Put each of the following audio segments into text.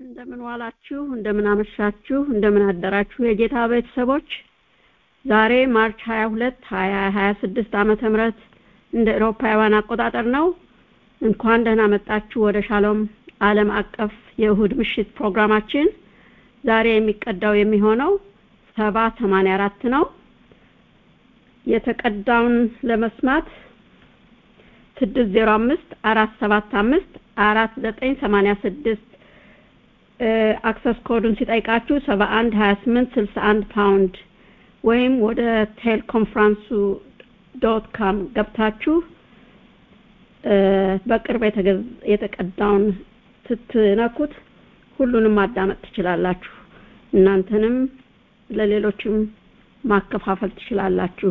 እንደምን ዋላችሁ፣ እንደምን አመሻችሁ፣ እንደምን አደራችሁ የጌታ ቤተሰቦች። ዛሬ ማርች 22 2026 ዓመተ ምህረት እንደ ኤሮፓውያን አቆጣጠር ነው። እንኳን ደህና መጣችሁ ወደ ሻሎም ዓለም አቀፍ የእሁድ ምሽት ፕሮግራማችን። ዛሬ የሚቀዳው የሚሆነው ሰባ ሰማንያ አራት ነው። የተቀዳውን ለመስማት ስድስት ዜሮ አምስት አራት ሰባት አምስት አራት ዘጠኝ ሰማንያ ስድስት አክሰስ ኮዱን ሲጠይቃችሁ ሰባ አንድ ሀያ ስምንት ስልሳ አንድ ፓውንድ ወይም ወደ ቴል ኮንፍራንሱ ዶት ካም ገብታችሁ በቅርብ የተቀዳውን ስትነኩት ሁሉንም ማዳመጥ ትችላላችሁ። እናንተንም ለሌሎችም ማከፋፈል ትችላላችሁ።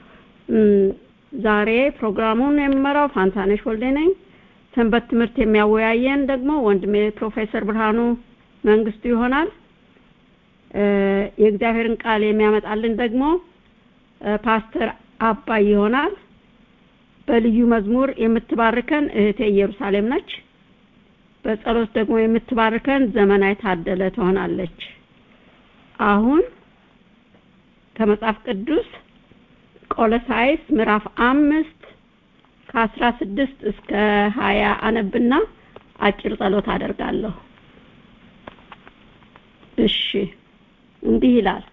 ዛሬ ፕሮግራሙን የምመራው ፋንታነሽ ወልዴ ነኝ። ሰንበት ትምህርት የሚያወያየን ደግሞ ወንድሜ ፕሮፌሰር ብርሃኑ መንግስቱ ይሆናል። የእግዚአብሔርን ቃል የሚያመጣልን ደግሞ ፓስተር አባይ ይሆናል። በልዩ መዝሙር የምትባርከን እህቴ ኢየሩሳሌም ነች። በጸሎት ደግሞ የምትባርከን ዘመናዊ ታደለ ትሆናለች። አሁን ከመጽሐፍ ቅዱስ ቆሎሳይስ ምዕራፍ አምስት ከአስራ ስድስት እስከ ሀያ አነብና አጭር ጸሎት አደርጋለሁ። እሺ እንዲህ ይላል።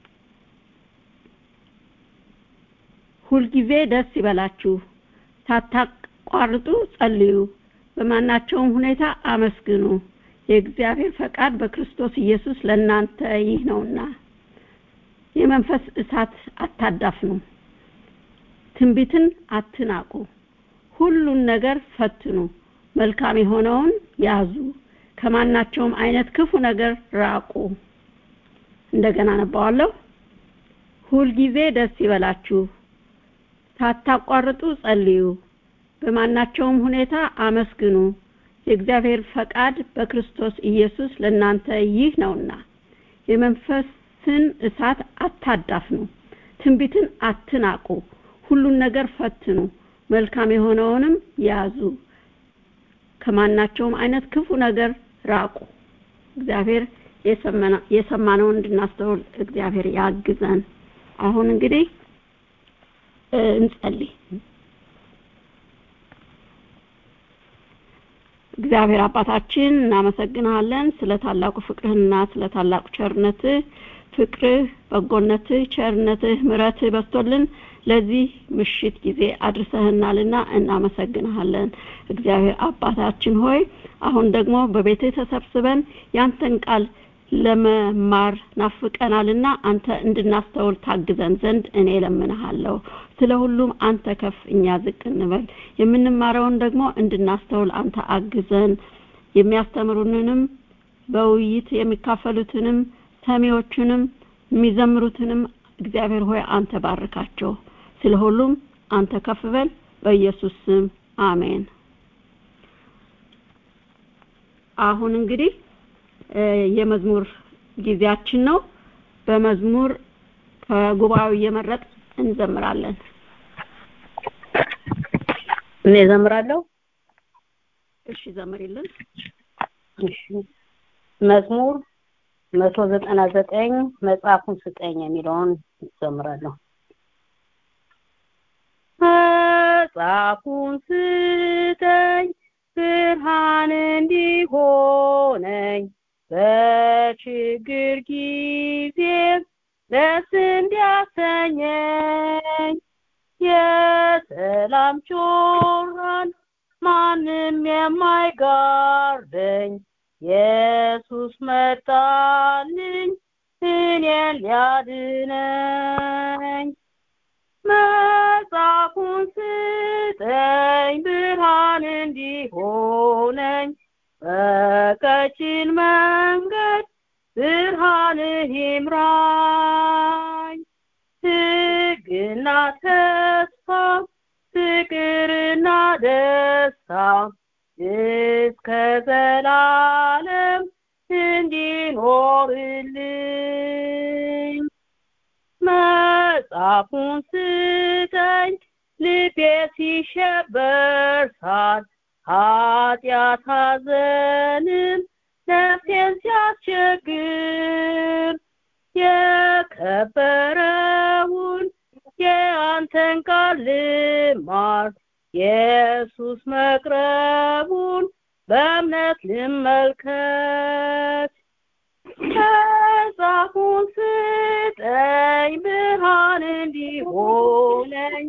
ሁልጊዜ ደስ ይበላችሁ፣ ሳታቋርጡ ጸልዩ፣ በማናቸውም ሁኔታ አመስግኑ፣ የእግዚአብሔር ፈቃድ በክርስቶስ ኢየሱስ ለእናንተ ይህ ነውና። የመንፈስ እሳት አታዳፍኑ፣ ትንቢትን አትናቁ፣ ሁሉን ነገር ፈትኑ፣ መልካም የሆነውን ያዙ፣ ከማናቸውም አይነት ክፉ ነገር ራቁ። እንደገና አነባዋለሁ። ሁልጊዜ ደስ ይበላችሁ፣ ሳታቋርጡ ጸልዩ፣ በማናቸውም ሁኔታ አመስግኑ፣ የእግዚአብሔር ፈቃድ በክርስቶስ ኢየሱስ ለእናንተ ይህ ነውና። የመንፈስን እሳት አታዳፍኑ፣ ትንቢትን አትናቁ፣ ሁሉን ነገር ፈትኑ፣ መልካም የሆነውንም ያዙ፣ ከማናቸውም አይነት ክፉ ነገር ራቁ። እግዚአብሔር የሰማነውን እንድናስተውል እግዚአብሔር ያግዘን። አሁን እንግዲህ እንጸልይ። እግዚአብሔር አባታችን እናመሰግንሃለን ስለ ታላቁ ፍቅርህና ስለ ታላቁ ቸርነትህ ፍቅርህ፣ በጎነትህ፣ ቸርነትህ፣ ምሕረትህ በስቶልን ለዚህ ምሽት ጊዜ አድርሰህናልና እናመሰግንሃለን። እግዚአብሔር አባታችን ሆይ አሁን ደግሞ በቤትህ ተሰብስበን ያንተን ቃል ለመማር ናፍቀናልና አንተ እንድናስተውል ታግዘን ዘንድ እኔ ለምንሃለሁ። ስለ ሁሉም አንተ ከፍ እኛ ዝቅ እንበል። የምንማረውን ደግሞ እንድናስተውል አንተ አግዘን። የሚያስተምሩንንም በውይይት የሚካፈሉትንም ሰሚዎቹንም የሚዘምሩትንም እግዚአብሔር ሆይ አንተ ባርካቸው። ስለ ሁሉም አንተ ከፍ በል። በኢየሱስ ስም አሜን። አሁን እንግዲህ የመዝሙር ጊዜያችን ነው። በመዝሙር ከጉባኤው እየመረጥ እንዘምራለን። እኔ እዘምራለሁ። እሺ ዘምሪልን። እሺ መዝሙር መቶ ዘጠና ዘጠኝ መጽሐፉን ስጠኝ የሚለውን እዘምራለሁ። መጽሐፉን ስጠኝ ብርሃን እንዲሆነኝ በችግር ጊዜ ደስ እንዲያሰኘኝ የሰላም ጮራን ማንም የማይጋርደኝ ኢየሱስ መጣልኝ እኔን ሊያድነኝ መጽሐፉን ስጠኝ ብርሃን እንዲሆነኝ በቀጭን መንገድ ብርሃንህ ይምራኝ ሕግና ተስፋ ፍቅርና ደስታ እስከ ዘላለም እንዲኖርልኝ መጽሐፉን ስጠኝ ልቤ ሲሸበር ሳል ኃጢአት ሐዘንም ነፍሴን ሲያስቸግር የከበረውን የአንተን ቃል ልማር ኢየሱስ መቅረቡን በእምነት ልመልከት መጽሐፉን ስጠኝ ብርሃን እንዲሆነኝ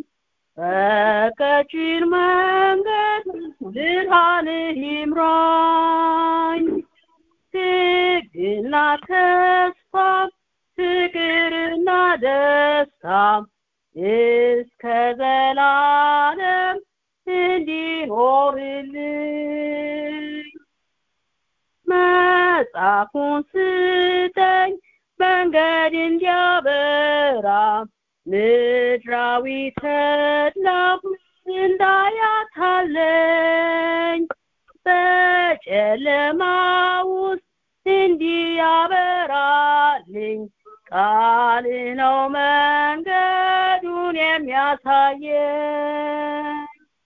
በቀጭን መንገድ ብርሃንህ ይምራኝ ትግና ተስፋ ፍቅርና ደስታ እስከ ዘላለም እንዲኖርልኝ መጽሐፉን ስጠኝ መንገድ እንዲያበራ ምድራዊ ተድላ እንዳያታለኝ በጨለማ ውስጥ እንዲያበራልኝ ቃል ነው መንገዱን የሚያሳየኝ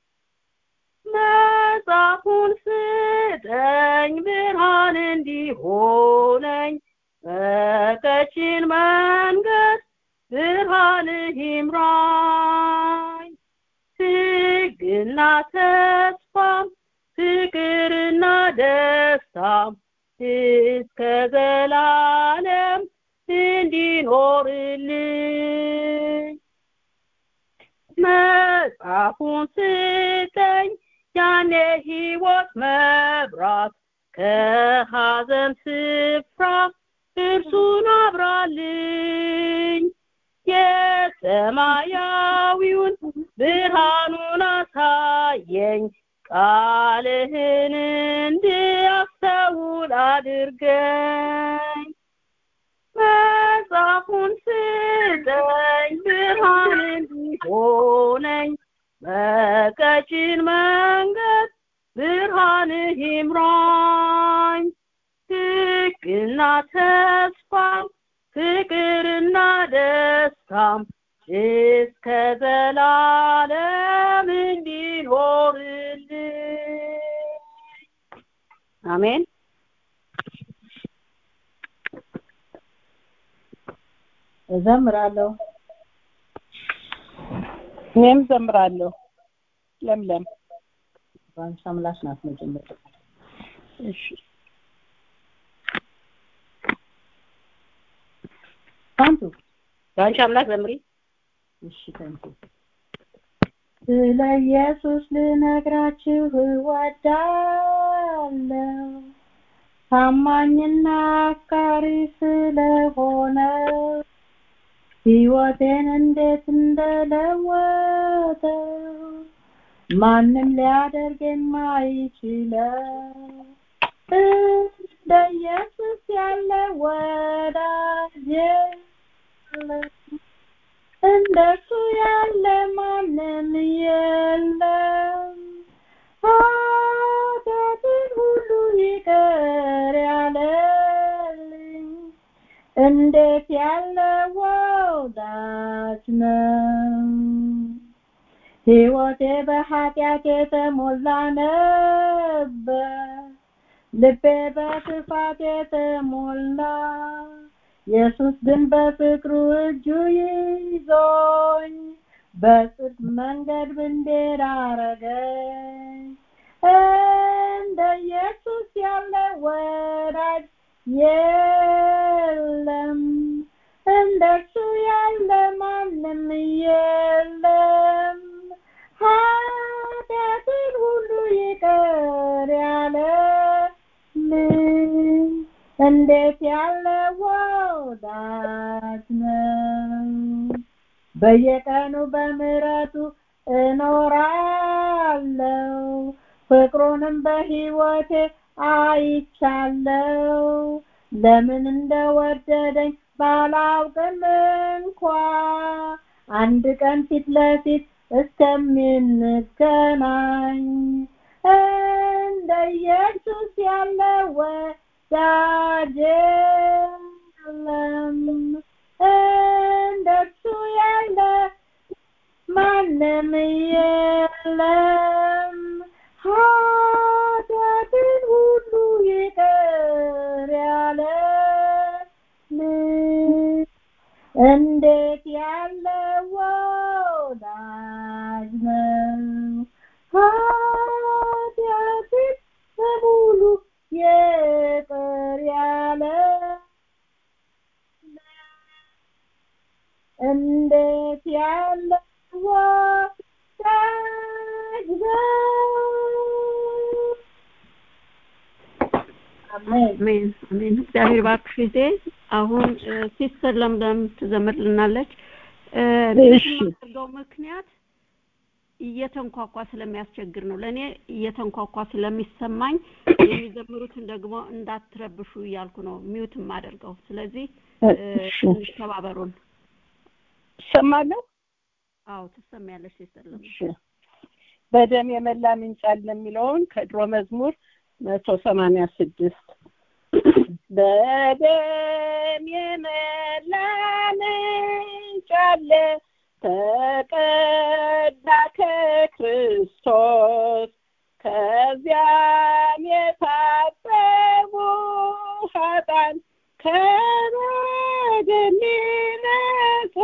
መጽሐፉን ስጠኝ ብርሃን እንዲሆነኝ በቀጭን መንገድ ብርሃንህ ይምራኝ ትግና ተስፋ ፍቅርና ደስታ እስከ ዘላለም እንዲኖርልኝ መጽሐፉን ስጠኝ ያኔ ሕይወት መብራት ከሐዘን ስፍራ እርሱን አብራልኝ የሰማያዊውን ብርሃኑን አሳየኝ ቃልህን እንዲያስተውል አድርገኝ መጽሐፉን ስጠኝ ብርሃን እንዲሆነኝ በቀጭን መንገድ ብርሃንህ ይምራኝ ትግልና ተስፋም ፍቅርና ደስታም እስከ ዘላለም እንዲኖርልኝ አሜን እዘምራለሁ እኔም ዘምራለሁ ለምለም ባንቺ አምላክ ናት መጀመሪያ እሺ ታንቱ በአንቺ አምላክ ዘምሪ እሺ ታንቱ ስለ ኢየሱስ ልነግራችሁ እወዳለሁ ታማኝና አፍቃሪ ስለሆነ ሕይወቴን እንዴት እንደለወጠው ማንም ሊያደርግ የማይችለው እንደ ኢየሱስ ያለ ወዳጅ የለም እንደሱ ያለ ማንም የለም ኃጢአትን ሁሉ ይቅር ያለልኝ እንዴት ያለ ወዳጅ ነው ሕይወቴ በኃጢአት የተሞላ ነበር ልቤ በክፋት የተሞላ ኢየሱስ ግን በፍቅሩ እጁ ይዞኝ በጽድቅ መንገድ ብንዴር አረገኝ እንደ ኢየሱስ ያለ ወዳጅ የለም እንደሱ ያለ ማንም የለም ኃጢአትን ሁሉ ይቅር ያለልኝ እንዴት ያለ ወዳጅ ነው በየቀኑ በምሕረቱ እኖራለሁ ፍቅሩንም በሕይወቴ አይቻለው ለምን እንደወደደኝ ባላውቅም እንኳ አንድ ቀን ፊት ለፊት እስከምንገናኝ እንደ ኢየሱስ ያለ ወዳጅ የለም እንደሱ ያለ ማንም የለም ኃጢአትን ሁሉ ይቅር አሜን አሜን። እግዚአብሔር ባርክሽ ጊዜ አሁን ሲስተር ለምለም ትዘምርልናለች። እሺ። የማደርገው ምክንያት እየተንኳኳ ስለሚያስቸግር ነው። ለእኔ እየተንኳኳ ስለሚሰማኝ የሚዘምሩትን ደግሞ እንዳትረብሹ እያልኩ ነው ሚውት የማደርገው። ስለዚህ እሺ። ትንሽ ተባበሩን። እሰማለሁ። አዎ ትሰሚያለሽ ሲስተር ለምለም። እሺ። በደም የመላ ምንጭ አለ የሚለውን ከድሮ መዝሙር መቶ ሰማንያ ስድስት በደም የመላ ምንጭ አለ ተቀዳ ከክርስቶስ ከዚያም የታጠቡ ኃጥአን ከበደል ነጹ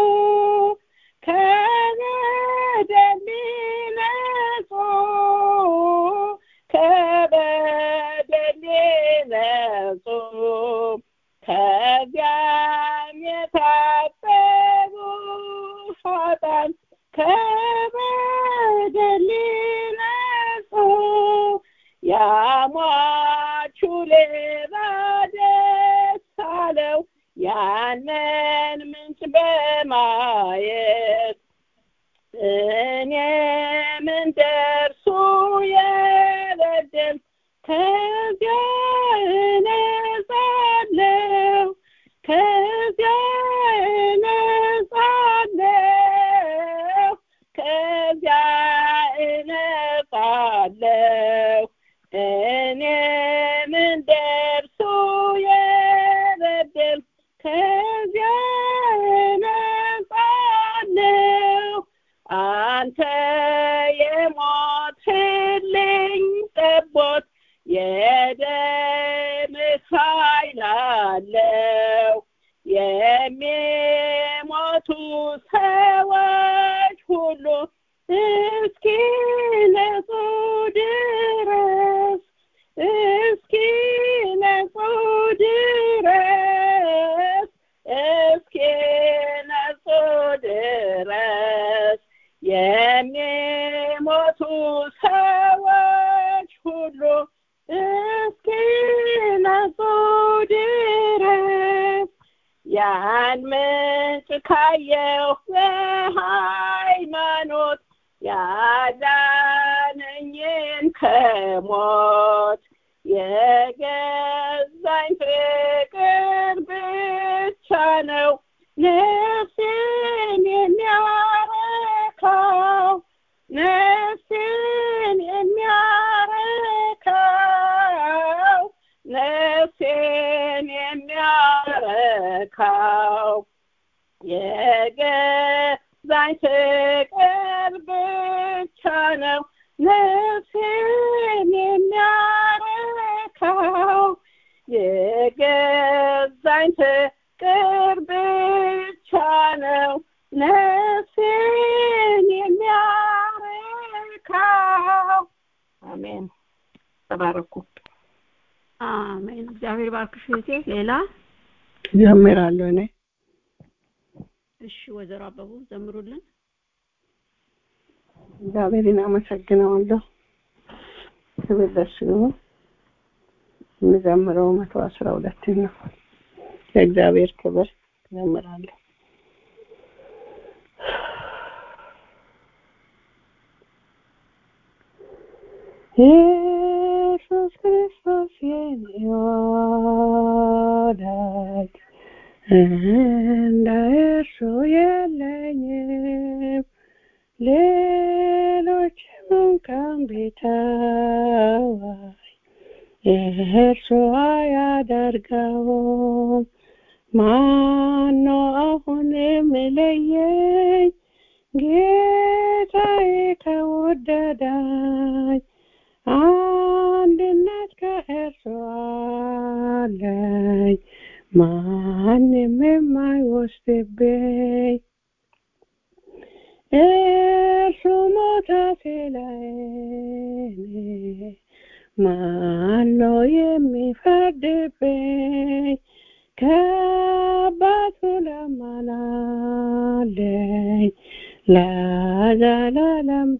ከበደል ነጹ ከበደል ነጹ ከዚያም የታጠቡ ኃጥአን ከበደል ነጹ ያሟቹ ሌባ ደስ አለው ያንን ምንጭ በማየት እኔም እንደርሱ የበደል ከዚያ እነጻለሁ ከዚያ እነጻለሁ ከዚያ እነጻለሁ እኔም እንደርሱ የበደል ከዚያ እነጻለሁ አንተ የሞትልኝ ጠቦት የደምህ ኃይል አለው የሚሞቱ ሰዎች ሁሉ እስኪ ነጹ ድረስ እስኪ ነጹ ድረስ እስኪ ነጹ ድረስ የሚሞቱ ሰዎች ሁሉ እስኪ ነጹ ድረስ ያን ምንጭ ካየሁ በሃይማኖት ያዳነኝን ከሞት የገዛኝ ፍቅር ብቻ ነው ነፍሴን የሚያረካው ነፍሴን የሚያረካው ነፍሴን የሚያረካው የገዛኝ ፍቅር ብቻ ነው ነፍሴን የሚያረካው የገዛኝ ፍቅር ብቻ ነው ነፍሴን የሚያረካው አሜን ተባረኩ አሜን። እግዚአብሔር ባርክሽ እህቴ። ሌላ ጀምራለሁ እኔ እሺ፣ ወይዘሮ አበቡ ዘምሩልን። እግዚአብሔርን አመሰግነዋለሁ ክብር ለእሱ ይሁን የምዘምረው መቶ አስራ ሁለት ነው ለእግዚአብሔር ክብር ዘምራለሁ ኢየሱስ ክርስቶስ የኔ ወዳጅ እንደ እርሱ የለኝም ሌሎችም እንኳን ቢተዋይ እርሱ አያደርገውም ማነው አሁን የሚለየኝ ጌታዬ ከወደዳኝ አንድነት ከእርሱ አለኝ ማንም የማይወስድብኝ እርሱ ሞተ ስለኔ ማነው የሚፈርድብኝ ከአባቱ ለማናለኝ ለዘላለም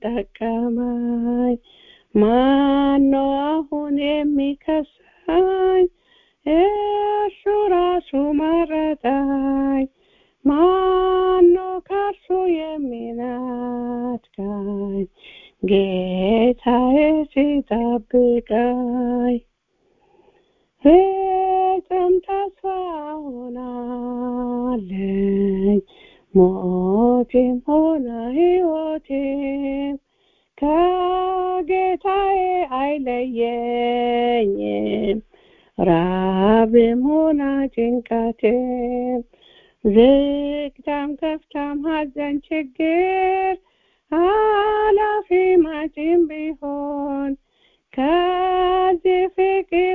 ጠቀመኝ ማነው አሁን የሚከሳኝ እርሱ ራሱ መረጠኝ ማኖ ከእርሱ የሚነጥቀኝ ጌታዬ ሲጠብቀኝ ፍጹም ተስፋ ሆናለኝ ሞቴም ሆነ ሕይወቴም ከጌታዬ አይለየኝም ራብም ሆነ ጭንቀቴም ዝግታም ከፍታም ሐዘን ችግር ኃላፊ መጪም ቢሆን ከዚህ ፍቅር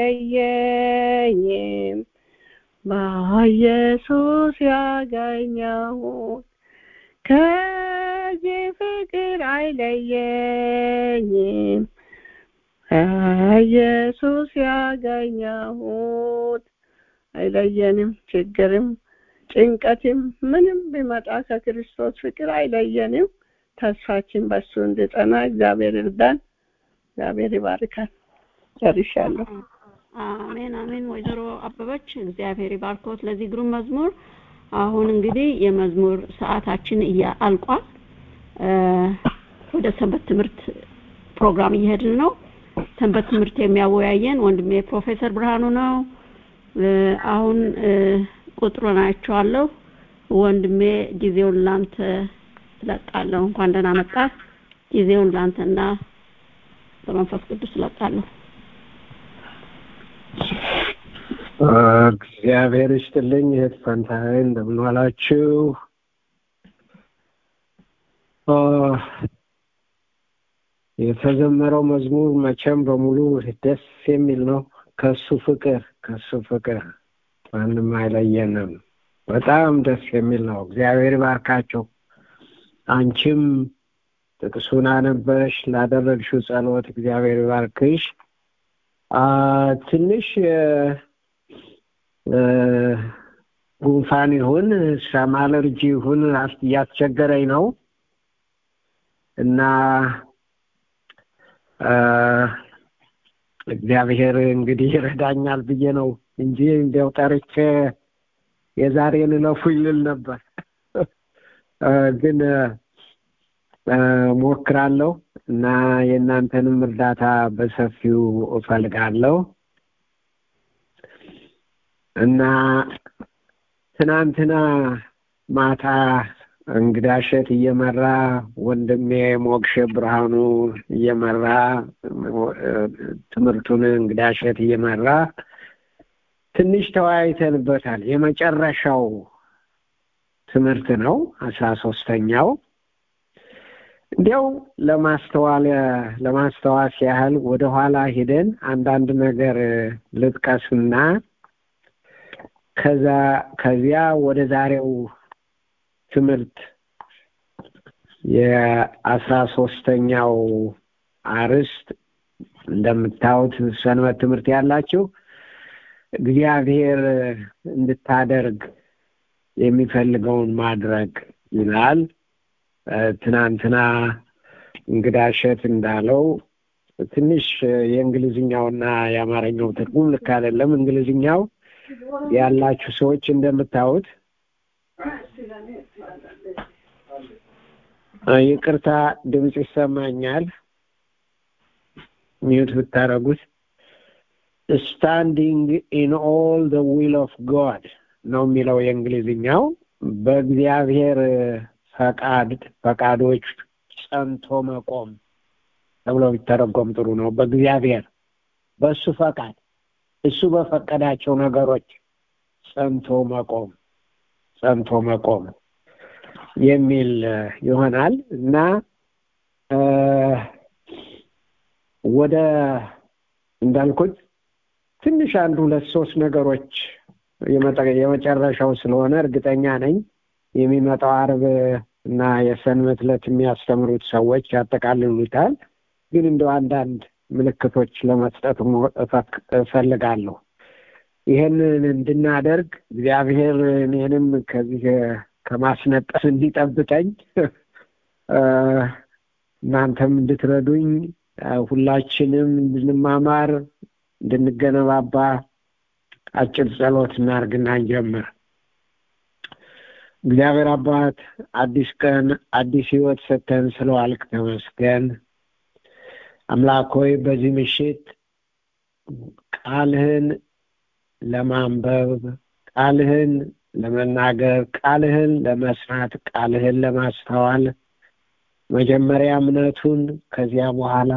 አይለየኝም በኢየሱስ ያገኘሁት ከዚህ ፍቅር አይለየኝም ኢየሱስ ያገኘሁት አይለየንም ችግርም ጭንቀትም ምንም ቢመጣ ከክርስቶስ ፍቅር አይለየንም ተስፋችን በሱ እንድጠና እግዚአብሔር እርዳን እግዚአብሔር ይባርካል ጨርሻለሁ አሜን አሜን ወይዘሮ አበበች እግዚአብሔር ይባርኮት ለዚህ ግሩም መዝሙር አሁን እንግዲህ የመዝሙር ሰዓታችን አልቋል ወደ ሰንበት ትምህርት ፕሮግራም እየሄድን ነው ሰንበት ትምህርት የሚያወያየን ወንድሜ ፕሮፌሰር ብርሃኑ ነው አሁን ቁጥሩን አይቼዋለሁ ወንድሜ ጊዜውን ላንተ ትለቃለሁ እንኳን ደህና መጣ ጊዜውን ላንተና በመንፈስ ቅዱስ እለቃለሁ እግዚአብሔር ይስጥልኝ እህት ፈንታዬ እንደምን ዋላችሁ የተዘመረው መዝሙር መቼም በሙሉ ደስ የሚል ነው ከሱ ፍቅር ከሱ ፍቅር ማንም አይለየንም በጣም ደስ የሚል ነው እግዚአብሔር ይባርካቸው አንቺም ጥቅሱን አነበሽ ላደረግሽው ጸሎት እግዚአብሔር ይባርክሽ ትንሽ ጉንፋን ይሁን ሻማ አለርጂ ይሁን እያስቸገረኝ ነው እና እግዚአብሔር እንግዲህ ይረዳኛል ብዬ ነው እንጂ እንዲያው ጠርቼ የዛሬን እለፉ ይልል ነበር ግን ሞክራለሁ እና የእናንተንም እርዳታ በሰፊው እፈልጋለሁ እና ትናንትና ማታ እንግዳሸት እየመራ ወንድሜ ሞክሼ ብርሃኑ እየመራ ትምህርቱን እንግዳሸት እየመራ ትንሽ ተወያይተንበታል የመጨረሻው ትምህርት ነው አስራ ሶስተኛው እንዲያው ለማስተዋል ለማስተዋስ ያህል ወደኋላ ሂደን አንዳንድ ነገር ልጥቀስና ከዛ ከዚያ ወደ ዛሬው ትምህርት የአስራ ሶስተኛው አርዕስት እንደምታዩት ሰንበት ትምህርት ያላችሁ እግዚአብሔር እንድታደርግ የሚፈልገውን ማድረግ ይላል ትናንትና እንግዳሸት እንዳለው ትንሽ የእንግሊዝኛውና የአማርኛው ትርጉም ልክ አይደለም እንግሊዝኛው ያላችሁ ሰዎች እንደምታዩት ይቅርታ ድምፅ ይሰማኛል ሚዩት ብታረጉት ስታንዲንግ ኢን ኦል ደ ዊል ኦፍ ጋድ ነው የሚለው የእንግሊዝኛው በእግዚአብሔር ፈቃድ ፈቃዶች ጸንቶ መቆም ተብሎ ቢተረጎም ጥሩ ነው በእግዚአብሔር በእሱ ፈቃድ እሱ በፈቀዳቸው ነገሮች ጸንቶ መቆም ጸንቶ መቆም የሚል ይሆናል እና ወደ እንዳልኩት ትንሽ አንድ ሁለት ሶስት ነገሮች የመጨረሻው ስለሆነ እርግጠኛ ነኝ የሚመጣው አርብ እና የሰንበት ዕለት የሚያስተምሩት ሰዎች ያጠቃልሉታል ግን እንደው አንዳንድ ምልክቶች ለመስጠት እፈልጋለሁ ይህንን እንድናደርግ እግዚአብሔር እኔንም ከዚህ ከማስነጠስ እንዲጠብቀኝ እናንተም እንድትረዱኝ ሁላችንም እንድንማማር እንድንገነባባ አጭር ጸሎት እናርግና እንጀምር። እግዚአብሔር አባት አዲስ ቀን አዲስ ህይወት ሰጥተን ስለዋልክ ተመስገን። አምላክ ሆይ በዚህ ምሽት ቃልህን ለማንበብ ቃልህን ለመናገር ቃልህን ለመስራት ቃልህን ለማስተዋል መጀመሪያ እምነቱን ከዚያ በኋላ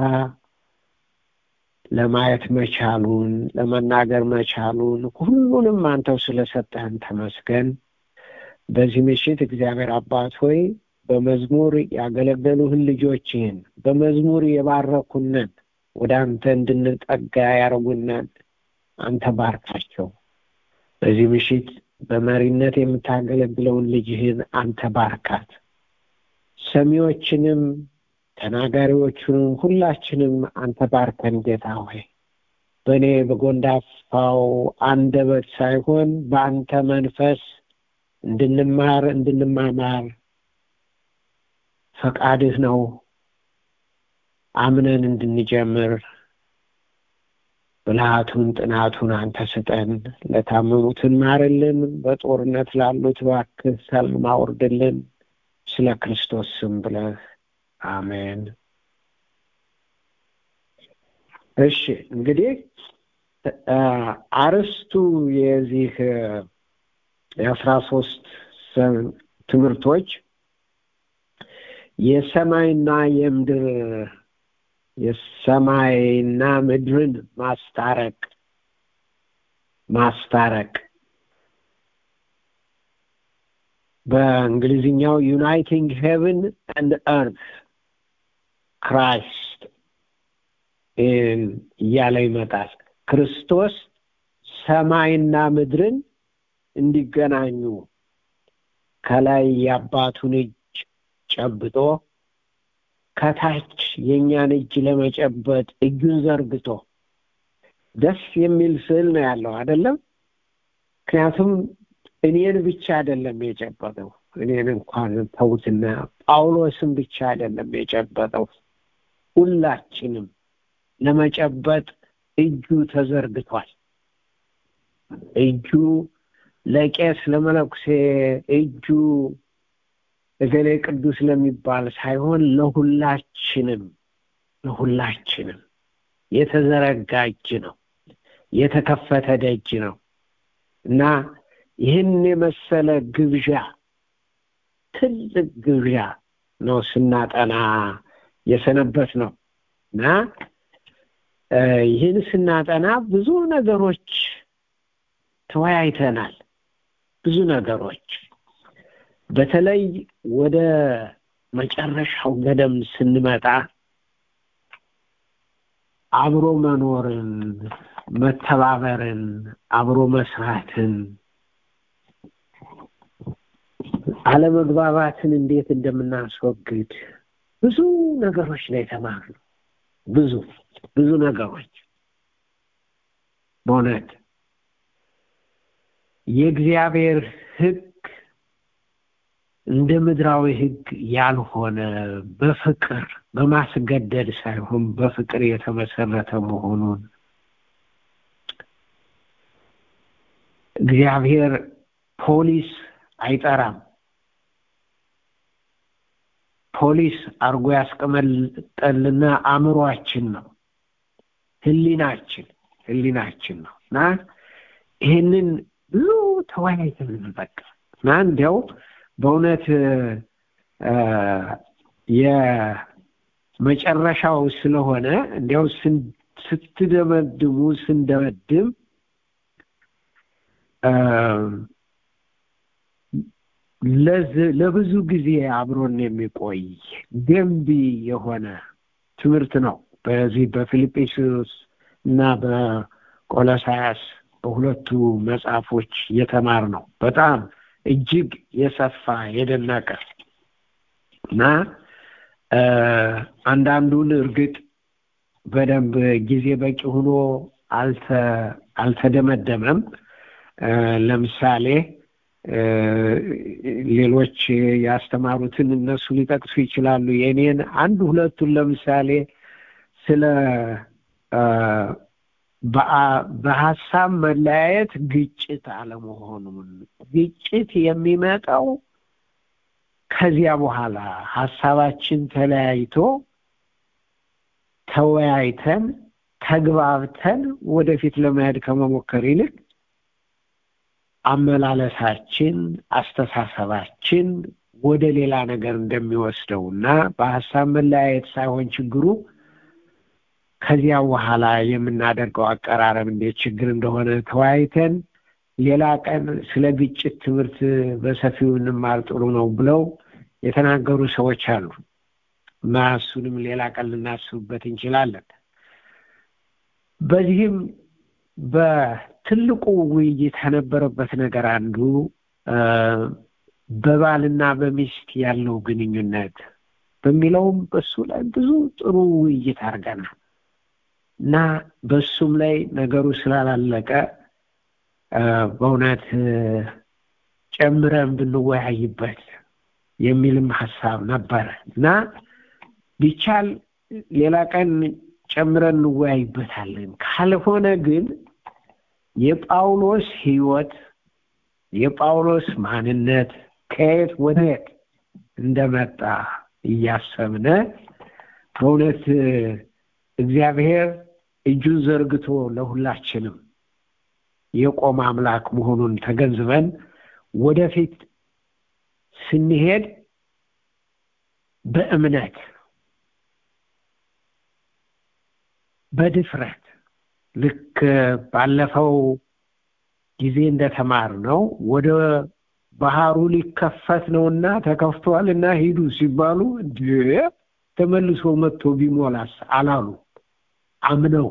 ለማየት መቻሉን ለመናገር መቻሉን ሁሉንም አንተው ስለሰጠህን ተመስገን። በዚህ ምሽት እግዚአብሔር አባት ሆይ በመዝሙር ያገለገሉህን ልጆችህን በመዝሙር የባረኩንን ወደ አንተ እንድንጠጋ ያደርጉናል። አንተ ባርካቸው። በዚህ ምሽት በመሪነት የምታገለግለውን ልጅህን አንተ ባርካት። ሰሚዎችንም ተናጋሪዎቹንም ሁላችንም አንተ ባርከን ጌታ ሆይ በእኔ በጎንዳፋው አንደበት ሳይሆን በአንተ መንፈስ እንድንማር እንድንማማር ፈቃድህ ነው። አምነን እንድንጀምር ብልሃቱን ጥናቱን አንተ ስጠን። ለታመሙትን ማርልን፣ በጦርነት ላሉት እባክህ ሰላም አውርድልን። ስለ ክርስቶስ ስም ብለህ አሜን። እሺ እንግዲህ አርስቱ የዚህ የአስራ ሶስት ትምህርቶች የሰማይና የምድር የሰማይና ምድርን ማስታረቅ ማስታረቅ በእንግሊዝኛው ዩናይቲንግ ሄቨን አንድ እርት ክራይስት እያለ ይመጣል። ክርስቶስ ሰማይና ምድርን እንዲገናኙ ከላይ የአባቱን እጅ ጨብጦ ከታች የእኛን እጅ ለመጨበጥ እጁን ዘርግቶ ደስ የሚል ስዕል ነው ያለው አይደለም። ምክንያቱም እኔን ብቻ አይደለም የጨበጠው፣ እኔን እንኳን ተውትና ጳውሎስን ብቻ አይደለም የጨበጠው፣ ሁላችንም ለመጨበጥ እጁ ተዘርግቷል። እጁ ለቄስ ለመነኩሴ እጁ እገሌ ቅዱስ ለሚባል ሳይሆን ለሁላችንም ለሁላችንም የተዘረጋ እጅ ነው፣ የተከፈተ ደጅ ነው እና ይህን የመሰለ ግብዣ ትልቅ ግብዣ ነው ስናጠና የሰነበት ነው እና ይህን ስናጠና ብዙ ነገሮች ተወያይተናል። ብዙ ነገሮች በተለይ ወደ መጨረሻው ገደም ስንመጣ አብሮ መኖርን፣ መተባበርን፣ አብሮ መስራትን፣ አለመግባባትን እንዴት እንደምናስወግድ ብዙ ነገሮች ነው የተማርነው። ብዙ ብዙ ነገሮች በእውነት የእግዚአብሔር ሕግ እንደ ምድራዊ ሕግ ያልሆነ በፍቅር በማስገደድ ሳይሆን በፍቅር የተመሰረተ መሆኑን እግዚአብሔር ፖሊስ አይጠራም። ፖሊስ አርጎ ያስቀመጠልና አእምሯችን ነው፣ ህሊናችን ህሊናችን ነው እና ይህንን ብዙ ተወያይተን በቃ እና እንዲያው በእውነት የመጨረሻው ስለሆነ እንዲያው ስትደመድሙ ስንደመድም ለብዙ ጊዜ አብሮን የሚቆይ ገንቢ የሆነ ትምህርት ነው። በዚህ በፊልጵስዩስ እና በቆሎሳያስ በሁለቱ መጽሐፎች የተማር ነው። በጣም እጅግ የሰፋ የደነቀ እና አንዳንዱን እርግጥ በደንብ ጊዜ በቂ ሆኖ አልተደመደመም። ለምሳሌ ሌሎች ያስተማሩትን እነሱ ሊጠቅሱ ይችላሉ። የኔን አንድ ሁለቱን ለምሳሌ ስለ በሀሳብ መለያየት ግጭት አለመሆኑን ግጭት የሚመጣው ከዚያ በኋላ ሀሳባችን ተለያይቶ ተወያይተን ተግባብተን ወደፊት ለመሄድ ከመሞከር ይልቅ አመላለሳችን አስተሳሰባችን ወደ ሌላ ነገር እንደሚወስደው እና በሀሳብ መለያየት ሳይሆን ችግሩ ከዚያ በኋላ የምናደርገው አቀራረብ እንዴት ችግር እንደሆነ ተወያይተን ሌላ ቀን ስለ ግጭት ትምህርት በሰፊው እንማር ጥሩ ነው ብለው የተናገሩ ሰዎች አሉ እና እሱንም ሌላ ቀን ልናስብበት እንችላለን። በዚህም በትልቁ ውይይት ከነበረበት ነገር አንዱ በባልና በሚስት ያለው ግንኙነት በሚለውም በሱ ላይ ብዙ ጥሩ ውይይት አድርገናል እና በሱም ላይ ነገሩ ስላላለቀ በእውነት ጨምረን ብንወያይበት የሚልም ሀሳብ ነበረ እና ቢቻል ሌላ ቀን ጨምረን እንወያይበታለን። ካልሆነ ግን የጳውሎስ ሕይወት የጳውሎስ ማንነት ከየት ወደ የት እንደመጣ እያሰብነ በእውነት እግዚአብሔር እጁን ዘርግቶ ለሁላችንም የቆመ አምላክ መሆኑን ተገንዝበን ወደፊት ስንሄድ በእምነት በድፍረት ልክ ባለፈው ጊዜ እንደተማር ነው ወደ ባህሩ ሊከፈት ነውና ተከፍቷል እና ሂዱ ሲባሉ ተመልሶ መጥቶ ቢሞላስ አላሉ። አምነው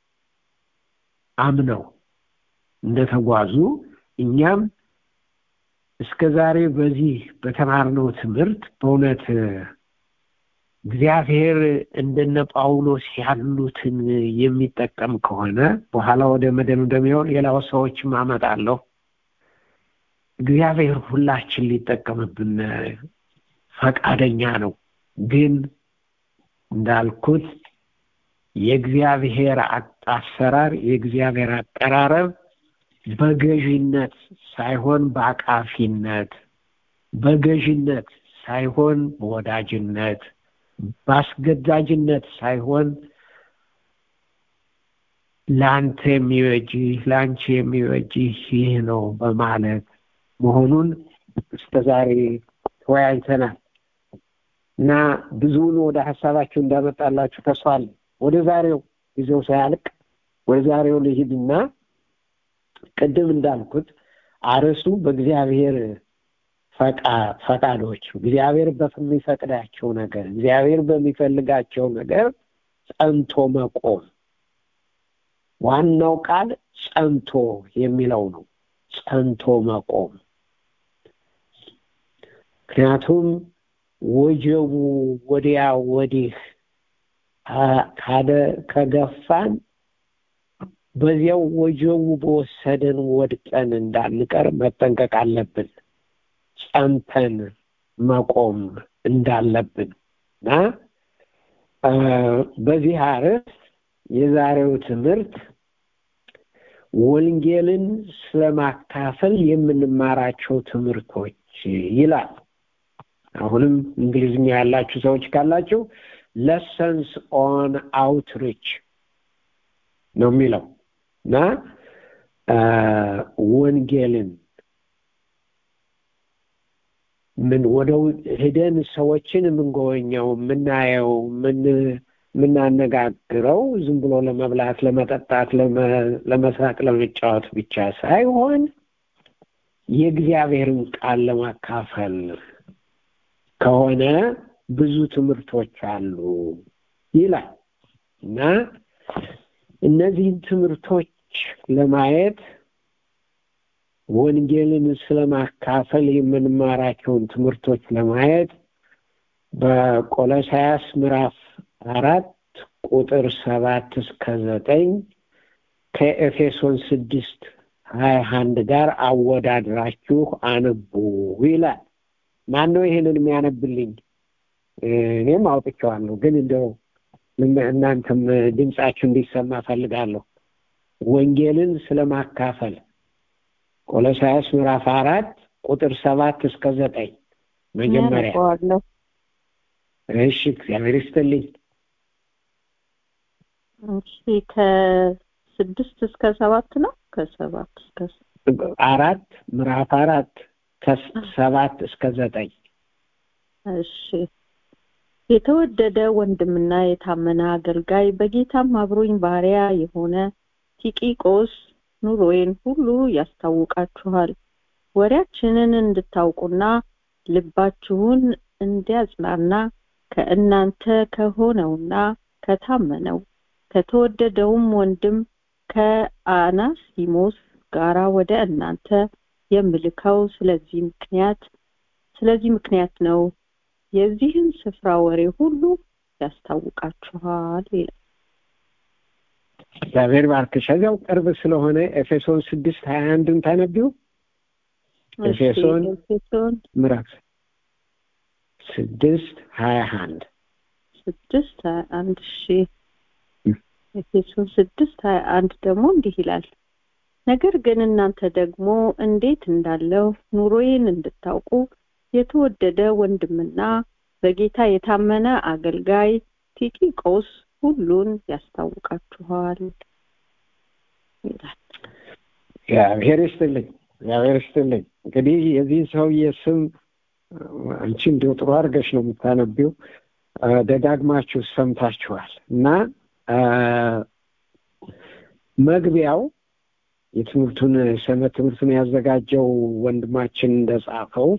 አምነው እንደተጓዙ እኛም እስከ ዛሬ በዚህ በተማርነው ትምህርት በእውነት እግዚአብሔር እንደነ ጳውሎስ ያሉትን የሚጠቀም ከሆነ በኋላ ወደ መደምደሚያው ሌላው ሰዎችም አመጣለሁ። እግዚአብሔር ሁላችን ሊጠቀምብን ፈቃደኛ ነው። ግን እንዳልኩት የእግዚአብሔር አሰራር የእግዚአብሔር አቀራረብ በገዥነት ሳይሆን በአቃፊነት፣ በገዥነት ሳይሆን በወዳጅነት፣ በአስገዳጅነት ሳይሆን ለአንተ የሚበጅህ ለአንቺ የሚበጅህ ይህ ነው በማለት መሆኑን እስከ ዛሬ ተወያይተናል እና ብዙውን ወደ ሀሳባችሁ እንዳመጣላችሁ ተስፋ አለኝ። ወደ ዛሬው ጊዜው ሳያልቅ ወደ ዛሬው ልሂድና ቅድም እንዳልኩት አርዕስቱ በእግዚአብሔር ፈቃዶች እግዚአብሔር በሚፈቅዳቸው ነገር እግዚአብሔር በሚፈልጋቸው ነገር ጸንቶ መቆም ዋናው ቃል ጸንቶ የሚለው ነው። ጸንቶ መቆም ምክንያቱም ወጀቡ ወዲያ ወዲህ ከገፋን በዚያው ወጀቡ በወሰደን ወድቀን እንዳንቀር መጠንቀቅ አለብን። ጸንተን መቆም እንዳለብን እና በዚህ አርዕስት የዛሬው ትምህርት ወንጌልን ስለማካፈል የምንማራቸው ትምህርቶች ይላል። አሁንም እንግሊዝኛ ያላችሁ ሰዎች ካላችሁ ለሰንስ ኦን አውትሪች ነው የሚለው እና ወንጌልን ምን ወደ ሄደን ሰዎችን የምንጎበኘው የምናየው ምን የምናነጋግረው ዝም ብሎ ለመብላት፣ ለመጠጣት፣ ለመሳቅ፣ ለመጫወት ብቻ ሳይሆን የእግዚአብሔርን ቃል ለማካፈል ከሆነ ብዙ ትምህርቶች አሉ ይላል እና እነዚህን ትምህርቶች ለማየት ወንጌልን ስለማካፈል የምንማራቸውን ትምህርቶች ለማየት በቆሎሳያስ ምዕራፍ አራት ቁጥር ሰባት እስከ ዘጠኝ ከኤፌሶን ስድስት ሀያ አንድ ጋር አወዳድራችሁ አንቡ ይላል። ማን ነው ይህንን የሚያነብልኝ? እኔም አውጥቼዋለሁ፣ ግን እንደው እናንተም ድምጻችሁ እንዲሰማ ፈልጋለሁ። ወንጌልን ስለማካፈል ቆሎሳያስ ምዕራፍ አራት ቁጥር ሰባት እስከ ዘጠኝ መጀመሪያ አነበዋለሁ። እሺ እግዚአብሔር ይስጥልኝ እሺ ከስድስት እስከ ሰባት ነው ከሰባት እስከ አራት ምዕራፍ አራት ከሰባት እስከ ዘጠኝ እሺ የተወደደ ወንድምና የታመነ አገልጋይ በጌታም አብሮኝ ባሪያ የሆነ ቲቂቆስ ኑሮዬን ሁሉ ያስታውቃችኋል ወሬያችንን እንድታውቁና ልባችሁን እንዲያጽናና ከእናንተ ከሆነውና ከታመነው ከተወደደውም ወንድም ከአናሲሞስ ጋራ ወደ እናንተ የምልከው ስለዚህ ምክንያት ስለዚህ ምክንያት ነው የዚህን ስፍራ ወሬ ሁሉ ያስታውቃችኋል ይላል እግዚአብሔር ባርክሽ እዚያው ቅርብ ስለሆነ ኤፌሶን ስድስት ሀያ አንድን ታነቢው ኤፌሶን ኤፌሶን ምዕራፍ ስድስት ሀያ አንድ ስድስት ሀያ አንድ ሺ ኤፌሶን ስድስት ሀያ አንድ ደግሞ እንዲህ ይላል ነገር ግን እናንተ ደግሞ እንዴት እንዳለው ኑሮዬን እንድታውቁ የተወደደ ወንድምና በጌታ የታመነ አገልጋይ ቲኪቆስ ሁሉን ያስታውቃችኋል ይላል እግዚአብሔር ይስጥልኝ እግዚአብሔር ይስጥልኝ እንግዲህ የዚህ ሰውዬ ስም አንቺ እንዲሁ ጥሩ አድርገሽ ነው የምታነቢው ደጋግማችሁ ሰምታችኋል እና መግቢያው የትምህርቱን ሰንበት ትምህርቱን ያዘጋጀው ወንድማችን እንደጻፈው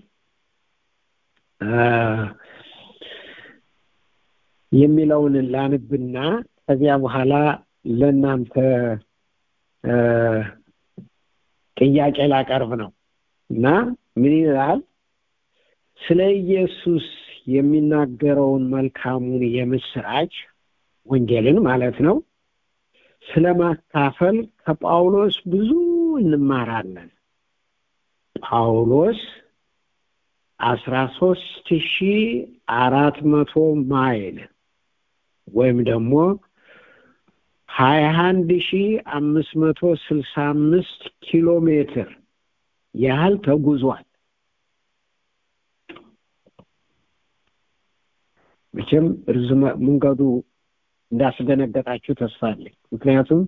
የሚለውን ላንብና ከዚያ በኋላ ለእናንተ ጥያቄ ላቀርብ ነው እና ምን ይላል ስለ ኢየሱስ የሚናገረውን መልካሙን የምስራች ወንጌልን ማለት ነው ስለ ማካፈል ከጳውሎስ ብዙ እንማራለን ጳውሎስ አስራ ሶስት ሺ አራት መቶ ማይል ወይም ደግሞ ሀያ አንድ ሺ አምስት መቶ ስልሳ አምስት ኪሎ ሜትር ያህል ተጉዟል መቼም ርዝመ መንገዱ እንዳስደነገጣችሁ ተስፋ አለኝ ምክንያቱም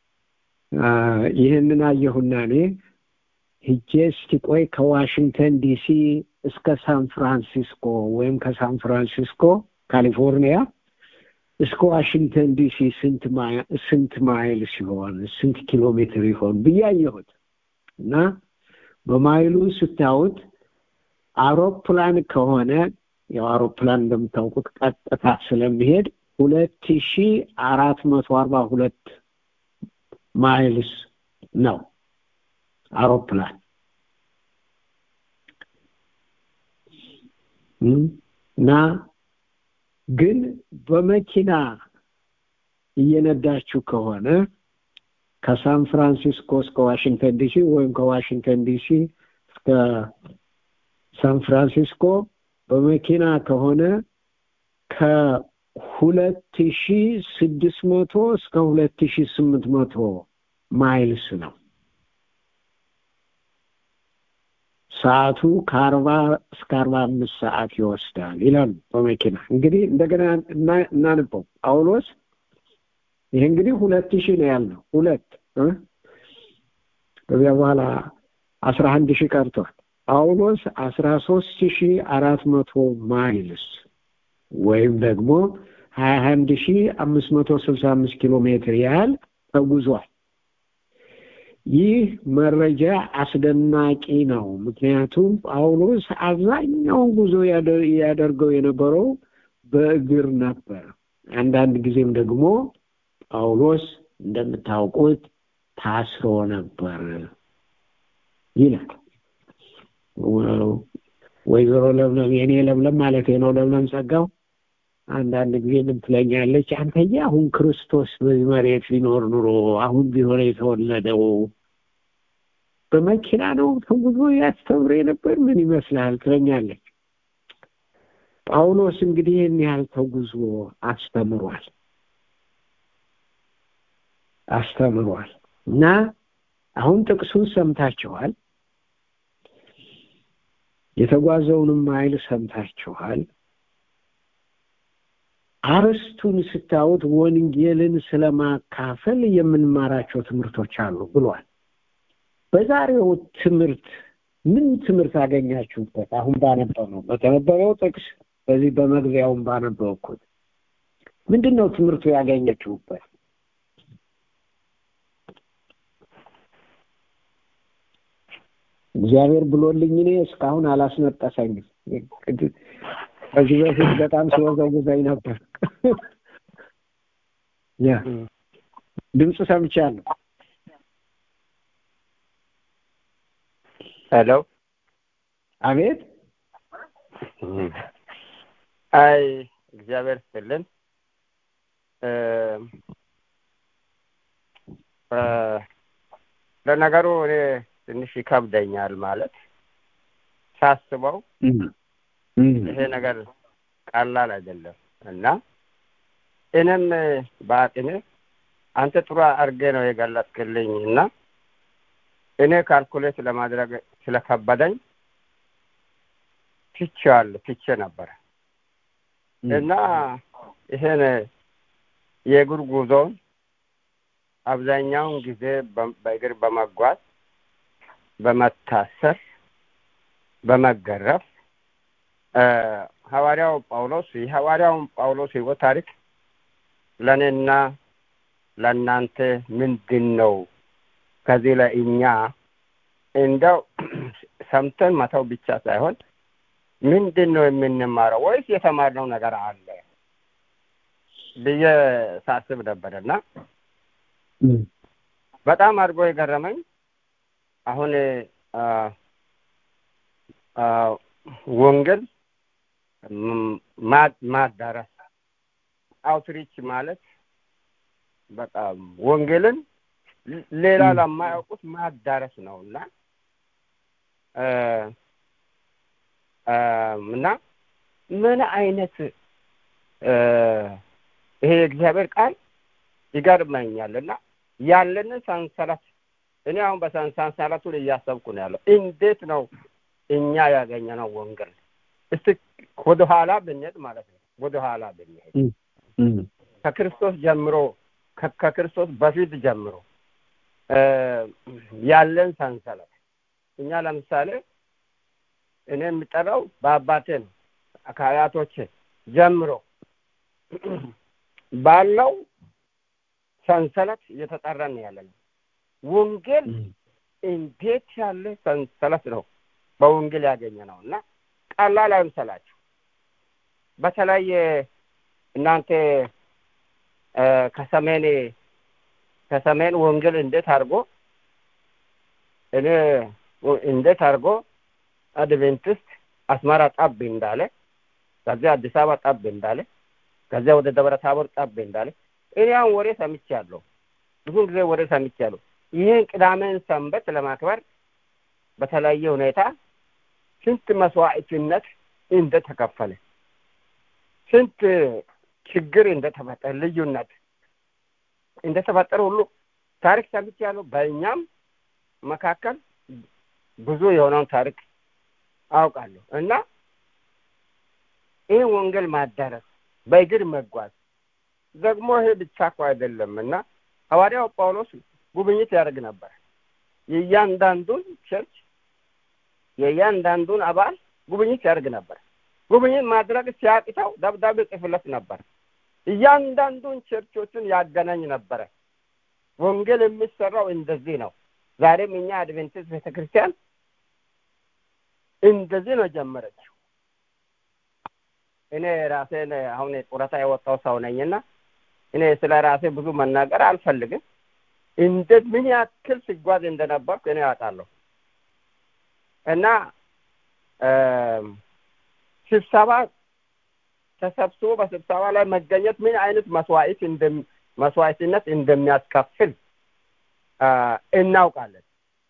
ይህንን አየሁና እኔ ሂጄ እስቲ ቆይ ከዋሽንግተን ዲሲ እስከ ሳን ፍራንሲስኮ ወይም ከሳን ፍራንሲስኮ ካሊፎርኒያ እስከ ዋሽንግተን ዲሲ ስንት ስንት ማይል ሲሆን ስንት ኪሎ ሜትር ይሆን ብዬ አየሁት እና በማይሉ ስታዩት አውሮፕላን ከሆነ ያው አውሮፕላን እንደምታውቁት ቀጥታ ስለሚሄድ ሁለት ሺ አራት መቶ አርባ ሁለት ማይልስ ነው አውሮፕላን እና ግን በመኪና እየነዳችሁ ከሆነ ከሳን ፍራንሲስኮ እስከ ዋሽንግተን ዲሲ ወይም ከዋሽንግተን ዲሲ እስከ ሳን ፍራንሲስኮ በመኪና ከሆነ ከሁለት ሺ ስድስት መቶ እስከ ሁለት ሺ ስምንት መቶ ማይልስ ነው ሰዓቱ ከአርባ እስከ አርባ አምስት ሰዓት ይወስዳል ይላሉ በመኪና እንግዲህ እንደገና እናንበው ጳውሎስ ይህ እንግዲህ ሁለት ሺህ ነው ያልነው ሁለት ከዚያ በኋላ አስራ አንድ ሺህ ቀርቷል ጳውሎስ አስራ ሶስት ሺህ አራት መቶ ማይልስ ወይም ደግሞ ሀያ አንድ ሺህ አምስት መቶ ስልሳ አምስት ኪሎ ሜትር ያህል ተጉዟል ይህ መረጃ አስደናቂ ነው ምክንያቱም ጳውሎስ አብዛኛውን ጉዞ ያደርገው የነበረው በእግር ነበር አንዳንድ ጊዜም ደግሞ ጳውሎስ እንደምታውቁት ታስሮ ነበር ይላል ወይዘሮ ለምለም የኔ ለምለም ማለት ነው ለምለም ጸጋው አንዳንድ ጊዜ ምን ትለኛለች አንተዬ አሁን ክርስቶስ በዚህ መሬት ሊኖር ኑሮ አሁን ቢሆን የተወለደው በመኪና ነው ተጉዞ ያስተምር የነበር ምን ይመስላል ትለኛለች ጳውሎስ እንግዲህ ይህን ያህል ተጉዞ አስተምሯል አስተምሯል እና አሁን ጥቅሱን ሰምታችኋል የተጓዘውንም ኃይል ሰምታችኋል አርስቱን ስታዩት ወንጌልን ስለማካፈል የምንማራቸው ትምህርቶች አሉ ብሏል በዛሬው ትምህርት ምን ትምህርት አገኛችሁበት አሁን ባነበበው በተነበበው ጥቅስ በዚህ በመግቢያውን ባነበብኩት ምንድን ነው ትምህርቱ ያገኘችሁበት እግዚአብሔር ብሎልኝ እኔ እስካሁን አላስነጠሰኝም ከዚህ በፊት በጣም ሲወዘውዘኝ ነበር ያ ድምፅ ሰምቻለሁ ሄሎ አቤት አይ እግዚአብሔር ስጥልን ለነገሩ እኔ ትንሽ ይከብደኛል ማለት ሳስበው ይሄ ነገር ቀላል አይደለም እና እኔም በአቅሜ አንተ ጥሩ አድርጌ ነው የገለጽክልኝ እና እኔ ካልኩሌት ለማድረግ ስለከበደኝ ትቼዋለሁ ትቼ ነበረ እና ይሄን የእግር ጉዞውን አብዛኛውን ጊዜ በእግር በመጓዝ በመታሰር በመገረፍ ሐዋርያው ጳውሎስ የሐዋርያውን ጳውሎስ ህይወት ታሪክ ለእኔና ለእናንተ ምንድን ነው ከዚህ ላይ እኛ እንደው ሰምተን መተው ብቻ ሳይሆን ምንድን ነው የምንማረው ወይስ የተማርነው ነገር አለ ብዬ ሳስብ ነበር እና በጣም አድርጎ የገረመኝ አሁን ወንጌል ማዳረስ አውትሪች ማለት በቃ ወንጌልን ሌላ ለማያውቁት ማዳረስ ነው እና እና ምን አይነት ይሄ የእግዚአብሔር ቃል ይገርመኛል እና ያለንን ሰንሰለት እኔ አሁን በሰንሰለቱ ላይ እያሰብኩ ነው ያለው እንዴት ነው እኛ ያገኘነው ወንጌል እስቲ ወደኋላ ብንሄድ ማለት ነው ወደኋላ ብንሄድ ከክርስቶስ ጀምሮ ከክርስቶስ በፊት ጀምሮ ያለን ሰንሰለት እኛ ለምሳሌ እኔ የምጠራው በአባቴ ነው ከአያቶቼ ጀምሮ ባለው ሰንሰለት እየተጠራን ያለ ነው ወንጌል እንዴት ያለ ሰንሰለት ነው በወንጌል ያገኘ ነው እና ቀላል አይምሰላችሁ በተለይ እናንተ ከሰሜን ከሰሜን ወንጌል እንዴት አድርጎ እኔ እንዴት አድርጎ አድቬንቲስት አስመራ ጠብ እንዳለ ከዚያ አዲስ አበባ ጠብ እንዳለ ከዚያ ወደ ደብረ ታቦር ጠብ እንዳለ እኔ አሁን ወሬ ሰምቻለሁ ብዙ ጊዜ ወሬ ሰምቻለሁ ይህን ቅዳሜን ሰንበት ለማክበር በተለያየ ሁኔታ ስንት መስዋዕትነት እንደተከፈለ ስንት ችግር እንደተፈጠረ ልዩነት እንደተፈጠረ ሁሉ ታሪክ ሰምቻለሁ በእኛም መካከል ብዙ የሆነውን ታሪክ አውቃለሁ እና ይህ ወንጌል ማዳረስ በእግር መጓዝ ደግሞ ይሄ ብቻ እኮ አይደለም እና ሐዋርያው ጳውሎስ ጉብኝት ያደርግ ነበር የእያንዳንዱን ቸርች የእያንዳንዱን አባል ጉብኝት ያደርግ ነበር ጉብኝት ማድረግ ሲያቅተው ደብዳቤ ጽፍለት ነበር እያንዳንዱን ቸርቾችን ያገናኝ ነበረ ወንጌል የሚሰራው እንደዚህ ነው ዛሬም እኛ አድቬንቲስት ቤተክርስቲያን እንደዚህ ነው ጀመረችው እኔ ራሴን አሁን ጡረታ የወጣው ሰው ነኝና እኔ ስለ ራሴ ብዙ መናገር አልፈልግም እንዴት ምን ያክል ሲጓዝ እንደነበርኩ እኔ ያውቃለሁ እና ስብሰባ ተሰብስቦ በስብሰባ ላይ መገኘት ምን አይነት መስዋዕት መስዋዕትነት እንደሚያስከፍል እናውቃለን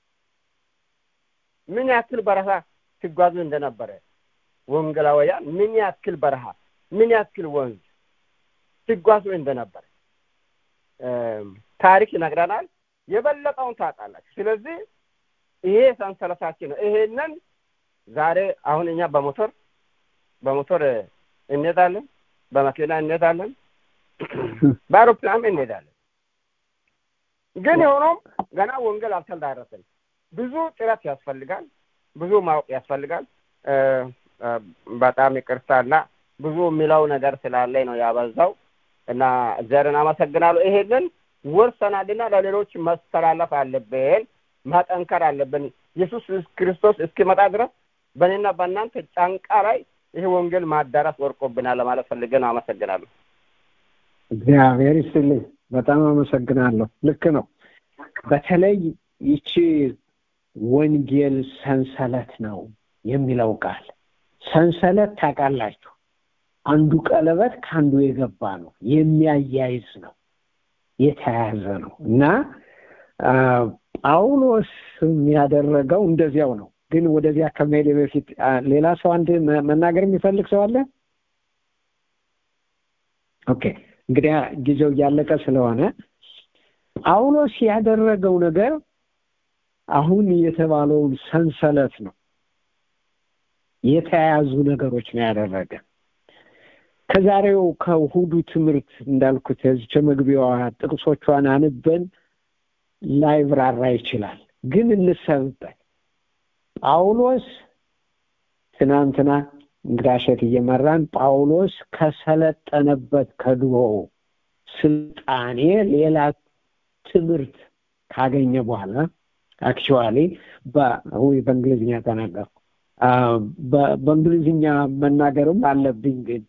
ምን ያክል በረሃ ሲጓዙ እንደነበረ ወንጌላውያን ምን ያክል በረሃ ምን ያክል ወንዝ ሲጓዙ እንደነበረ ታሪክ ይነግረናል የበለጠውን ታጣላችሁ። ስለዚህ ይሄ ሰንሰለታችን ነው። ይሄንን ዛሬ አሁን እኛ በሞተር በሞተር እንሄዳለን፣ በመኪና እንሄዳለን፣ በአውሮፕላን እንሄዳለን። ግን የሆኖም ገና ወንጌል አልተዳረሰም። ብዙ ጥረት ያስፈልጋል፣ ብዙ ማወቅ ያስፈልጋል። በጣም ይቅርታና ብዙ የሚለው ነገር ስላለኝ ነው ያበዛው እና እግዚአብሔርን አመሰግናለሁ። ይሄንን ወርሰናልና ለሌሎች መስተላለፍ አለብን፣ ማጠንከር አለብን። ኢየሱስ ክርስቶስ እስኪመጣ ድረስ በእኔና በእናንተ ጫንቃ ላይ ይሄ ወንጌል ማዳረስ ወርቆብናል ለማለት ፈልጌ ነው። አመሰግናለሁ። እግዚአብሔር ይስጥልኝ። በጣም አመሰግናለሁ። ልክ ነው። በተለይ ይቺ ወንጌል ሰንሰለት ነው የሚለው ቃል ሰንሰለት ታውቃላችሁ፣ አንዱ ቀለበት ከአንዱ የገባ ነው፣ የሚያያይዝ ነው፣ የተያያዘ ነው እና ጳውሎስ የሚያደረገው እንደዚያው ነው። ግን ወደዚያ ከመሄድ በፊት ሌላ ሰው አንድ መናገር የሚፈልግ ሰው አለ? ኦኬ እንግዲያ ጊዜው እያለቀ ስለሆነ ጳውሎስ ያደረገው ነገር አሁን የተባለውን ሰንሰለት ነው የተያያዙ ነገሮች ነው ያደረገ። ከዛሬው ከእሁዱ ትምህርት እንዳልኩት እዚች መግቢያዋ ጥቅሶቿን አንበን ላይብራራ ይችላል፣ ግን እንሰብበት። ጳውሎስ ትናንትና እንግዳሸት እየመራን ጳውሎስ ከሰለጠነበት ከድሮ ስልጣኔ ሌላ ትምህርት ካገኘ በኋላ አክቹዋሊ በእንግሊዝኛ ተናገርኩ። በእንግሊዝኛ መናገርም አለብኝ። ግን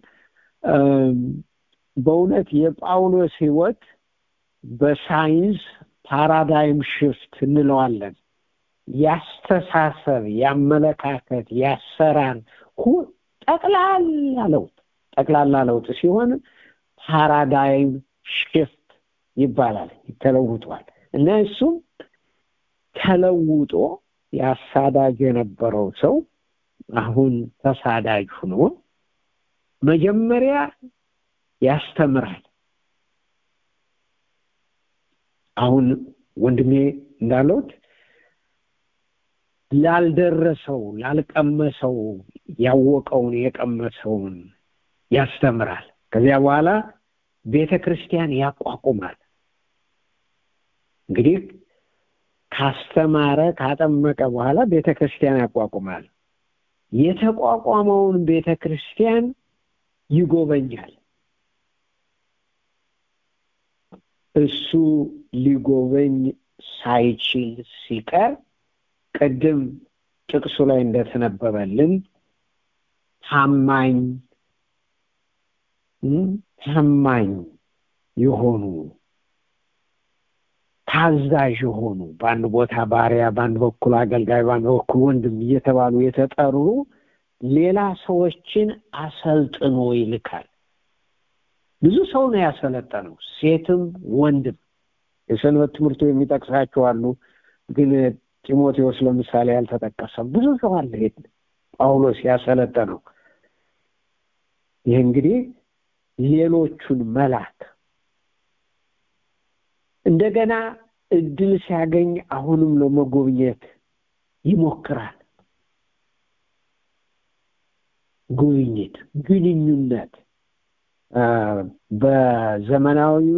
በእውነት የጳውሎስ ሕይወት በሳይንስ ፓራዳይም ሽፍት እንለዋለን። ያስተሳሰብ፣ ያመለካከት፣ ያሰራር ጠቅላላ ለውጥ ጠቅላላ ለውጥ ሲሆን ፓራዳይም ሽፍት ይባላል። ተለውጧል እና እሱም ተለውጦ ያሳዳጅ የነበረው ሰው አሁን ተሳዳጅ ሆኖ መጀመሪያ ያስተምራል። አሁን ወንድሜ እንዳሉት ላልደረሰው ላልቀመሰው ያወቀውን የቀመሰውን ያስተምራል። ከዚያ በኋላ ቤተ ክርስቲያን ያቋቁማል። እንግዲህ ካስተማረ ካጠመቀ በኋላ ቤተ ክርስቲያን ያቋቁማል። የተቋቋመውን ቤተ ክርስቲያን ይጎበኛል። እሱ ሊጎበኝ ሳይችል ሲቀር ቅድም ጥቅሱ ላይ እንደተነበበልን ታማኝ ታማኝ የሆኑ ታዛዥ የሆኑ በአንድ ቦታ ባሪያ፣ በአንድ በኩል አገልጋይ፣ በአንድ በኩል ወንድም እየተባሉ የተጠሩ ሌላ ሰዎችን አሰልጥኖ ይልካል። ብዙ ሰው ነው ያሰለጠነው፣ ሴትም ወንድም። የሰንበት ትምህርቱ የሚጠቅሳቸው አሉ፣ ግን ጢሞቴዎስ ለምሳሌ ያልተጠቀሰም ብዙ ሰው አለ። ጳውሎስ ያሰለጠነው ይህ እንግዲህ ሌሎቹን መላክ እንደገና እድል ሲያገኝ አሁንም ለመጎብኘት ይሞክራል። ጉብኝት፣ ግንኙነት በዘመናዊው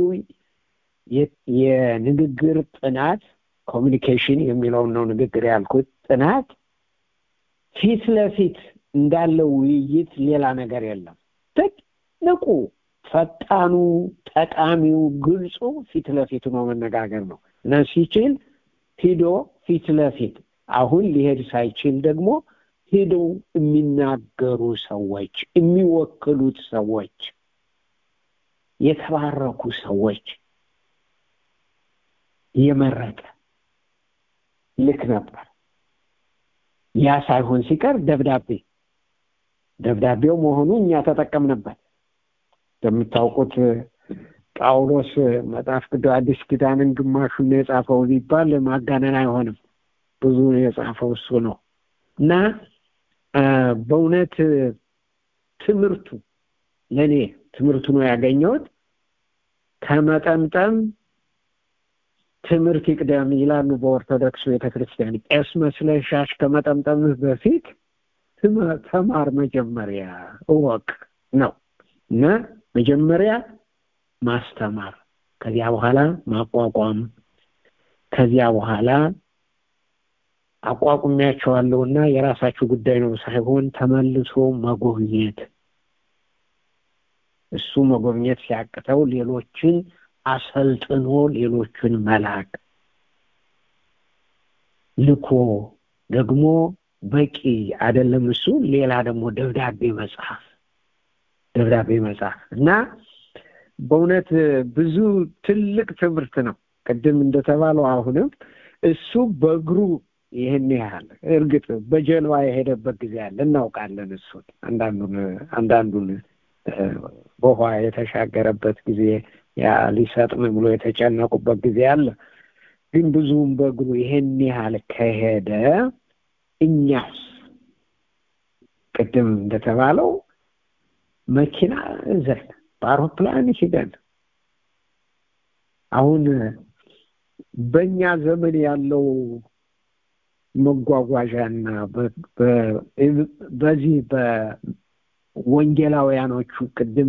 የንግግር ጥናት ኮሚኒኬሽን የሚለውን ነው ንግግር ያልኩት ጥናት ፊት ለፊት እንዳለው ውይይት ሌላ ነገር የለም። ትልቁ ፈጣኑ፣ ጠቃሚው፣ ግልጹ ፊት ለፊት ነው መነጋገር ነው እና ሲችል ሂዶ ፊት ለፊት አሁን ሊሄድ ሳይችል ደግሞ ሄደው የሚናገሩ ሰዎች፣ የሚወክሉት ሰዎች፣ የተባረኩ ሰዎች የመረጠ ልክ ነበር። ያ ሳይሆን ሲቀር ደብዳቤ ደብዳቤው መሆኑ እኛ ተጠቀምንበት። እንደምታውቁት ጳውሎስ መጽሐፍ ቅዱስ አዲስ ኪዳንን ግማሹን የጻፈው ቢባል ማጋነን አይሆንም። ብዙ የጻፈው እሱ ነው እና በእውነት ትምህርቱ ለእኔ ትምህርቱ ነው ያገኘሁት ከመጠምጠም ትምህርት ይቅደም ይላሉ በኦርቶዶክስ ቤተክርስቲያን። ቄስ መስለህ ሻሽ ከመጠምጠምህ በፊት ተማር፣ መጀመሪያ እወቅ ነው እና መጀመሪያ ማስተማር፣ ከዚያ በኋላ ማቋቋም፣ ከዚያ በኋላ አቋቁሚያቸዋለሁና የራሳችሁ ጉዳይ ነው ሳይሆን ተመልሶ መጎብኘት እሱ መጎብኘት ሲያቅተው ሌሎችን አሰልጥኖ ሌሎችን መላክ ልኮ ደግሞ በቂ አይደለም። እሱ ሌላ ደግሞ ደብዳቤ መጽሐፍ ደብዳቤ መጽሐፍ እና በእውነት ብዙ ትልቅ ትምህርት ነው። ቅድም እንደተባለው አሁንም እሱ በእግሩ ይህን ያህል እርግጥ በጀልባ የሄደበት ጊዜ አለ፣ እናውቃለን። እሱን አንዳንዱን አንዳንዱን በውሃ የተሻገረበት ጊዜ ያ ሊሰጥም ብሎ የተጨነቁበት ጊዜ አለ። ግን ብዙም በእግሩ ይሄን ያህል ከሄደ እኛስ ቅድም እንደተባለው መኪና ዘን በአውሮፕላን ሂደን አሁን በእኛ ዘመን ያለው መጓጓዣና በዚህ በወንጌላውያኖቹ ቅድም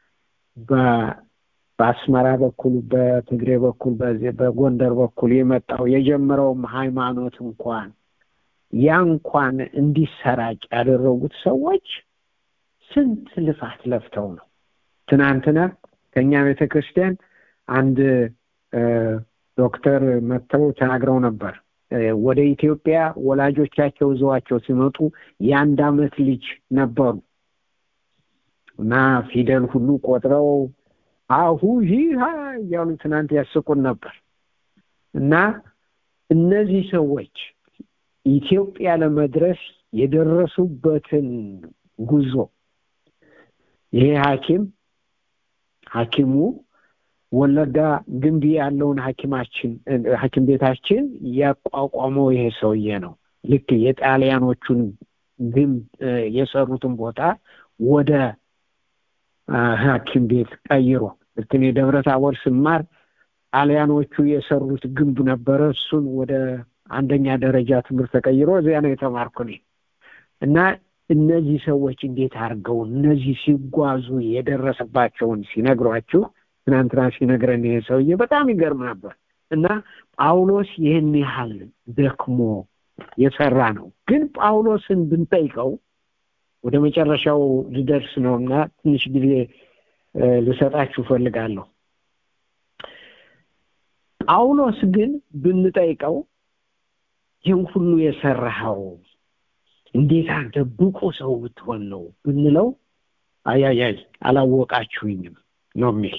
በአስመራ በኩል በትግሬ በኩል በዚህ በጎንደር በኩል የመጣው የጀመረውም ሃይማኖት እንኳን ያ እንኳን እንዲሰራጭ ያደረጉት ሰዎች ስንት ልፋት ለፍተው ነው። ትናንትና ከእኛ ቤተ ክርስቲያን አንድ ዶክተር መጥተው ተናግረው ነበር። ወደ ኢትዮጵያ ወላጆቻቸው ይዘዋቸው ሲመጡ የአንድ አመት ልጅ ነበሩ እና ፊደል ሁሉ ቆጥረው አሁ ይህ እያሉ ትናንት ያስቁን ነበር እና እነዚህ ሰዎች ኢትዮጵያ ለመድረስ የደረሱበትን ጉዞ ይሄ ሐኪም ሐኪሙ ወለጋ ግንቢ ያለውን ሐኪማችን ሐኪም ቤታችን ያቋቋመው ይሄ ሰውዬ ነው። ልክ የጣሊያኖቹን ግንብ የሰሩትን ቦታ ወደ ሐኪም ቤት ቀይሮ ልክ እኔ ደብረ ታቦር ስማር ጣሊያኖቹ የሰሩት ግንብ ነበረ። እሱን ወደ አንደኛ ደረጃ ትምህርት ተቀይሮ እዚያ ነው የተማርኩ እኔ እና እነዚህ ሰዎች እንዴት አድርገው እነዚህ ሲጓዙ የደረሰባቸውን ሲነግሯችሁ ትናንትና ሲነግረን ይሄ ሰውዬ በጣም ይገርም ነበር እና ጳውሎስ ይህን ያህል ደክሞ የሰራ ነው። ግን ጳውሎስን ብንጠይቀው ወደ መጨረሻው ልደርስ ነው እና ትንሽ ጊዜ ልሰጣችሁ ፈልጋለሁ። ጳውሎስ ግን ብንጠይቀው ይህን ሁሉ የሰራኸው እንዴት አንተ ብቁ ሰው ብትሆን ነው ብንለው አያያይ አላወቃችሁኝም ነው የሚል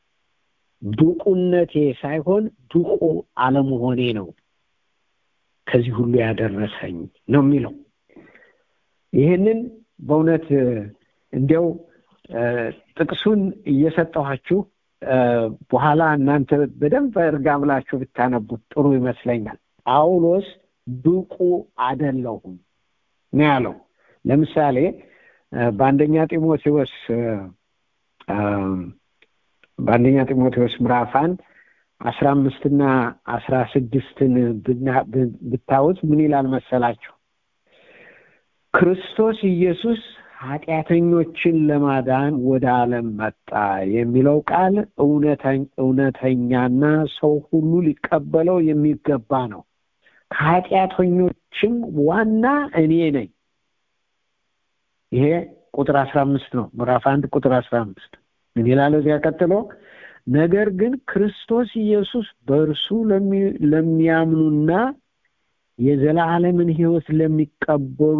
ብቁነቴ ሳይሆን ብቁ አለመሆኔ ነው ከዚህ ሁሉ ያደረሰኝ ነው የሚለው ይህንን በእውነት እንዲያው ጥቅሱን እየሰጠኋችሁ በኋላ እናንተ በደንብ እርጋ ብላችሁ ብታነቡት ጥሩ ይመስለኛል ጳውሎስ ብቁ አደለሁም ነው ያለው ለምሳሌ በአንደኛ ጢሞቴዎስ በአንደኛ ጢሞቴዎስ ምዕራፍ አንድ አስራ አምስትና አስራ ስድስትን ብታዩት ምን ይላል መሰላችሁ ክርስቶስ ኢየሱስ ኃጢአተኞችን ለማዳን ወደ ዓለም መጣ የሚለው ቃል እውነተኛና ሰው ሁሉ ሊቀበለው የሚገባ ነው ከኃጢአተኞችም ዋና እኔ ነኝ ይሄ ቁጥር አስራ አምስት ነው ምዕራፍ አንድ ቁጥር አስራ አምስት ምን ይላል እዚያ ቀጥሎ ነገር ግን ክርስቶስ ኢየሱስ በእርሱ ለሚያምኑና የዘላለምን ህይወት ለሚቀበሉ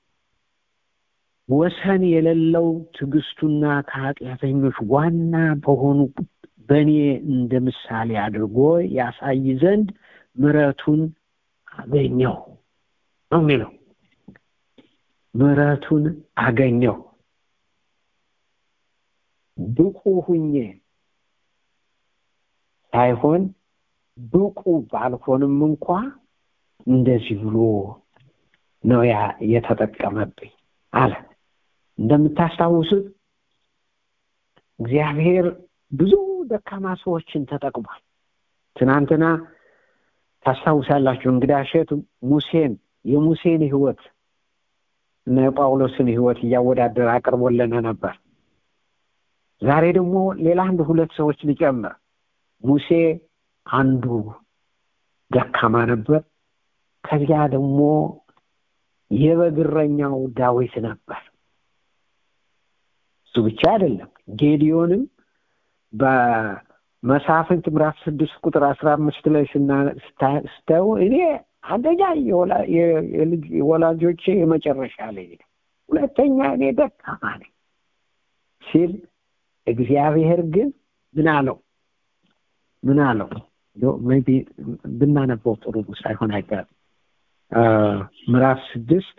ወሰን የሌለው ትዕግስቱና ከኃጢአተኞች ዋና በሆኑ በእኔ እንደ ምሳሌ አድርጎ ያሳይ ዘንድ ምረቱን አገኘው ነው የሚለው ምረቱን አገኘው ብቁ ሁኜ ሳይሆን ብቁ ባልሆንም እንኳ እንደዚህ ብሎ ነው ያ የተጠቀመብኝ አለ እንደምታስታውሱት እግዚአብሔር ብዙ ደካማ ሰዎችን ተጠቅሟል ትናንትና ታስታውሳላችሁ እንግዳ እሸት ሙሴን የሙሴን ህይወት እና የጳውሎስን ህይወት እያወዳደረ አቅርቦልን ነበር ዛሬ ደግሞ ሌላ አንድ ሁለት ሰዎች ሊጨምር ሙሴ አንዱ ደካማ ነበር ከዚያ ደግሞ የበግረኛው ዳዊት ነበር እሱ ብቻ አይደለም ጌዲዮንም በመሳፍንት ምዕራፍ ስድስት ቁጥር አስራ አምስት ላይ ስታዩ እኔ አንደኛ የወላጆቼ የመጨረሻ ላይ ሁለተኛ እኔ ደካማ ነኝ ሲል እግዚአብሔር ግን ምን አለው ምን አለው ሜቢ ብናነበው ጥሩ ሳይሆን አይቀርም ምዕራፍ ስድስት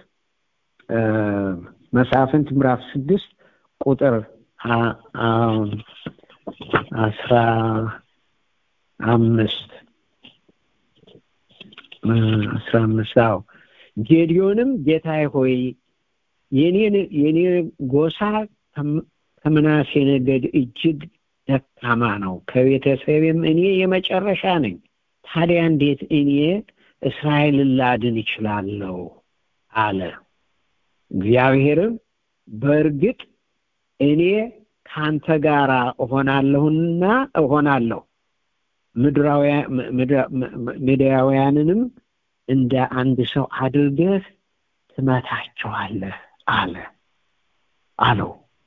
መሳፍንት ምዕራፍ ስድስት ቁጥር አስራ አምስት አስራ አምስት አዎ ጌዲዮንም ጌታዬ ሆይ የኔ ጎሳ ከምናሴ ነገድ እጅግ ደካማ ነው ከቤተሰብም እኔ የመጨረሻ ነኝ ታዲያ እንዴት እኔ እስራኤልን ላድን ይችላለሁ አለ እግዚአብሔርም በእርግጥ እኔ ከአንተ ጋር እሆናለሁና እሆናለሁ ምድራውያንንም እንደ አንድ ሰው አድርገህ ትመታቸዋለህ አለ አለው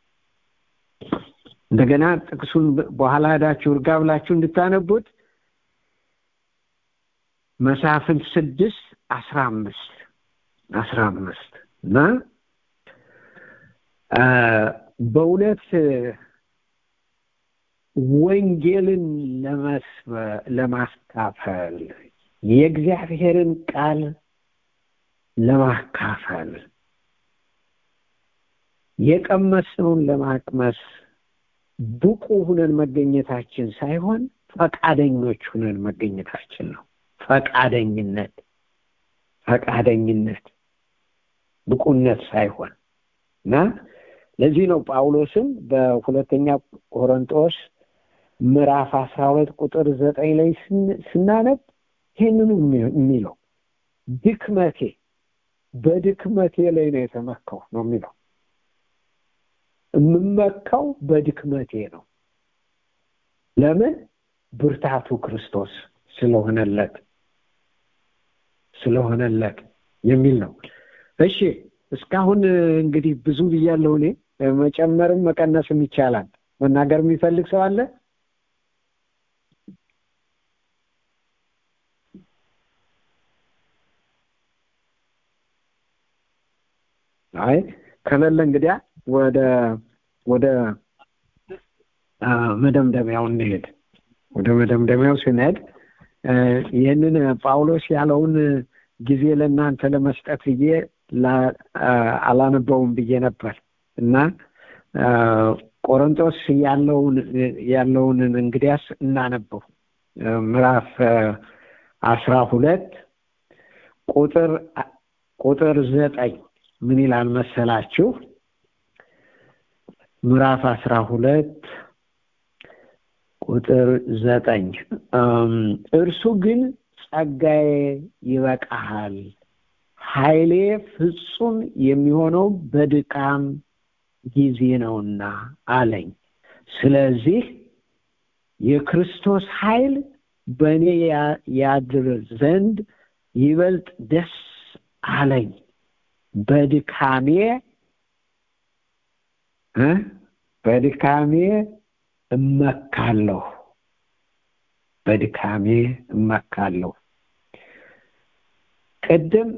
እንደገና ጥቅሱን በኋላ ሄዳችሁ እርጋ ብላችሁ እንድታነቡት መሳፍንት ስድስት አስራ አምስት አስራ አምስት እና በእውነት ወንጌልን ለማካፈል የእግዚአብሔርን ቃል ለማካፈል የቀመስነውን ለማቅመስ ብቁ ሁነን መገኘታችን ሳይሆን ፈቃደኞች ሁነን መገኘታችን ነው ፈቃደኝነት ፈቃደኝነት ብቁነት ሳይሆን እና ለዚህ ነው ጳውሎስም በሁለተኛ ቆሮንጦስ ምዕራፍ አስራ ሁለት ቁጥር ዘጠኝ ላይ ስናነብ ይህንኑ የሚለው ድክመቴ በድክመቴ ላይ ነው የተመካው ነው የሚለው የምመካው በድክመቴ ነው ለምን ብርታቱ ክርስቶስ ስለሆነለት ስለሆነለት የሚል ነው እሺ እስካሁን እንግዲህ ብዙ ብያለሁ እኔ መጨመርም መቀነስም ይቻላል መናገር የሚፈልግ ሰው አለ አይ ከሌለ እንግዲያ ወደ ወደ መደምደሚያው እንሄድ ወደ መደምደሚያው ስንሄድ ይህንን ጳውሎስ ያለውን ጊዜ ለእናንተ ለመስጠት ብዬ አላነበውም ብዬ ነበር እና ቆሮንቶስ ያለውን ያለውን እንግዲያስ እናነበው ምዕራፍ አስራ ሁለት ቁጥር ቁጥር ዘጠኝ ምን ይላል መሰላችሁ ምዕራፍ አስራ ሁለት ቁጥር ዘጠኝ እርሱ ግን ጸጋዬ ይበቃሃል ኃይሌ ፍጹም የሚሆነው በድካም ጊዜ ነውና አለኝ ስለዚህ የክርስቶስ ኃይል በእኔ ያድር ዘንድ ይበልጥ ደስ አለኝ በድካሜ በድካሜ እመካለሁ በድካሜ እመካለሁ ቅድም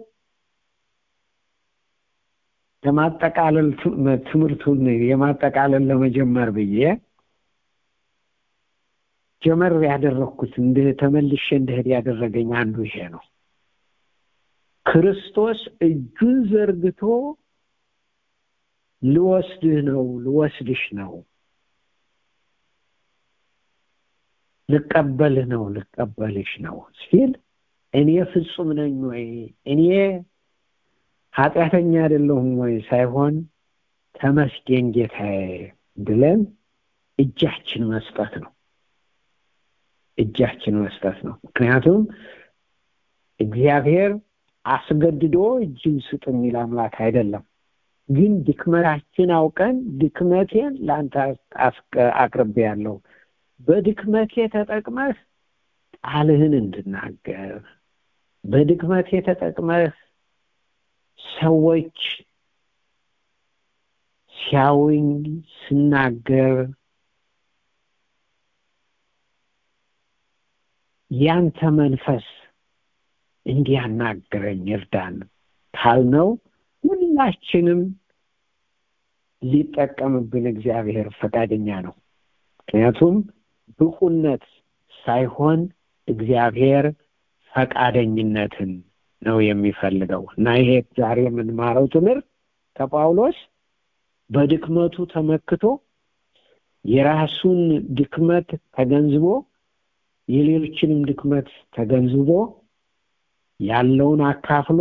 ለማጠቃለል ትምህርቱን የማጠቃለል ለመጀመር ብዬ ጀመር ያደረግኩት እንደ ተመልሼ እንደሄድ ያደረገኝ አንዱ ይሄ ነው ክርስቶስ እጁን ዘርግቶ ልወስድህ ነው ልወስድሽ ነው ልቀበልህ ነው ልቀበልሽ ነው ሲል እኔ ፍጹም ነኝ ወይ እኔ ኃጢአተኛ አይደለሁም ወይ ሳይሆን ተመስገን ጌታዬ ብለን እጃችን መስጠት ነው እጃችን መስጠት ነው ምክንያቱም እግዚአብሔር አስገድዶ እጅን ስጥ የሚል አምላክ አይደለም። ግን ድክመታችን አውቀን ድክመቴን ለአንተ አቅርቤ ያለው በድክመቴ ተጠቅመህ ቃልህን እንድናገር በድክመቴ ተጠቅመህ ሰዎች ሲያውኝ ስናገር ያንተ መንፈስ እንዲያናግረኝ እርዳን ካልነው ሁላችንም ሊጠቀምብን እግዚአብሔር ፈቃደኛ ነው። ምክንያቱም ብቁነት ሳይሆን እግዚአብሔር ፈቃደኝነትን ነው የሚፈልገው እና ይሄ ዛሬ የምንማረው ትምህርት ከጳውሎስ በድክመቱ ተመክቶ የራሱን ድክመት ተገንዝቦ የሌሎችንም ድክመት ተገንዝቦ ያለውን አካፍሎ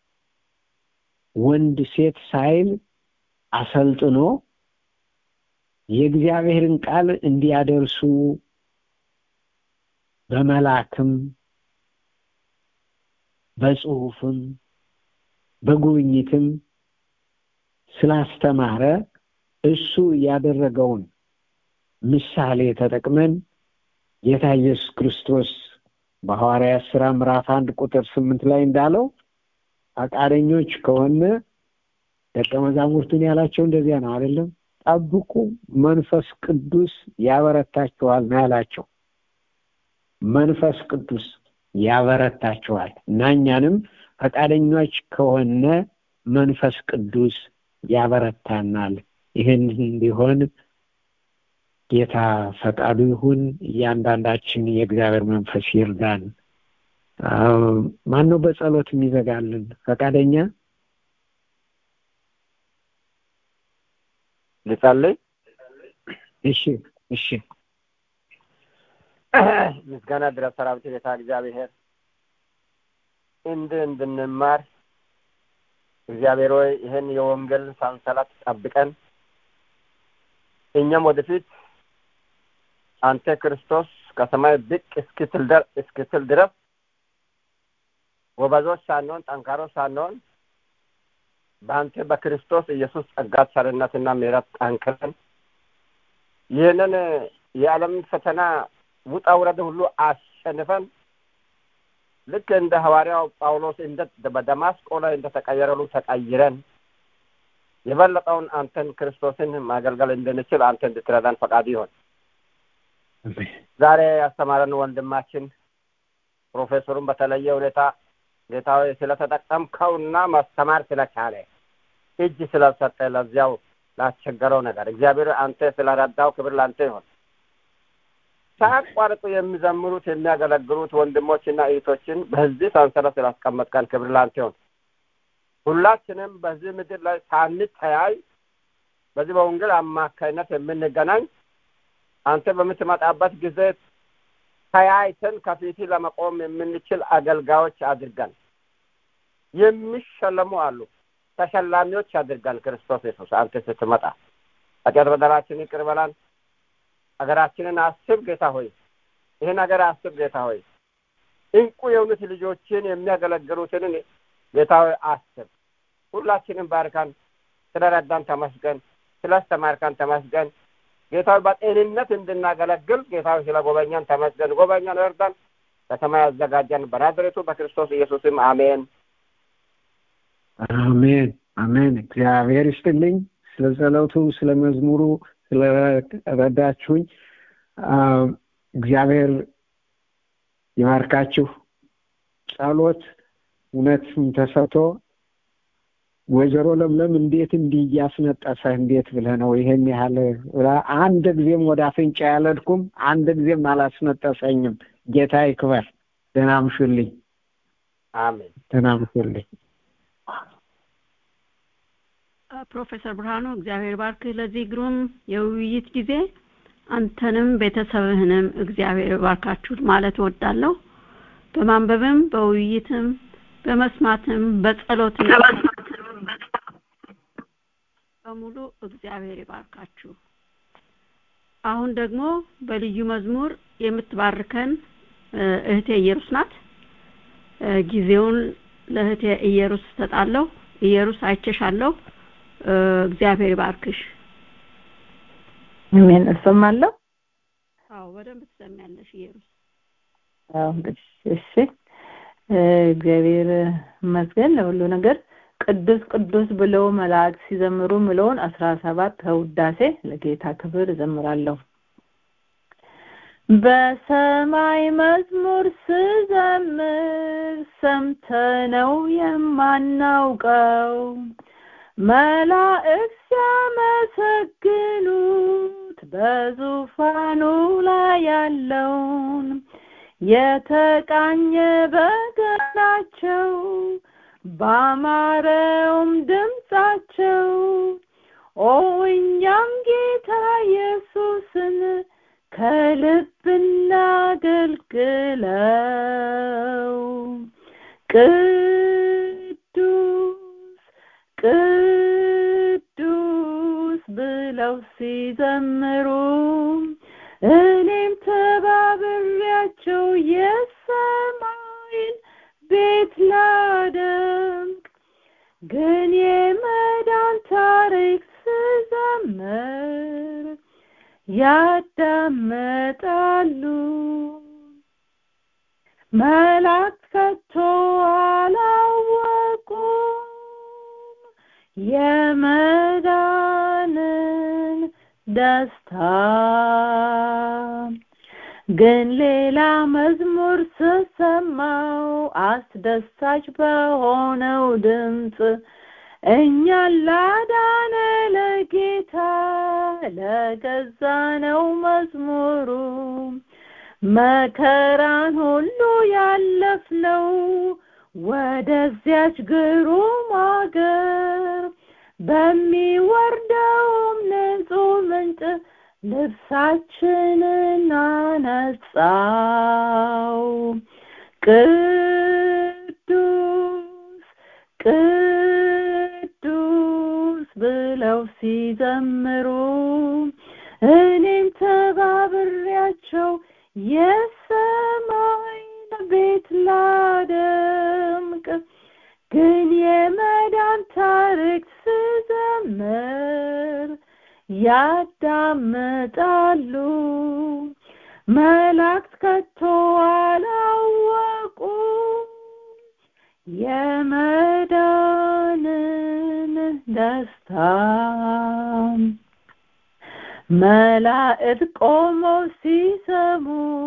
ወንድ ሴት ሳይል አሰልጥኖ የእግዚአብሔርን ቃል እንዲያደርሱ በመላክም በጽሁፍም በጉብኝትም ስላስተማረ እሱ ያደረገውን ምሳሌ ተጠቅመን ጌታ ኢየሱስ ክርስቶስ በሐዋርያት ሥራ ምዕራፍ አንድ ቁጥር ስምንት ላይ እንዳለው ፈቃደኞች ከሆነ ደቀ መዛሙርቱን ያላቸው እንደዚያ ነው አይደለም ጠብቁ መንፈስ ቅዱስ ያበረታችኋል ነው ያላቸው መንፈስ ቅዱስ ያበረታችኋል እና እኛንም ፈቃደኞች ከሆነ መንፈስ ቅዱስ ያበረታናል ይህን እንዲሆን ጌታ ፈቃዱ ይሁን እያንዳንዳችን የእግዚአብሔር መንፈስ ይርዳን ማን ነው በጸሎት የሚዘጋልን ፈቃደኛ ልጸልይ እሺ እሺ ምስጋና ድረስ ሰራዊት ጌታ እግዚአብሔር እንድ እንድንማር እግዚአብሔር ሆይ ይህን የወንጌል ሰንሰለት ጠብቀን እኛም ወደፊት አንተ ክርስቶስ ከሰማይ ብቅ እስክትል ድረስ ጎበዞች ሳንሆን ጠንካሮች ሳንሆን በአንተ በክርስቶስ ኢየሱስ ጸጋ ቸርነትና ምሕረት ጠንክረን ይህንን የዓለምን ፈተና ውጣ ውረድ ሁሉ አሸንፈን ልክ እንደ ሐዋርያው ጳውሎስ እንደ በደማስቆ ላይ እንደተቀየረ ሁሉ ተቀይረን የበለጠውን አንተን ክርስቶስን ማገልገል እንድንችል አንተ እንድትረዳን ፈቃድ ይሆን። ዛሬ ያስተማረን ወንድማችን ፕሮፌሰሩን በተለየ ሁኔታ ጌታዊ ስለተጠቀምከውና ማስተማር ስለቻለ እጅ ስለሰጠ ለዚያው ላስቸገረው ነገር እግዚአብሔር አንተ ስለረዳው ክብር ላንተ ይሆን። ሳያቋርጡ የሚዘምሩት የሚያገለግሉት ወንድሞችና እህቶችን በዚህ ሰንሰለት ስላስቀመጥከን ክብር ላንተ ይሆን። ሁላችንም በዚህ ምድር ላይ ሳንተያይ በዚህ በወንጌል አማካይነት የምንገናኝ አንተ በምትመጣበት ጊዜ ተያይተን ከፊት ለመቆም የምንችል አገልጋዮች አድርገን የሚሸለሙ አሉ ተሸላሚዎች አድርገን ክርስቶስ ኢየሱስ አንተ ስትመጣ ኃጢአት በደላችን ይቅር በላን ሀገራችንን አስብ ጌታ ሆይ ይህን ሀገር አስብ ጌታ ሆይ እንቁ የሆኑት ልጆችን የሚያገለግሉትን ጌታ ሆይ አስብ ሁላችንም ባርካን ስለረዳን ተመስገን ስላስተማርካን ተመስገን ጌታ በጤንነት እንድናገለግል ጌታ ስለ ጎበኛን ተመስገን ጎበኛን እርዳን በሰማይ አዘጋጀን በናዝሬቱ በክርስቶስ ኢየሱስም አሜን አሜን አሜን እግዚአብሔር ይስጥልኝ ስለ ጸሎቱ ስለ መዝሙሩ ስለረዳችሁኝ እግዚአብሔር ይባርካችሁ ጸሎት እውነትም ተሰጥቶ ወይዘሮ ለምለም እንዴት እንዲህ እያስነጠሰ እንዴት ብለህ ነው ይሄን ያህል አንድ ጊዜም ወደ አፍንጫ ያለድኩም አንድ ጊዜም አላስነጠሰኝም ጌታ ይክበር ደህና ምሹልኝ አሜን ደህና ምሹልኝ ፕሮፌሰር ብርሃኑ እግዚአብሔር ባርክህ ለዚህ ግሩም የውይይት ጊዜ አንተንም ቤተሰብህንም እግዚአብሔር ባርካችሁ ማለት እወዳለሁ በማንበብም በውይይትም በመስማትም በጸሎትም በሙሉ እግዚአብሔር ይባርካችሁ አሁን ደግሞ በልዩ መዝሙር የምትባርከን እህቴ ኢየሩስ ናት ጊዜውን ለእህቴ ኢየሩስ ሰጣለሁ። ኢየሩስ አይቼሻለሁ። እግዚአብሔር ይባርክሽ። አሜን። እሰማለሁ። አዎ በደንብ ትሰሚያለሽ ኢየሩስ። አዎ እንግዲህ እሺ። እግዚአብሔር ይመስገን ለሁሉ ነገር። ቅዱስ ቅዱስ ብለው መላእክት ሲዘምሩ ምለውን አስራ ሰባት ከውዳሴ ለጌታ ክብር እዘምራለሁ። በሰማይ መዝሙር ስዘምር ሰምተነው የማናውቀው መላእክት ሲያመሰግኑት በዙፋኑ ላይ ያለውን የተቃኘ በገናቸው ባማረውም ድምፃቸው ኦ እኛም ጌታ ኢየሱስን ከልብ እናገልግለው። ቅዱስ ቅዱስ ብለው ሲዘምሩ እኔም ተባብሬያቸው የሰማይን ቤት ላደምቅ ግን የመዳን ታሪክ ስዘምር ያዳመጣሉ መላእክት ከቶ አላወቁም የመዳንን ደስታ ግን ሌላ መዝሙር ስሰማው አስደሳች በሆነው ድምፅ እኛን ላዳነ ለጌታ ለገዛ ነው መዝሙሩ መከራን ሁሉ ያለፍነው ወደዚያች ግሩም አገር በሚወርደውም ንጹህ ምንጭ ልብሳችንን አነጻው። ቅዱስ ቅዱስ ብለው ሲዘምሩ እኔም ተባብሬያቸው የሰማይን ቤት ላደምቅ ግን የመዳን ታሪክ ስዘምር ያዳምጣሉ መላእክት ከቶ አላወቁም የመዳንን ደስታ መላእክት ቆመው ሲሰሙ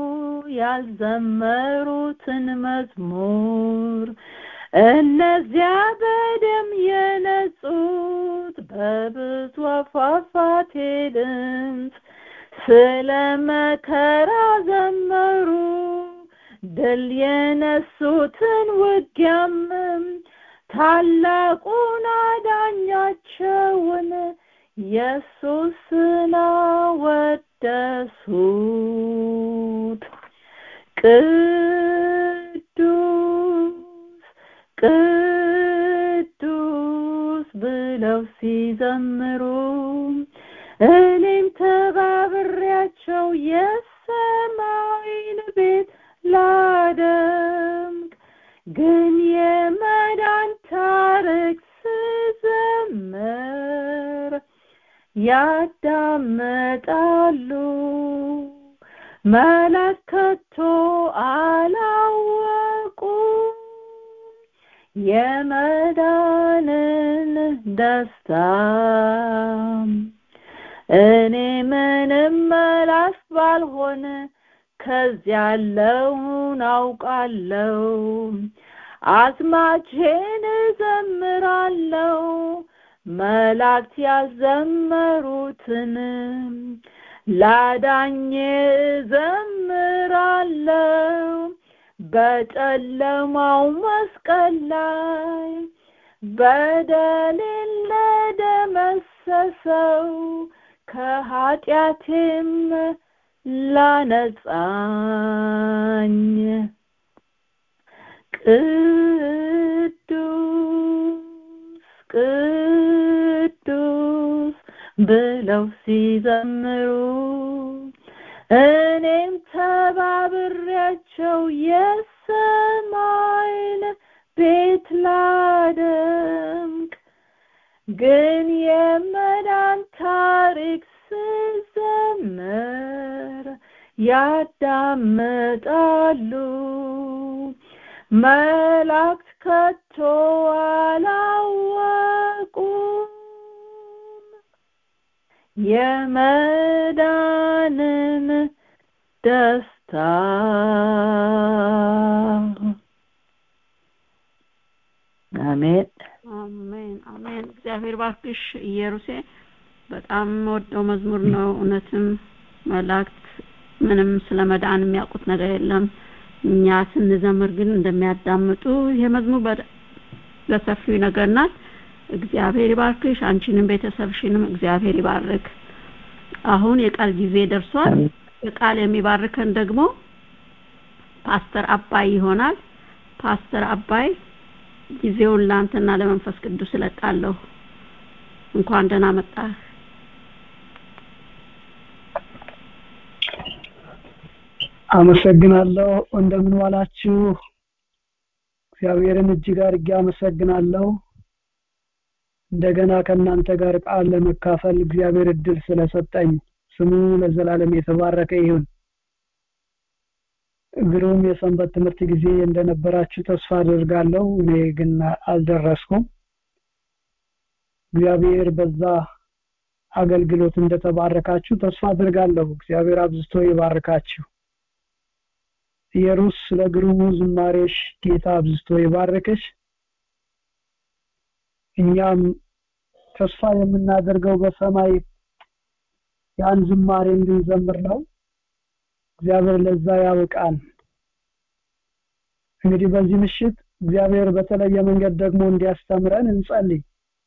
ያልዘመሩትን መዝሙር እነዚያ በደም የነጹት በብዙ ፏፏቴ ድምፅ ስለ መከራ ዘመሩ ድል የነሱትን ውጊያምም ታላቁን አዳኛቸውን ኢየሱስን አወደሱት። ቅዱስ ቅዱስ ብለው ሲዘምሩ እኔም ተባብሬያቸው የሰማይን ቤት ላደምቅ ግን የመዳን ታሪክ ስዘምር ያዳምጣሉ መለከቶ አላወቁም የመዳንን ደስታ እኔ ምንም መላስ ባልሆን ከዚያ ያለውን አውቃለሁ አዝማቼን እዘምራለሁ መላእክት ያዘመሩትን ላዳኜ እዘምራለሁ በጨለማው መስቀል ላይ በደሌን ለደመሰሰው ከኃጢአቴም ላነጻኝ ቅዱስ ቅዱስ ብለው ሲዘምሩ እኔም ተባብሬያቸው የሰማይ ያዳምጣሉ መላእክት ከቶ አላወቁም የመዳንን ደስታ አሜን አሜን አሜን እግዚአብሔር ባርክሽ ኢየሩሴ በጣም ወደው መዝሙር ነው እውነትም መላእክት ምንም ስለ መዳን የሚያውቁት ነገር የለም እኛ ስንዘምር ግን እንደሚያዳምጡ ይሄ መዝሙር በሰፊው ይነግረናል እግዚአብሔር ይባርክሽ አንቺንም ቤተሰብሽንም እግዚአብሔር ይባርክ አሁን የቃል ጊዜ ደርሷል የቃል የሚባርከን ደግሞ ፓስተር አባይ ይሆናል ፓስተር አባይ ጊዜውን ለአንተና ለመንፈስ ቅዱስ እለቃለሁ እንኳን ደህና መጣህ አመሰግናለሁ እንደምን ዋላችሁ እግዚአብሔርን እጅግ አድርጌ አመሰግናለሁ እንደገና ከእናንተ ጋር ቃል ለመካፈል እግዚአብሔር እድል ስለሰጠኝ ስሙ ለዘላለም የተባረከ ይሁን ግሩም የሰንበት ትምህርት ጊዜ እንደነበራችሁ ተስፋ አድርጋለሁ እኔ ግን አልደረስኩም እግዚአብሔር በዛ አገልግሎት እንደተባረካችሁ ተስፋ አድርጋለሁ እግዚአብሔር አብዝቶ ይባርካችሁ ኢየሩስ ስለ ግሩሙ ዝማሬሽ ጌታ አብዝቶ ይባርክሽ እኛም ተስፋ የምናደርገው በሰማይ ያን ዝማሬ እንድንዘምር ነው እግዚአብሔር ለዛ ያውቃል እንግዲህ በዚህ ምሽት እግዚአብሔር በተለየ መንገድ ደግሞ እንዲያስተምረን እንጸልይ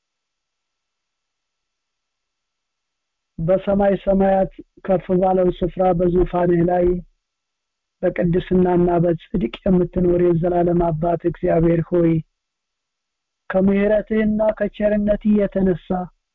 በሰማይ ሰማያት ከፍ ባለው ስፍራ በዙፋንህ ላይ በቅድስናና በጽድቅ የምትኖር የዘላለም አባት እግዚአብሔር ሆይ ከምሕረትህና ከቸርነትህ የተነሳ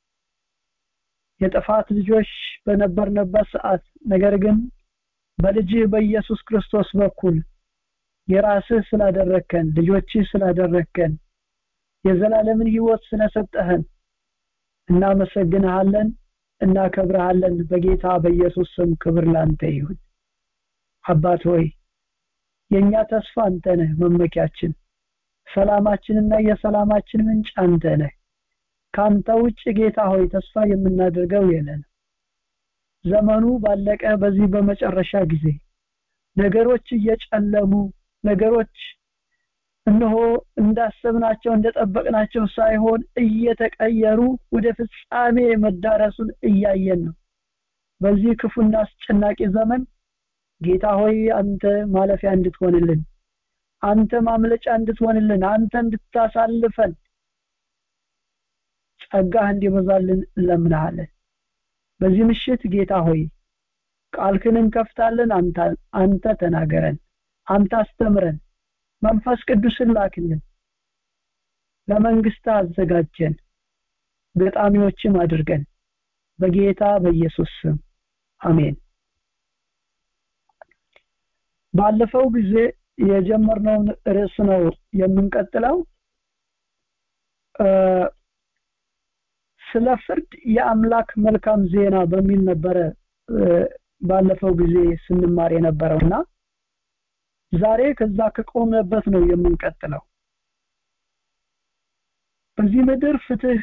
የጥፋት ልጆች በነበርንበት ሰዓት ነገር ግን በልጅህ በኢየሱስ ክርስቶስ በኩል የራስህ ስላደረከን ልጆችህ ስላደረከን የዘላለምን ህይወት ስለሰጠህን እናመሰግንሃለን እናከብረሃለን በጌታ በኢየሱስ ስም ክብር ላንተ ይሁን አባት ሆይ የኛ ተስፋ አንተ ነህ መመኪያችን ሰላማችንና የሰላማችን ምንጭ አንተ ነህ ካንተ ውጭ ጌታ ሆይ ተስፋ የምናደርገው የለን ዘመኑ ባለቀ በዚህ በመጨረሻ ጊዜ ነገሮች እየጨለሙ ነገሮች እነሆ እንዳሰብናቸው እንደጠበቅናቸው ሳይሆን እየተቀየሩ ወደ ፍጻሜ መዳረሱን እያየን ነው በዚህ ክፉና አስጨናቂ ዘመን ጌታ ሆይ አንተ ማለፊያ እንድትሆንልን አንተ ማምለጫ እንድትሆንልን አንተ እንድታሳልፈን ጸጋህ እንዲበዛልን እንለምናለን በዚህ ምሽት ጌታ ሆይ ቃልክን እንከፍታለን አንተ አንተ ተናገረን አንተ አስተምረን መንፈስ ቅዱስን ላክልን ለመንግስት አዘጋጀን ገጣሚዎችም አድርገን በጌታ በኢየሱስ ስም አሜን ባለፈው ጊዜ የጀመርነውን ርዕስ ነው የምንቀጥለው ስለ ፍርድ የአምላክ መልካም ዜና በሚል ነበረ ባለፈው ጊዜ ስንማር የነበረውና ዛሬ ከዛ ከቆመበት ነው የምንቀጥለው በዚህ ምድር ፍትህ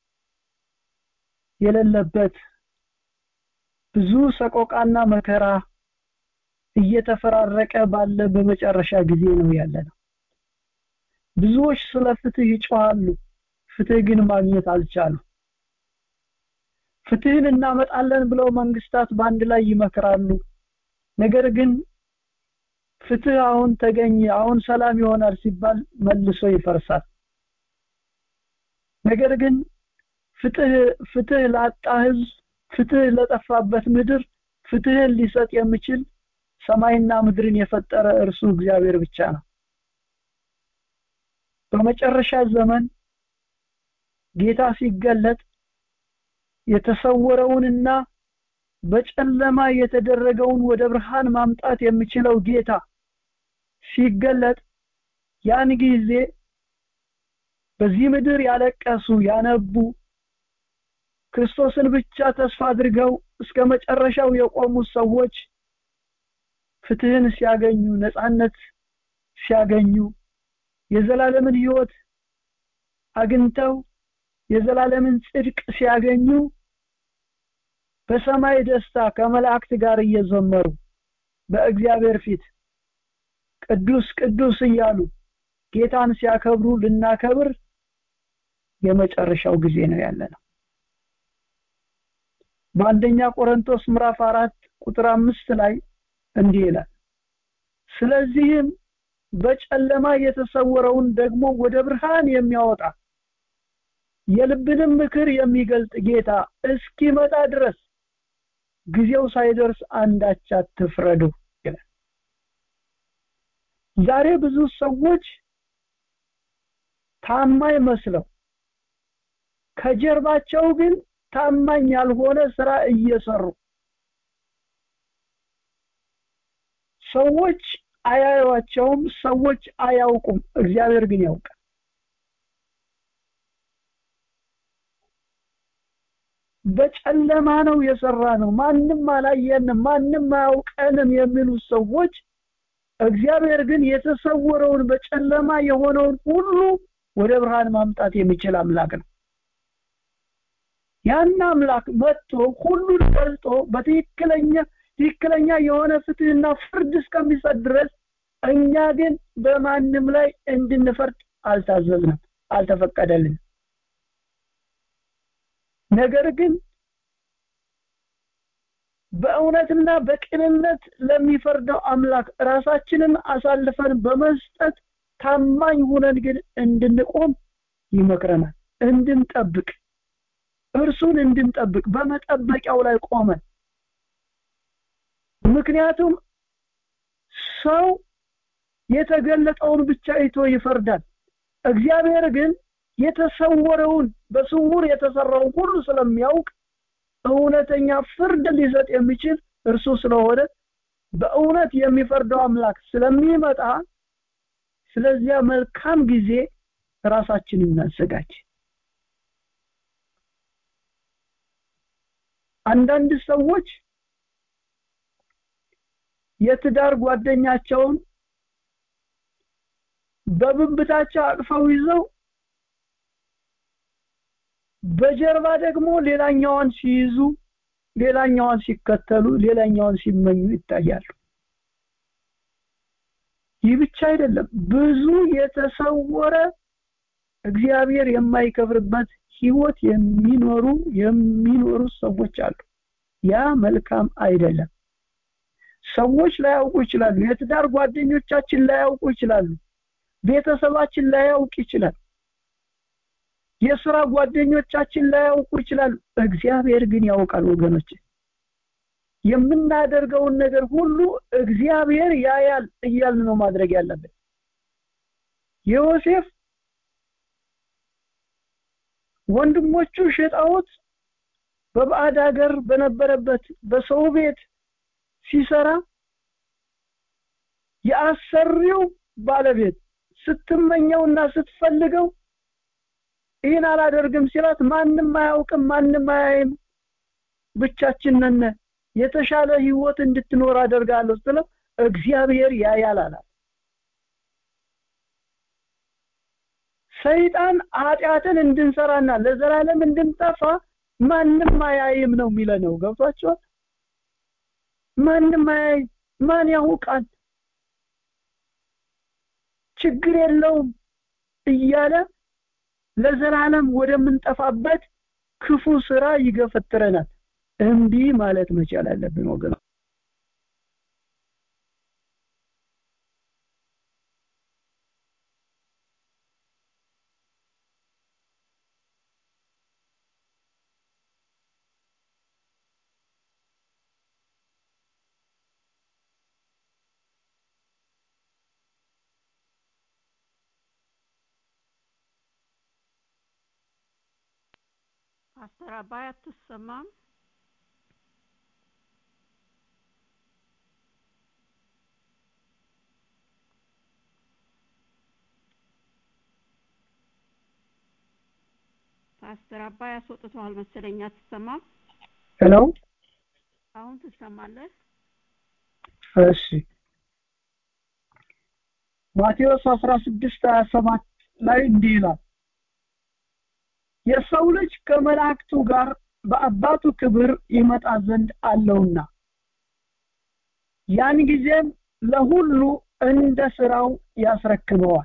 የሌለበት ብዙ ሰቆቃና መከራ እየተፈራረቀ ባለ በመጨረሻ ጊዜ ነው ያለ ነው ብዙዎች ስለ ፍትህ ይጮሃሉ ፍትህ ግን ማግኘት አልቻሉ ፍትህን እናመጣለን ብለው መንግስታት በአንድ ላይ ይመክራሉ ነገር ግን ፍትህ አሁን ተገኘ አሁን ሰላም ይሆናል ሲባል መልሶ ይፈርሳል ነገር ግን ፍትህ ፍትህ ላጣ ህዝብ ፍትህ ለጠፋበት ምድር ፍትህን ሊሰጥ የሚችል ሰማይና ምድርን የፈጠረ እርሱ እግዚአብሔር ብቻ ነው በመጨረሻ ዘመን ጌታ ሲገለጥ የተሰወረውንና በጨለማ የተደረገውን ወደ ብርሃን ማምጣት የሚችለው ጌታ ሲገለጥ ያን ጊዜ በዚህ ምድር ያለቀሱ ያነቡ ክርስቶስን ብቻ ተስፋ አድርገው እስከ መጨረሻው የቆሙ ሰዎች ፍትህን ሲያገኙ ነፃነት ሲያገኙ የዘላለምን ህይወት አግኝተው የዘላለምን ጽድቅ ሲያገኙ በሰማይ ደስታ ከመላእክት ጋር እየዘመሩ በእግዚአብሔር ፊት ቅዱስ ቅዱስ እያሉ ጌታን ሲያከብሩ ልናከብር የመጨረሻው ጊዜ ነው ያለ ነው በአንደኛ ቆሮንቶስ ምዕራፍ አራት ቁጥር አምስት ላይ እንዲህ ይላል ስለዚህም በጨለማ የተሰወረውን ደግሞ ወደ ብርሃን የሚያወጣ የልብንም ምክር የሚገልጥ ጌታ እስኪመጣ ድረስ ጊዜው ሳይደርስ አንዳች አትፍረዱ ይላል ዛሬ ብዙ ሰዎች ታማኝ መስለው ከጀርባቸው ግን ታማኝ ያልሆነ ስራ እየሰሩ ሰዎች አያዩዋቸውም ሰዎች አያውቁም እግዚአብሔር ግን ያውቃል በጨለማ ነው የሰራ ነው ማንም አላየንም ማንም አያውቀንም የሚሉ ሰዎች እግዚአብሔር ግን የተሰወረውን በጨለማ የሆነውን ሁሉ ወደ ብርሃን ማምጣት የሚችል አምላክ ነው ያን አምላክ መጥቶ ሁሉን ገልጦ በትክክለኛ ትክክለኛ የሆነ ፍትህና ፍርድ እስከሚሰጥ ድረስ እኛ ግን በማንም ላይ እንድንፈርድ አልታዘዝንም አልተፈቀደልንም ነገር ግን በእውነትና በቅንነት ለሚፈርደው አምላክ ራሳችንን አሳልፈን በመስጠት ታማኝ ሁነን ግን እንድንቆም ይመክረናል እንድንጠብቅ እርሱን እንድንጠብቅ በመጠበቂያው ላይ ቆመን ምክንያቱም ሰው የተገለጠውን ብቻ አይቶ ይፈርዳል እግዚአብሔር ግን የተሰወረውን በስውር የተሰራውን ሁሉ ስለሚያውቅ እውነተኛ ፍርድ ሊሰጥ የሚችል እርሱ ስለሆነ በእውነት የሚፈርደው አምላክ ስለሚመጣ ስለዚያ መልካም ጊዜ ራሳችንን እናዘጋጅ አንዳንድ ሰዎች የትዳር ጓደኛቸውን በብብታቸው አቅፈው ይዘው በጀርባ ደግሞ ሌላኛዋን ሲይዙ ሌላኛዋን ሲከተሉ ሌላኛዋን ሲመኙ ይታያሉ ይህ ብቻ አይደለም ብዙ የተሰወረ እግዚአብሔር የማይከብርበት ህይወት የሚኖሩ የሚኖሩ ሰዎች አሉ ያ መልካም አይደለም ሰዎች ላያውቁ ይችላሉ የትዳር ጓደኞቻችን ላያውቁ ይችላሉ ቤተሰባችን ላያውቅ ይችላል የስራ ጓደኞቻችን ላያውቁ ይችላሉ እግዚአብሔር ግን ያውቃል ወገኖች የምናደርገውን ነገር ሁሉ እግዚአብሔር ያያል እያልን ነው ማድረግ ያለብን ዮሴፍ ወንድሞቹ ሸጣውት በባዕድ ሀገር በነበረበት በሰው ቤት ሲሰራ የአሰሪው ባለቤት ስትመኘውና ስትፈልገው ይህን አላደርግም ሲላት ማንም አያውቅም ማንም አያይም ብቻችን ነን የተሻለ ህይወት እንድትኖር አደርጋለሁ ስለው እግዚአብሔር ያያል አላት ሰይጣን ኃጢአትን እንድንሰራና ለዘላለም እንድንጠፋ ማንም አያይም ነው የሚለነው ገብቷቸዋል ማንም አያይም ማን ያውቃል ችግር የለውም እያለ ለዘላለም ወደምንጠፋበት ክፉ ስራ ይገፈትረናል እምቢ ማለት መቻል አለብን ወገን ፓስተር አባይ አትሰማም ፓስተር አባይ አስወጥተዋል መሰለኝ አትሰማም ሄሎ አሁን ትሰማለህ እሺ ማቴዎስ 16 27 ላይ እንዲህ ይላል የሰው ልጅ ከመላእክቱ ጋር በአባቱ ክብር ይመጣ ዘንድ አለውና ያን ጊዜም ለሁሉ እንደ ስራው ያስረክበዋል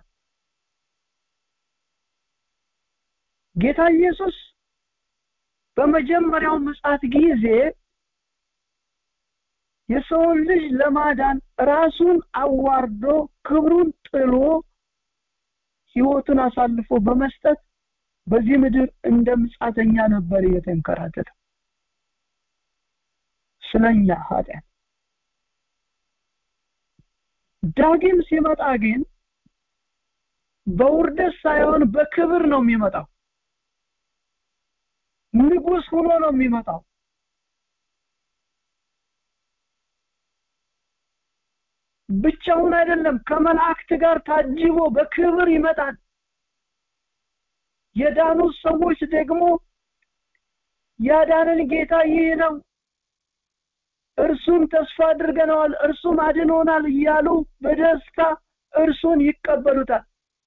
ጌታ ኢየሱስ በመጀመሪያው ምጽአት ጊዜ የሰውን ልጅ ለማዳን ራሱን አዋርዶ ክብሩን ጥሎ ህይወቱን አሳልፎ በመስጠት በዚህ ምድር እንደ ምጻተኛ ነበር የተንከራተተ ስለኛ ኃጢአት ዳግም ሲመጣ ግን በውርደት ሳይሆን በክብር ነው የሚመጣው ንጉስ ሆኖ ነው የሚመጣው ብቻውን አይደለም ከመላእክት ጋር ታጅቦ በክብር ይመጣል የዳኑ ሰዎች ደግሞ ያዳንን ጌታ ይህ ነው እርሱን ተስፋ አድርገነዋል እርሱም አድኖናል እያሉ በደስታ እርሱን ይቀበሉታል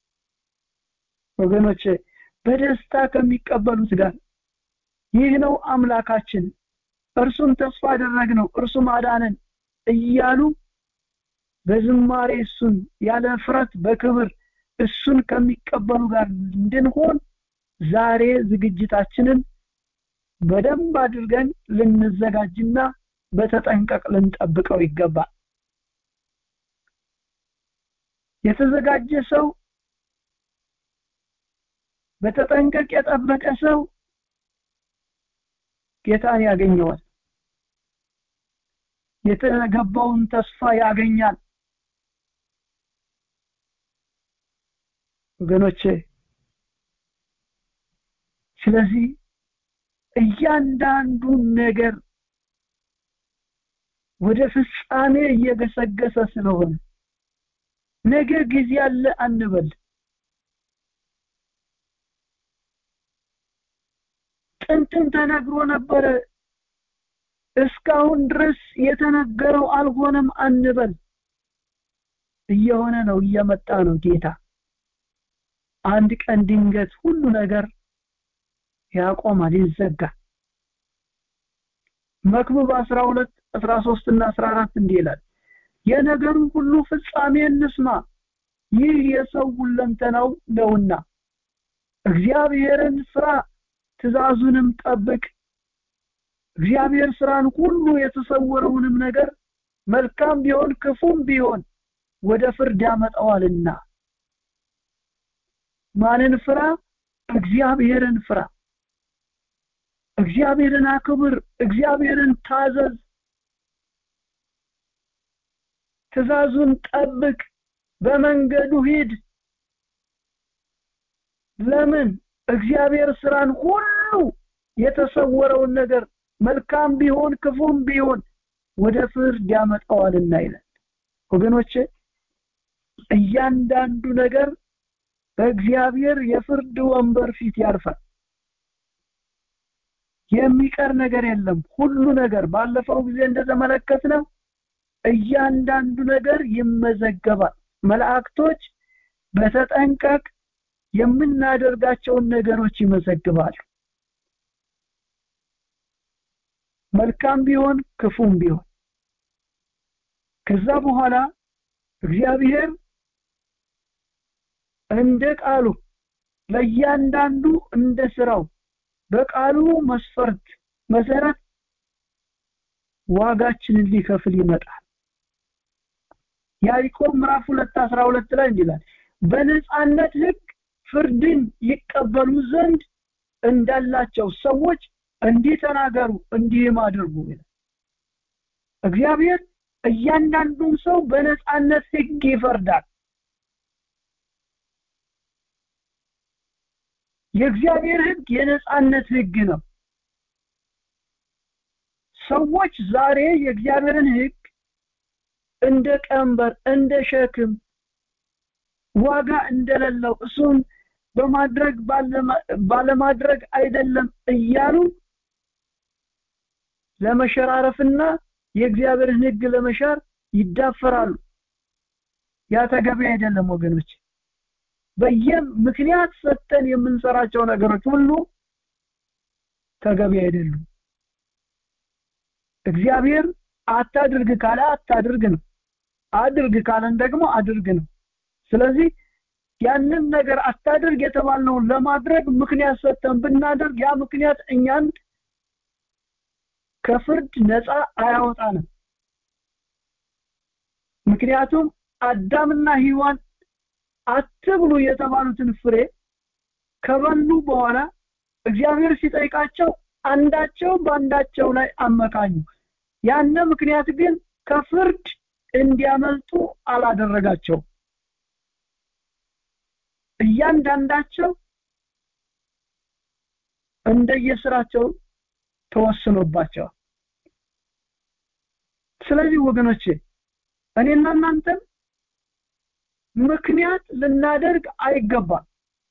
ወገኖቼ በደስታ ከሚቀበሉት ጋር ይህ ነው አምላካችን እርሱን ተስፋ አደረግነው እርሱም አዳነን እያሉ በዝማሬ እሱን ያለ ፍረት በክብር እሱን ከሚቀበሉ ጋር እንድንሆን ዛሬ ዝግጅታችንን በደንብ አድርገን ልንዘጋጅና በተጠንቀቅ ልንጠብቀው ይገባል የተዘጋጀ ሰው በተጠንቀቅ የጠበቀ ሰው ጌታን ያገኘዋል የተገባውን ተስፋ ያገኛል ወገኖቼ ስለዚህ እያንዳንዱ ነገር ወደ ፍጻሜ እየገሰገሰ ስለሆነ ነገ ጊዜ አለ አንበል ጥንትም ተነግሮ ነበረ እስካሁን ድረስ የተነገረው አልሆነም አንበል እየሆነ ነው እየመጣ ነው ጌታ አንድ ቀን ድንገት ሁሉ ነገር ያቆማል ይዘጋል መክብብ 12 13 እና 14 እንዲህ ይላል የነገሩ ሁሉ ፍጻሜ እንስማ ይህ የሰው ሁለንተናው ነውና እግዚአብሔርን ፍራ ትእዛዙንም ጠብቅ እግዚአብሔር ስራን ሁሉ የተሰወረውንም ነገር መልካም ቢሆን ክፉም ቢሆን ወደ ፍርድ ያመጣዋልና ማንን ፍራ እግዚአብሔርን ፍራ እግዚአብሔርን አክብር እግዚአብሔርን ታዘዝ ትእዛዙን ጠብቅ በመንገዱ ሂድ ለምን እግዚአብሔር ስራን ሁሉ የተሰወረውን ነገር መልካም ቢሆን ክፉም ቢሆን ወደ ፍርድ ያመጣዋልና ይላል ወገኖቼ እያንዳንዱ ነገር በእግዚአብሔር የፍርድ ወንበር ፊት ያርፋል የሚቀር ነገር የለም ሁሉ ነገር ባለፈው ጊዜ እንደተመለከትነው እያንዳንዱ ነገር ይመዘገባል መላእክቶች በተጠንቀቅ የምናደርጋቸውን ነገሮች ይመዘግባሉ መልካም ቢሆን ክፉም ቢሆን ከዛ በኋላ እግዚአብሔር እንደ ቃሉ ለእያንዳንዱ እንደ ስራው በቃሉ መስፈርት መሰረት ዋጋችንን ሊከፍል ይመጣል ያዕቆብ ምዕራፍ 2 12 ላይ እንዲላል በነጻነት ህግ ፍርድን ይቀበሉ ዘንድ እንዳላቸው ሰዎች እንዲህ ተናገሩ እንዲህም አድርጉ ይላል እግዚአብሔር እያንዳንዱን ሰው በነጻነት ህግ ይፈርዳል የእግዚአብሔር ህግ የነጻነት ህግ ነው ሰዎች ዛሬ የእግዚአብሔርን ህግ እንደ ቀንበር እንደ ሸክም ዋጋ እንደሌለው እሱን በማድረግ ባለማድረግ አይደለም እያሉ ለመሸራረፍና የእግዚአብሔርን ህግ ለመሻር ይዳፈራሉ ያ ተገቢ አይደለም ወገኖች በየም ምክንያት ሰጥተን የምንሰራቸው ነገሮች ሁሉ ተገቢ አይደሉም እግዚአብሔር አታድርግ ካለ አታድርግ ነው አድርግ ካለን ደግሞ አድርግ ነው ስለዚህ ያንን ነገር አታድርግ የተባልነውን ለማድረግ ምክንያት ሰጥተን ብናደርግ ያ ምክንያት እኛን ከፍርድ ነፃ አያወጣንም ምክንያቱም አዳምና ሔዋን አትብሉ የተባሉትን ፍሬ ከበሉ በኋላ እግዚአብሔር ሲጠይቃቸው አንዳቸው በአንዳቸው ላይ አመካኙ ያነ ምክንያት ግን ከፍርድ እንዲያመልጡ አላደረጋቸው እያንዳንዳቸው እንደየስራቸው ተወስኖባቸዋል ስለዚህ ወገኖቼ እኔና እናንተም ምክንያት ልናደርግ አይገባም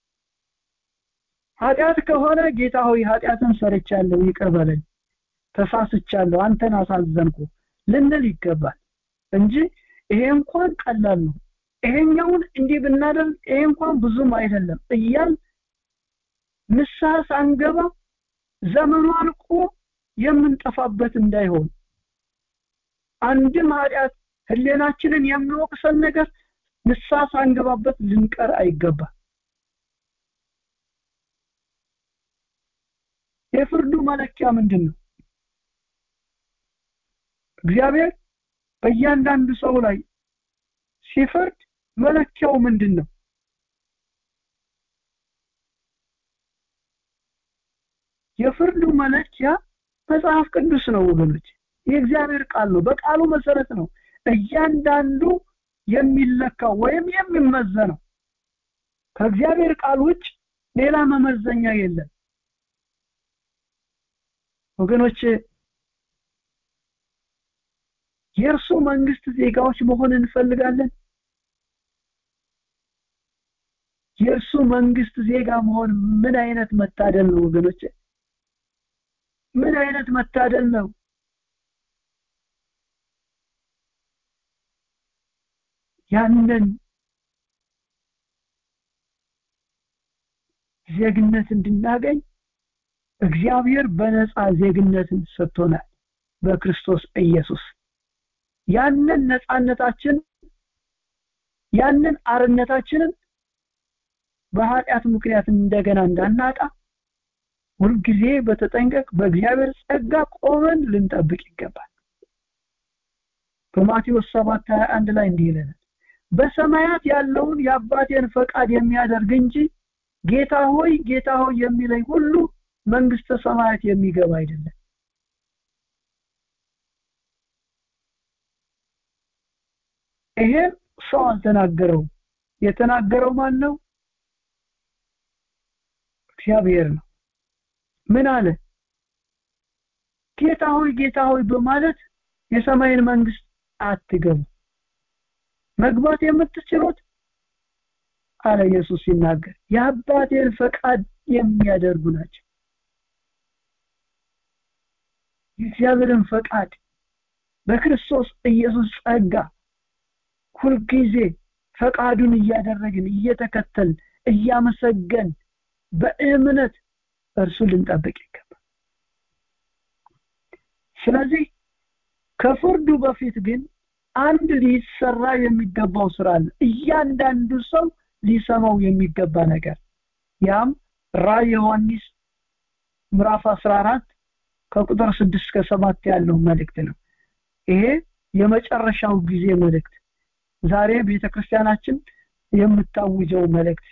ኃጢአት ከሆነ ጌታ ሆይ ኃጢአትን ሰርቻለሁ ይቅር በለኝ ተሳስቻለሁ አንተን አሳዘንኩ ልንል ይገባል እንጂ ይሄ እንኳን ቀላል ነው ይሄኛውን እንዲህ ብናደርግ ይሄ እንኳን ብዙም አይደለም እያል ንስሐ ሳንገባ ዘመኑ አልቆ የምንጠፋበት እንዳይሆን አንድም ኃጢአት ህሌናችንን የሚወቅሰን ነገር ንስሐ ሳንገባበት ልንቀር አይገባ የፍርዱ መለኪያ ምንድን ነው እግዚአብሔር በእያንዳንዱ ሰው ላይ ሲፈርድ መለኪያው ምንድን ነው የፍርዱ መለኪያ መጽሐፍ ቅዱስ ነው ወገኖች የእግዚአብሔር ቃል ነው በቃሉ መሰረት ነው እያንዳንዱ የሚለካው ወይም የሚመዘነው ከእግዚአብሔር ቃል ውጭ ሌላ መመዘኛ የለም ወገኖች የእርሱ መንግስት ዜጋዎች መሆን እንፈልጋለን የእርሱ መንግስት ዜጋ መሆን ምን አይነት መታደል ነው ወገኖች ምን አይነት መታደል ነው ያንን ዜግነት እንድናገኝ እግዚአብሔር በነፃ ዜግነትን ሰጥቶናል በክርስቶስ ኢየሱስ ያንን ነፃነታችን ያንን አርነታችንን በኃጢአት ምክንያት እንደገና እንዳናጣ ሁልጊዜ በተጠንቀቅ በእግዚአብሔር ጸጋ ቆመን ልንጠብቅ ይገባል በማቴዎስ 7 21 ላይ እንዲህ ይለናል በሰማያት ያለውን የአባቴን ፈቃድ የሚያደርግ እንጂ ጌታ ሆይ ጌታ ሆይ የሚለኝ ሁሉ መንግስተ ሰማያት የሚገባ አይደለም ይሄ ሰው አልተናገረው የተናገረው ማን ነው እግዚአብሔር ነው ምን አለ ጌታ ሆይ ጌታ ሆይ በማለት የሰማይን መንግስት አትገቡ መግባት የምትችሉት አለ ኢየሱስ ሲናገር የአባቴን ፈቃድ የሚያደርጉ ናቸው የእግዚአብሔርን ፈቃድ በክርስቶስ ኢየሱስ ጸጋ ሁልጊዜ ፈቃዱን እያደረግን እየተከተል እያመሰገን በእምነት እርሱ ልንጠብቅ ይገባል ስለዚህ ከፍርዱ በፊት ግን አንድ ሊሰራ የሚገባው ስራ አለ እያንዳንዱ ሰው ሊሰማው የሚገባ ነገር ያም ራእይ ዮሐንስ ምዕራፍ 14 ከቁጥር 6 እስከ 7 ያለው መልእክት ነው ይሄ የመጨረሻው ጊዜ መልእክት ዛሬ ቤተክርስቲያናችን የምታውጀው መልእክት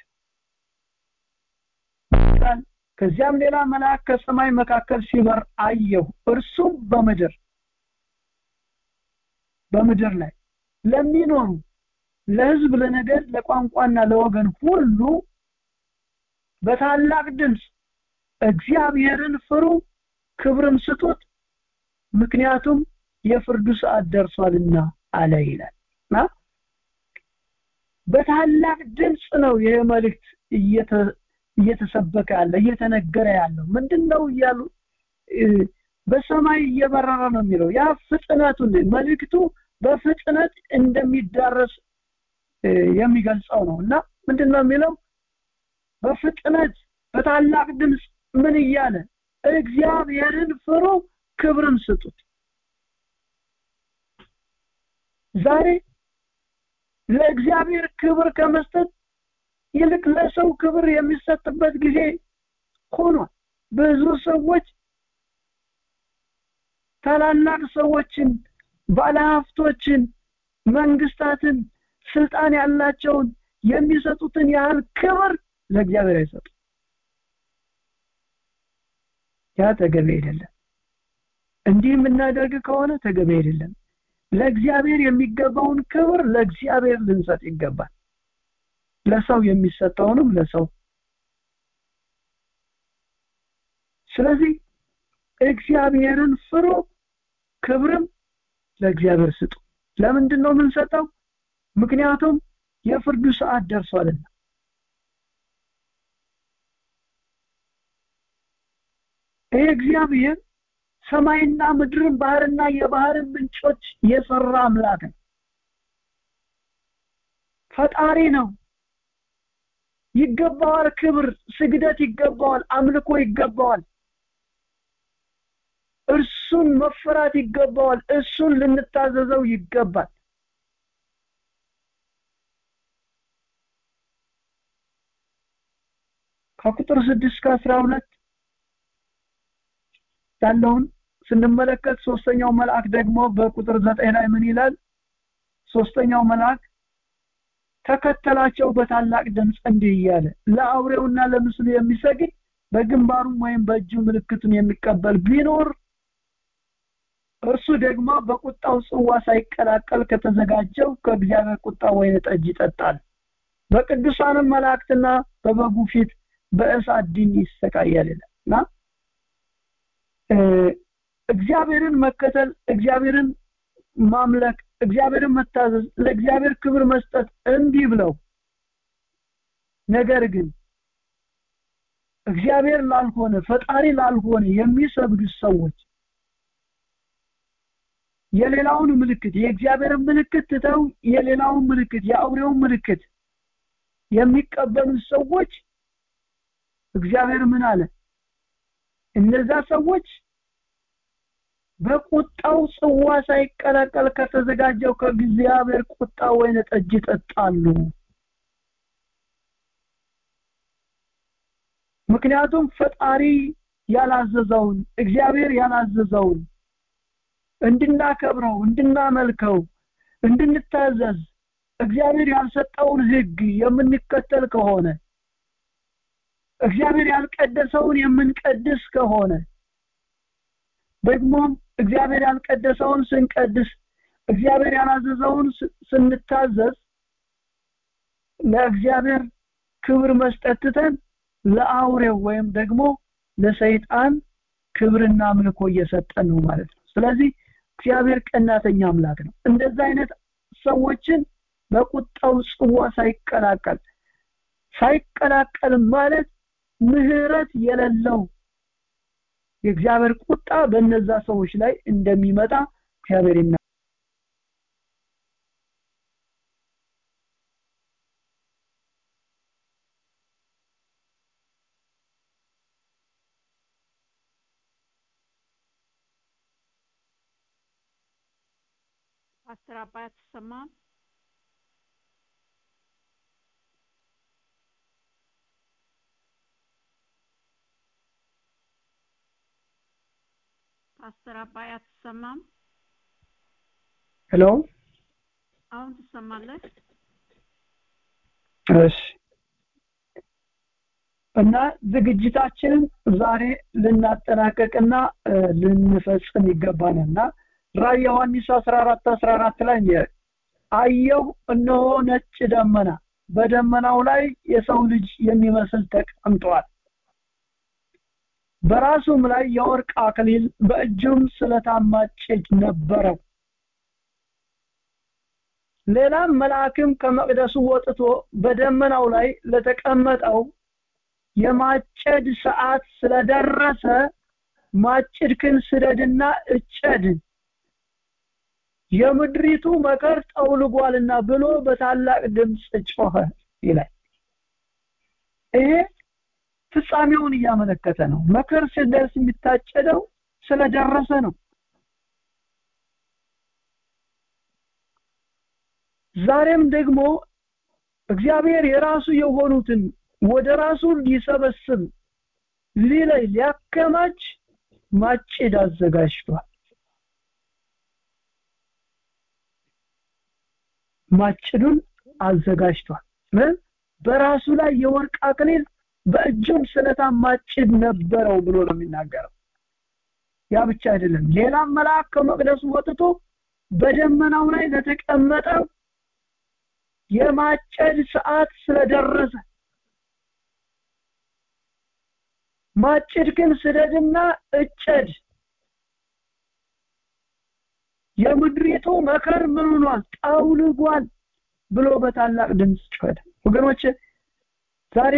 ከዚያም ሌላ መልአክ ከሰማይ መካከል ሲበር አየሁ እርሱም በምድር በምድር ላይ ለሚኖሩ ለህዝብ ለነገድ ለቋንቋና ለወገን ሁሉ በታላቅ ድምፅ እግዚአብሔርን ፍሩ ክብርም ስጡት ምክንያቱም የፍርዱ ሰዓት ደርሷልና አለ ይላልና በታላቅ ድምፅ ነው ይሄ መልእክት እየተሰበከ ያለ እየተነገረ ያለው ምንድነው እያሉ በሰማይ እየበረረ ነው የሚለው ያ ፍጥነቱን መልእክቱ በፍጥነት እንደሚዳረስ የሚገልጸው ነው እና ምንድን ነው የሚለው በፍጥነት በታላቅ ድምፅ ምን እያለ እግዚአብሔርን ፍሩ ክብርን ስጡት ዛሬ ለእግዚአብሔር ክብር ከመስጠት ይልቅ ለሰው ክብር የሚሰጥበት ጊዜ ሆኗል ብዙ ሰዎች ታላላቅ ሰዎችን ባለሀብቶችን መንግስታትን ስልጣን ያላቸውን የሚሰጡትን ያህል ክብር ለእግዚአብሔር አይሰጡ ያ ተገቢ አይደለም እንዲህ የምናደርግ ከሆነ ተገቢ አይደለም ለእግዚአብሔር የሚገባውን ክብር ለእግዚአብሔር ልንሰጥ ይገባል ለሰው የሚሰጠውንም ለሰው ስለዚህ እግዚአብሔርን ፍሩ ክብርም ለእግዚአብሔር ስጡ ለምንድን ነው የምንሰጠው ምክንያቱም የፍርዱ ሰዓት ደርሷልና ይህ እግዚአብሔር ሰማይና ምድርን ባህርና የባህርን ምንጮች የሰራ አምላክ ነው ፈጣሪ ነው ይገባዋል ክብር ስግደት ይገባዋል አምልኮ ይገባዋል እርሱን መፈራት ይገባዋል እሱን ልንታዘዘው ይገባል ከቁጥር ስድስት ከአስራ ሁለት ያለውን ስንመለከት ሶስተኛው መልአክ ደግሞ በቁጥር ዘጠኝ ላይ ምን ይላል ሶስተኛው መልአክ ተከተላቸው በታላቅ ድምፅ እንዲህ እያለ ለአውሬውና ለምስሉ የሚሰግድ በግንባሩም ወይም በእጁ ምልክቱን የሚቀበል ቢኖር እርሱ ደግሞ በቁጣው ጽዋ ሳይቀላቀል ከተዘጋጀው ከእግዚአብሔር ቁጣ ወይን ጠጅ ይጠጣል በቅዱሳንም መላእክትና በበጉ ፊት በእሳት ዲን ይሰቃያል እና እግዚአብሔርን መከተል እግዚአብሔርን ማምለክ እግዚአብሔርን መታዘዝ ለእግዚአብሔር ክብር መስጠት እምቢ ብለው ነገር ግን እግዚአብሔር ላልሆነ ፈጣሪ ላልሆነ የሚሰግዱ ሰዎች የሌላውን ምልክት የእግዚአብሔርን ምልክት ትተው የሌላውን ምልክት የአውሬውን ምልክት የሚቀበሉ ሰዎች እግዚአብሔር ምን አለ እነዛ ሰዎች በቁጣው ጽዋ ሳይቀላቀል ከተዘጋጀው ከእግዚአብሔር ቁጣ ወይን ጠጅ ይጠጣሉ ምክንያቱም ፈጣሪ ያላዘዘውን እግዚአብሔር ያላዘዘውን እንድናከብረው እንድናመልከው እንድንታዘዝ እግዚአብሔር ያልሰጠውን ህግ የምንከተል ከሆነ እግዚአብሔር ያልቀደሰውን የምንቀድስ ከሆነ ደግሞም እግዚአብሔር ያልቀደሰውን ስንቀድስ እግዚአብሔር ያላዘዘውን ስንታዘዝ ለእግዚአብሔር ክብር መስጠት ትተን ለአውሬው ወይም ደግሞ ለሰይጣን ክብርና አምልኮ እየሰጠን ነው ማለት ነው ስለዚህ እግዚአብሔር ቀናተኛ አምላክ ነው እንደዛ አይነት ሰዎችን በቁጣው ጽዋ ሳይቀላቀል ሳይቀላቀል ማለት ምህረት የሌለው የእግዚአብሔር ቁጣ በእነዛ ሰዎች ላይ እንደሚመጣ እግዚአብሔር ይና ፓስተር አባይ አትሰማም ፓስተር አባይ አትሰማም ሄሎ አሁን ትሰማለህ እሺ እና ዝግጅታችንን ዛሬ ልናጠናቀቅና ልንፈጽም ይገባናልና ራእይ ዮሐንስ 14 14 ላይ አየሁ እነሆ ነጭ ደመና በደመናው ላይ የሰው ልጅ የሚመስል ተቀምጧል በራሱም ላይ የወርቅ አክሊል በእጁም ስለታማ ጭድ ነበረው ሌላም መልአክም ከመቅደሱ ወጥቶ በደመናው ላይ ለተቀመጠው የማጨድ ሰዓት ስለደረሰ ማጭድክን ስደድና እጨድ የምድሪቱ መከር ጠውልጓልና ብሎ በታላቅ ድምፅ ጮኸ ይላል ይሄ ፍጻሜውን እያመለከተ ነው መከር ሲደርስ የሚታጨደው ስለደረሰ ነው ዛሬም ደግሞ እግዚአብሔር የራሱ የሆኑትን ወደ ራሱ ሊሰበስብ ሊለይ ሊያከማች ማጭድ አዘጋጅቷል ማጭዱን አዘጋጅቷል በራሱ ላይ የወርቅ አክሊል በእጁም ስለታም ማጭድ ነበረው ብሎ ነው የሚናገረው ያ ብቻ አይደለም ሌላም መልአክ ከመቅደሱ ወጥቶ በደመናው ላይ ለተቀመጠው የማጨድ ሰዓት ስለደረሰ ማጭድ ግን ስደድና እጨድ የምድሪቱ መከር ምን ሆኗል ጠውልጓል ብሎ በታላቅ ድምፅ ጮኸ ወገኖች ዛሬ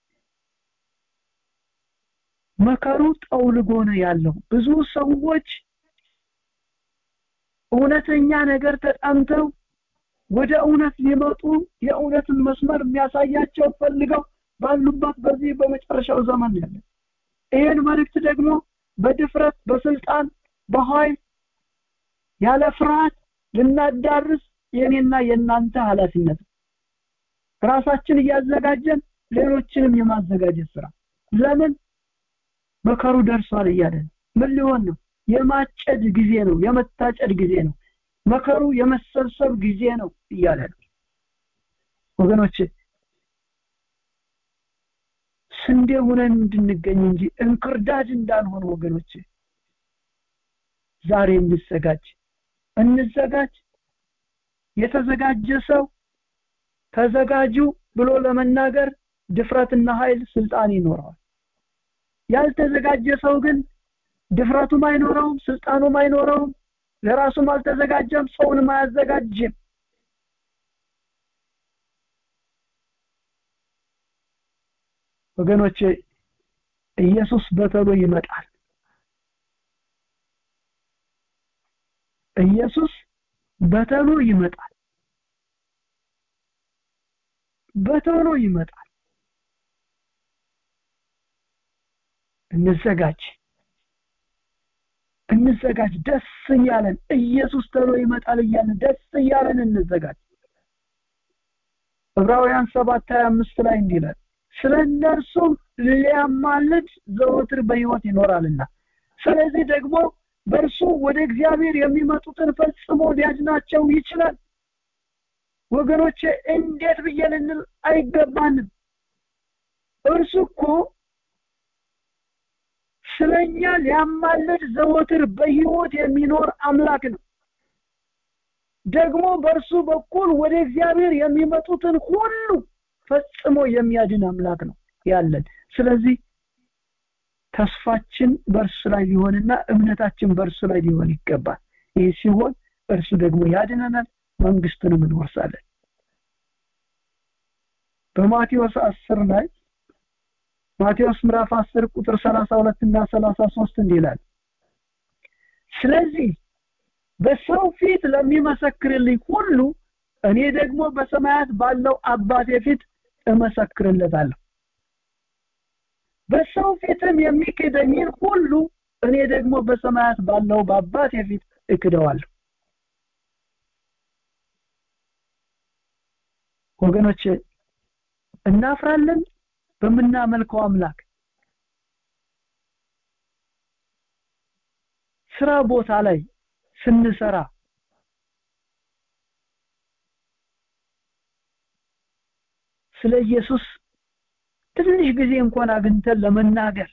መከሩ ጠውልጎ ነው ያለው ብዙ ሰዎች እውነተኛ ነገር ተጠምተው ወደ እውነት ሊመጡ የእውነትን መስመር የሚያሳያቸው ፈልገው ባሉበት በዚህ በመጨረሻው ዘመን ያለ ይህን መልእክት ደግሞ በድፍረት በስልጣን በኃይል ያለ ፍርሃት ልናዳርስ የኔና የእናንተ ኃላፊነት ራሳችን እያዘጋጀን ሌሎችንም የማዘጋጀት ስራ ለምን መከሩ ደርሷል እያለ ምን ሊሆን ነው የማጨድ ጊዜ ነው የመታጨድ ጊዜ ነው መከሩ የመሰብሰብ ጊዜ ነው እያለ ነው ወገኖች ስንዴ ሆነን እንድንገኝ እንጂ እንክርዳድ እንዳልሆነ ወገኖች ዛሬ እንዘጋጅ እንዘጋጅ የተዘጋጀ ሰው ተዘጋጁ ብሎ ለመናገር ድፍረትና ኃይል ስልጣን ይኖረዋል ያልተዘጋጀ ሰው ግን ድፍረቱም አይኖረውም ስልጣኑም አይኖረውም ለራሱም አልተዘጋጀም ሰውንም አያዘጋጅም ወገኖቼ ኢየሱስ በተሎ ይመጣል ኢየሱስ በተሎ ይመጣል በተሎ ይመጣል እንዘጋጅ እንዘጋጅ ደስ እያለን ኢየሱስ ተሎ ይመጣል እያለን ደስ እያለን እንዘጋጅ ዕብራውያን 7 25 ላይ እንዲህ ይላል ስለ እነርሱም ሊያማልድ ዘወትር በህይወት ይኖራልና ስለዚህ ደግሞ በእርሱ ወደ እግዚአብሔር የሚመጡትን ፈጽሞ ሊያድናቸው ይችላል ወገኖቼ እንዴት ብዬ ልንል አይገባንም እርሱ እኮ ስለኛ ሊያማልድ ዘወትር በህይወት የሚኖር አምላክ ነው ደግሞ በእርሱ በኩል ወደ እግዚአብሔር የሚመጡትን ሁሉ ፈጽሞ የሚያድን አምላክ ነው ያለን ስለዚህ ተስፋችን በእርሱ ላይ ሊሆንና እምነታችን በእርሱ ላይ ሊሆን ይገባል ይህ ሲሆን እርሱ ደግሞ ያድነናል መንግስትንም እንወርሳለን በማቴዎስ 10 ላይ ማቴዎስ ምዕራፍ 10 ቁጥር 32 እና 33 እንዲህ ይላል ስለዚህ በሰው ፊት ለሚመሰክርልኝ ሁሉ እኔ ደግሞ በሰማያት ባለው አባቴ ፊት እመሰክርለታለሁ በሰው ፊትም የሚክደኝን ሁሉ እኔ ደግሞ በሰማያት ባለው በአባቴ ፊት እክደዋለሁ ወገኖች እናፍራለን በምናመልከው አምላክ ስራ ቦታ ላይ ስንሰራ ስለ ኢየሱስ ትንሽ ጊዜ እንኳን አግኝተን ለመናገር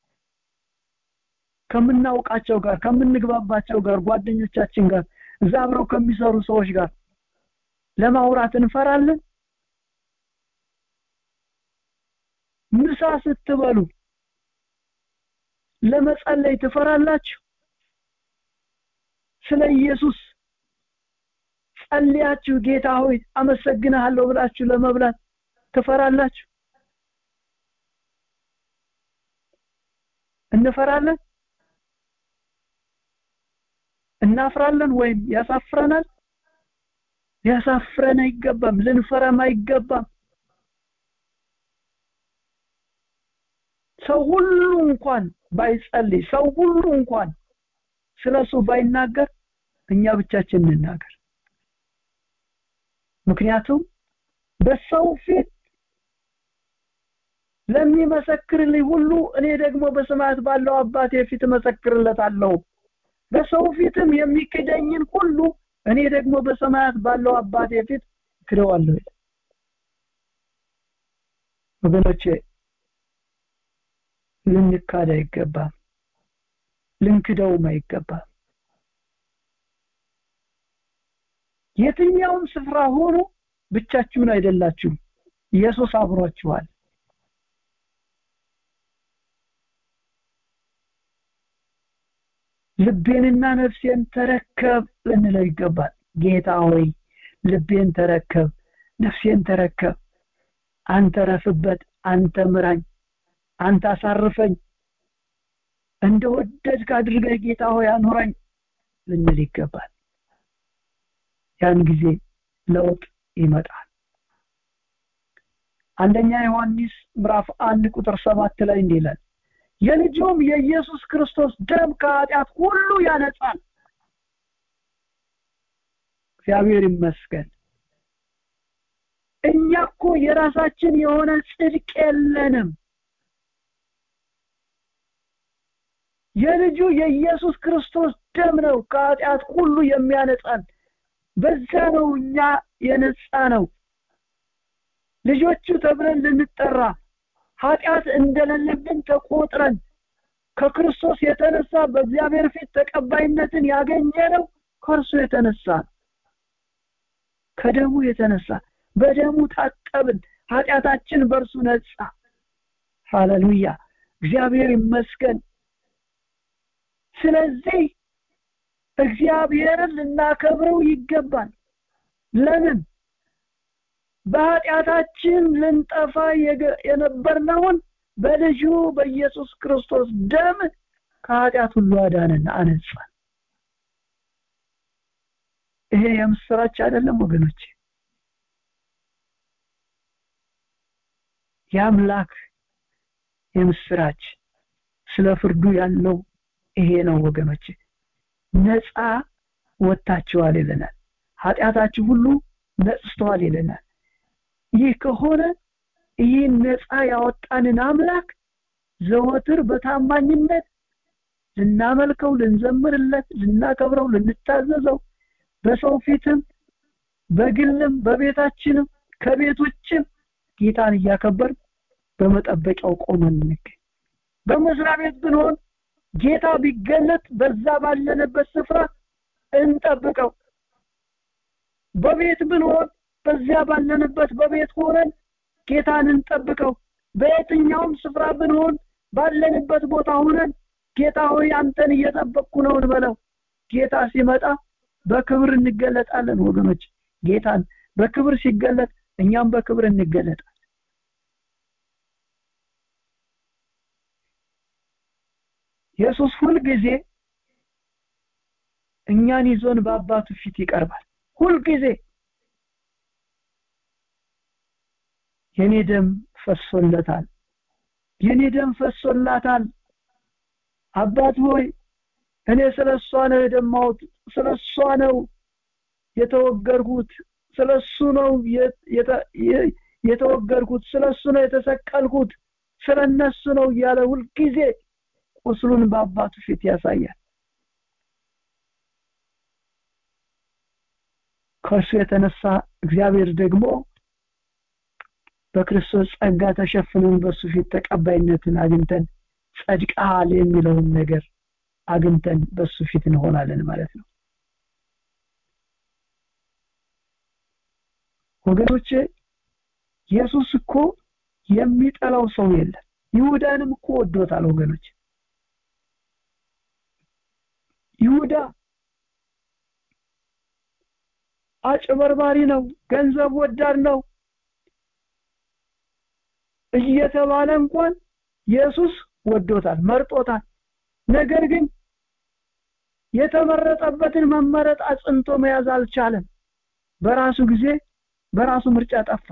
ከምናውቃቸው ጋር ከምንግባባቸው ጋር ጓደኞቻችን ጋር እዛ አብረው ከሚሰሩ ሰዎች ጋር ለማውራት እንፈራለን ምሳ ስትበሉ ለመጸለይ ትፈራላችሁ ስለ ኢየሱስ ጸልያችሁ ጌታ ሆይ አመሰግናለሁ ብላችሁ ለመብላት ትፈራላችሁ እንፈራለን እናፍራለን ወይም ያሳፍረናል ሊያሳፍረን አይገባም ልንፈራም አይገባም ሰው ሁሉ እንኳን ባይጸልይ ሰው ሁሉ እንኳን ስለሱ ባይናገር እኛ ብቻችን እንናገር ምክንያቱም በሰው ፊት ለሚመሰክርልኝ ሁሉ እኔ ደግሞ በሰማያት ባለው አባቴ ፊት እመሰክርለታለሁ በሰው ፊትም የሚክደኝን ሁሉ እኔ ደግሞ በሰማያት ባለው አባቴ ፊት ክደዋለሁ ወገኖቼ ልንካድ አይገባም ልንክደውም አይገባም የትኛውም ስፍራ ሆኖ ብቻችሁን አይደላችሁም ኢየሱስ አብሯችኋል ልቤንና ነፍሴን ተረከብ ልንለው ይገባል ጌታ ሆይ ልቤን ተረከብ ነፍሴን ተረከብ አንተ ረፍበት አንተ ምራኝ አንተ አሳርፈኝ እንደወደድክ አድርገህ ጌታ ሆይ አኑረኝ ልንል ይገባል ያን ጊዜ ለውጥ ይመጣል አንደኛ ዮሐንስ ምዕራፍ አንድ ቁጥር ሰባት ላይ እንዲህ ይላል የልጁም የኢየሱስ ክርስቶስ ደም ከኃጢአት ሁሉ ያነጻል እግዚአብሔር ይመስገን እኛ እኮ የራሳችን የሆነ ጽድቅ የለንም የልጁ የኢየሱስ ክርስቶስ ደም ነው ከኃጢአት ሁሉ የሚያነጻን በዛ ነው እኛ የነጻ ነው ልጆቹ ተብለን ልንጠራ ኃጢአት እንደሌለብን ተቆጥረን ከክርስቶስ የተነሳ በእግዚአብሔር ፊት ተቀባይነትን ያገኘ ነው ከእርሱ የተነሳ ከደሙ የተነሳ በደሙ ታጠብን ኃጢአታችን በእርሱ ነጻ ሃሌሉያ እግዚአብሔር ይመስገን ስለዚህ እግዚአብሔርን ልናከብረው ይገባል ለምን በኃጢአታችን ልንጠፋ የነበርነውን በልጁ በኢየሱስ ክርስቶስ ደም ከኃጢአት ሁሉ አዳነን አነጻን ይሄ የምስራች አይደለም ወገኖች የአምላክ የምስራች ስለ ፍርዱ ያለው ይሄ ነው ወገኖች ነፃ ወጥታችኋል ይለናል ኃጢአታችሁ ሁሉ ነጽቷል ይለናል ይህ ከሆነ ይህን ነፃ ያወጣንን አምላክ ዘወትር በታማኝነት ልናመልከው ልንዘምርለት ልናከብረው ልንታዘዘው በሰው ፊትም በግልም በቤታችንም ከቤት ውጭም ጌታን እያከበር በመጠበቂያው ቆመን እንገኝ በመስሪያ ቤት ብንሆን ጌታ ቢገለጥ በዛ ባለንበት ስፍራ እንጠብቀው በቤት ብንሆን በዚያ ባለንበት በቤት ሆነን ጌታን እንጠብቀው በየትኛውም ስፍራ ብንሆን ባለንበት ቦታ ሆነን ጌታ ሆይ አንተን እየጠበቅኩ ነው እንበለው ጌታ ሲመጣ በክብር እንገለጣለን ወገኖች ጌታን በክብር ሲገለጥ እኛም በክብር እንገለጣለን ኢየሱስ ሁል ጊዜ እኛን ይዞን በአባቱ ፊት ይቀርባል ሁል ጊዜ የኔ ደም ፈሶለታል የኔ ደም ፈሶላታል አባት ሆይ እኔ ስለሷ ነው የደማሁት ስለሷ ነው የተወገርኩት ስለሱ ነው የተወገርኩት ስለሱ ነው የተሰቀልኩት ስለነሱ ነው እያለ ሁልጊዜ ቁስሉን በአባቱ ፊት ያሳያል ከእርሱ የተነሳ እግዚአብሔር ደግሞ በክርስቶስ ጸጋ ተሸፍነን በሱ ፊት ተቀባይነትን አግኝተን ጸድቃል የሚለውን ነገር አግኝተን በሱ ፊት እንሆናለን ማለት ነው ወገኖቼ ኢየሱስ እኮ የሚጠላው ሰው የለም ይሁዳንም እኮ ወዶታል ወገኖች ይሁዳ አጭበርባሪ ነው ገንዘብ ወዳድ ነው እየተባለ እንኳን ኢየሱስ ወዶታል መርጦታል ነገር ግን የተመረጠበትን መመረጥ አጽንቶ መያዝ አልቻለም በራሱ ጊዜ በራሱ ምርጫ ጠፋ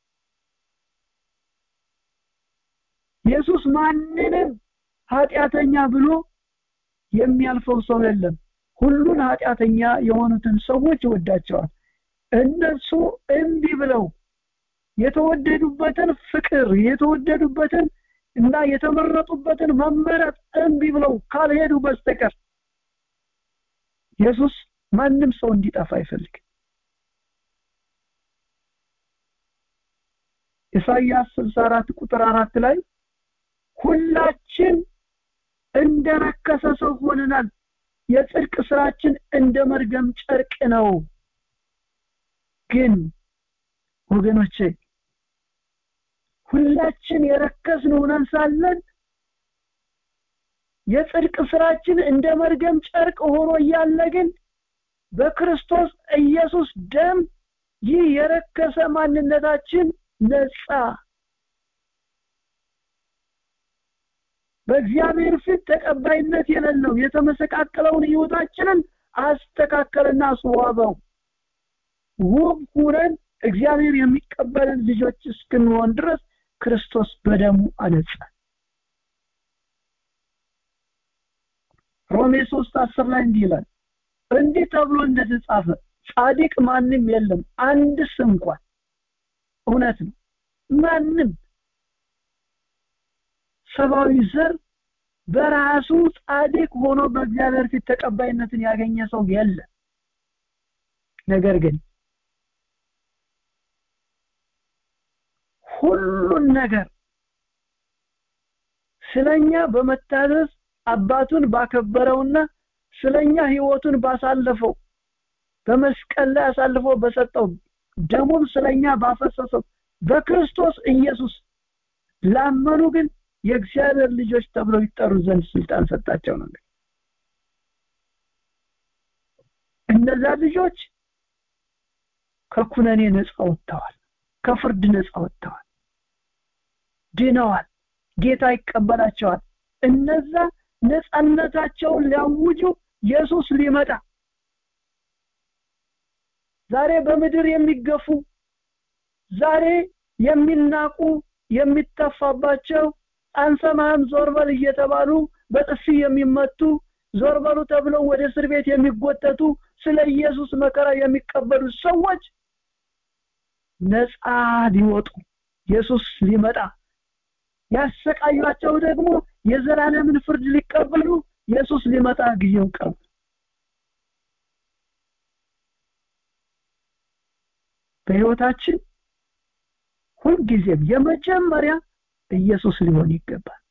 ኢየሱስ ማንንም ኃጢአተኛ ብሎ የሚያልፈው ሰው የለም ሁሉን ኃጢአተኛ የሆኑትን ሰዎች ይወዳቸዋል እነሱ እምቢ ብለው የተወደዱበትን ፍቅር የተወደዱበትን እና የተመረጡበትን መመረጥ እምቢ ብለው ካልሄዱ በስተቀር ኢየሱስ ማንም ሰው እንዲጠፋ አይፈልግም ኢሳይያስ 64 ቁጥር 4 ላይ ሁላችን እንደረከሰ ሰው ሆነናል የጽድቅ ስራችን እንደ መርገም ጨርቅ ነው ግን ወገኖቼ ሁላችን የረከስን ሆነን ሳለን የጽድቅ ስራችን እንደ መርገም ጨርቅ ሆኖ እያለ ግን በክርስቶስ ኢየሱስ ደም ይህ የረከሰ ማንነታችን ነጻ በእግዚአብሔር ፊት ተቀባይነት የሌለው የተመሰቃቀለውን ህይወታችንን አስተካከልና አስዋበው ውብ ሁነን እግዚአብሔር የሚቀበልን ልጆች እስክንሆን ድረስ ክርስቶስ በደሙ አነጻ ሮሜ 3 10 ላይ እንዲህ ይላል እንዲህ ተብሎ እንደተጻፈ ጻድቅ ማንም የለም አንድስ እንኳን እውነት ነው ማንም ሰብአዊ ዘር በራሱ ጻድቅ ሆኖ በእግዚአብሔር ፊት ተቀባይነትን ያገኘ ሰው የለም ነገር ግን ሁሉን ነገር ስለኛ በመታዘዝ አባቱን ባከበረውና ስለኛ ህይወቱን ባሳለፈው በመስቀል ላይ አሳልፎ በሰጠው ደሙም ስለኛ ባፈሰሰው በክርስቶስ ኢየሱስ ላመኑ ግን የእግዚአብሔር ልጆች ተብለው ይጠሩ ዘንድ ስልጣን ሰጣቸው ነው እነዛ ልጆች ከኩነኔ ነፃ ወጥተዋል ከፍርድ ነፃ ወጥተዋል ድነዋል ጌታ ይቀበላቸዋል እነዛ ነፃነታቸውን ሊያውጁ ኢየሱስ ሊመጣ ዛሬ በምድር የሚገፉ ዛሬ የሚናቁ የሚተፋባቸው አንሰማህም ዞርበል እየተባሉ በጥፊ የሚመቱ ዞርበሉ ተብለው ወደ እስር ቤት የሚጎተቱ ስለ ኢየሱስ መከራ የሚቀበሉ ሰዎች ነፃ ሊወጡ ኢየሱስ ሊመጣ ያሰቃዩቸው ደግሞ የዘላለምን ፍርድ ሊቀበሉ ኢየሱስ ሊመጣ ጊዜው ቀርብ በህይወታችን ሁልጊዜም የመጀመሪያ ኢየሱስ ሊሆን ይገባል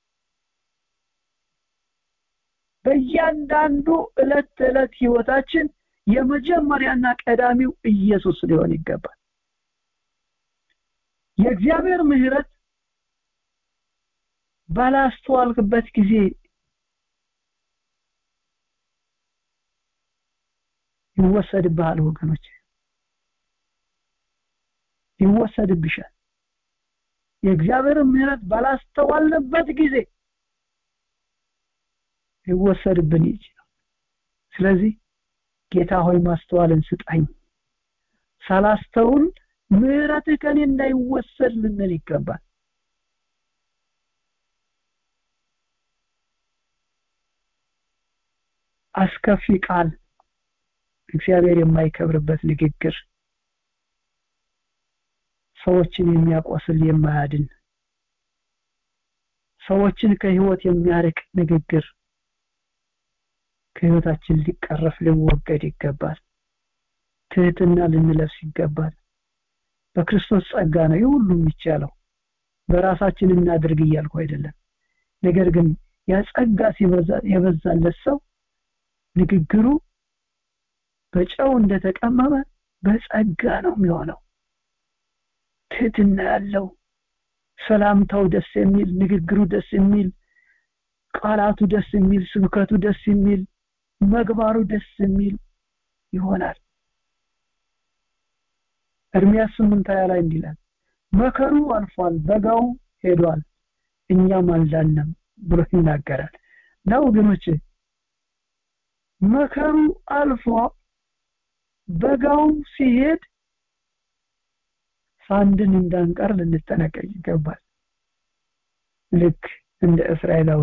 በእያንዳንዱ እለት ተዕለት ህይወታችን የመጀመሪያና ቀዳሚው ኢየሱስ ሊሆን ይገባል የእግዚአብሔር ምህረት ባላስተዋልክበት ጊዜ ይወሰድብሃል ወገኖች ይወሰድብሻል የእግዚአብሔር ምህረት ባላስተዋልንበት ጊዜ ሊወሰድብን ይችላል ስለዚህ ጌታ ሆይ ማስተዋልን ስጣኝ ሳላስተውል ምህረትህ ከኔ እንዳይወሰድ ልንል ይገባል አስከፊ ቃል እግዚአብሔር የማይከብርበት ንግግር ሰዎችን የሚያቆስል የማያድን ሰዎችን ከህይወት የሚያርቅ ንግግር ከህይወታችን ሊቀረፍ ሊወገድ ይገባል ትህትና ልንለብስ ይገባል በክርስቶስ ጸጋ ነው ይህ ሁሉ የሚቻለው በራሳችን እናድርግ እያልኩ አይደለም ነገር ግን ያ ጸጋ የበዛለት ሰው ንግግሩ በጨው እንደተቀመመ በጸጋ ነው የሚሆነው ትህትና ያለው ሰላምታው ደስ የሚል ንግግሩ ደስ የሚል ቃላቱ ደስ የሚል ስብከቱ ደስ የሚል መግባሩ ደስ የሚል ይሆናል እርሚያስ ስምንት ሀያ ላይ እንዲላል መከሩ አልፏል በጋው ሄዷል እኛም አልዳንም ብሎ ይናገራል እና ወገኖች መከሩ አልፎ በጋው ሲሄድ ሳንድን እንዳንቀር ልንጠነቀቅ ይገባል ልክ እንደ እስራኤላዊ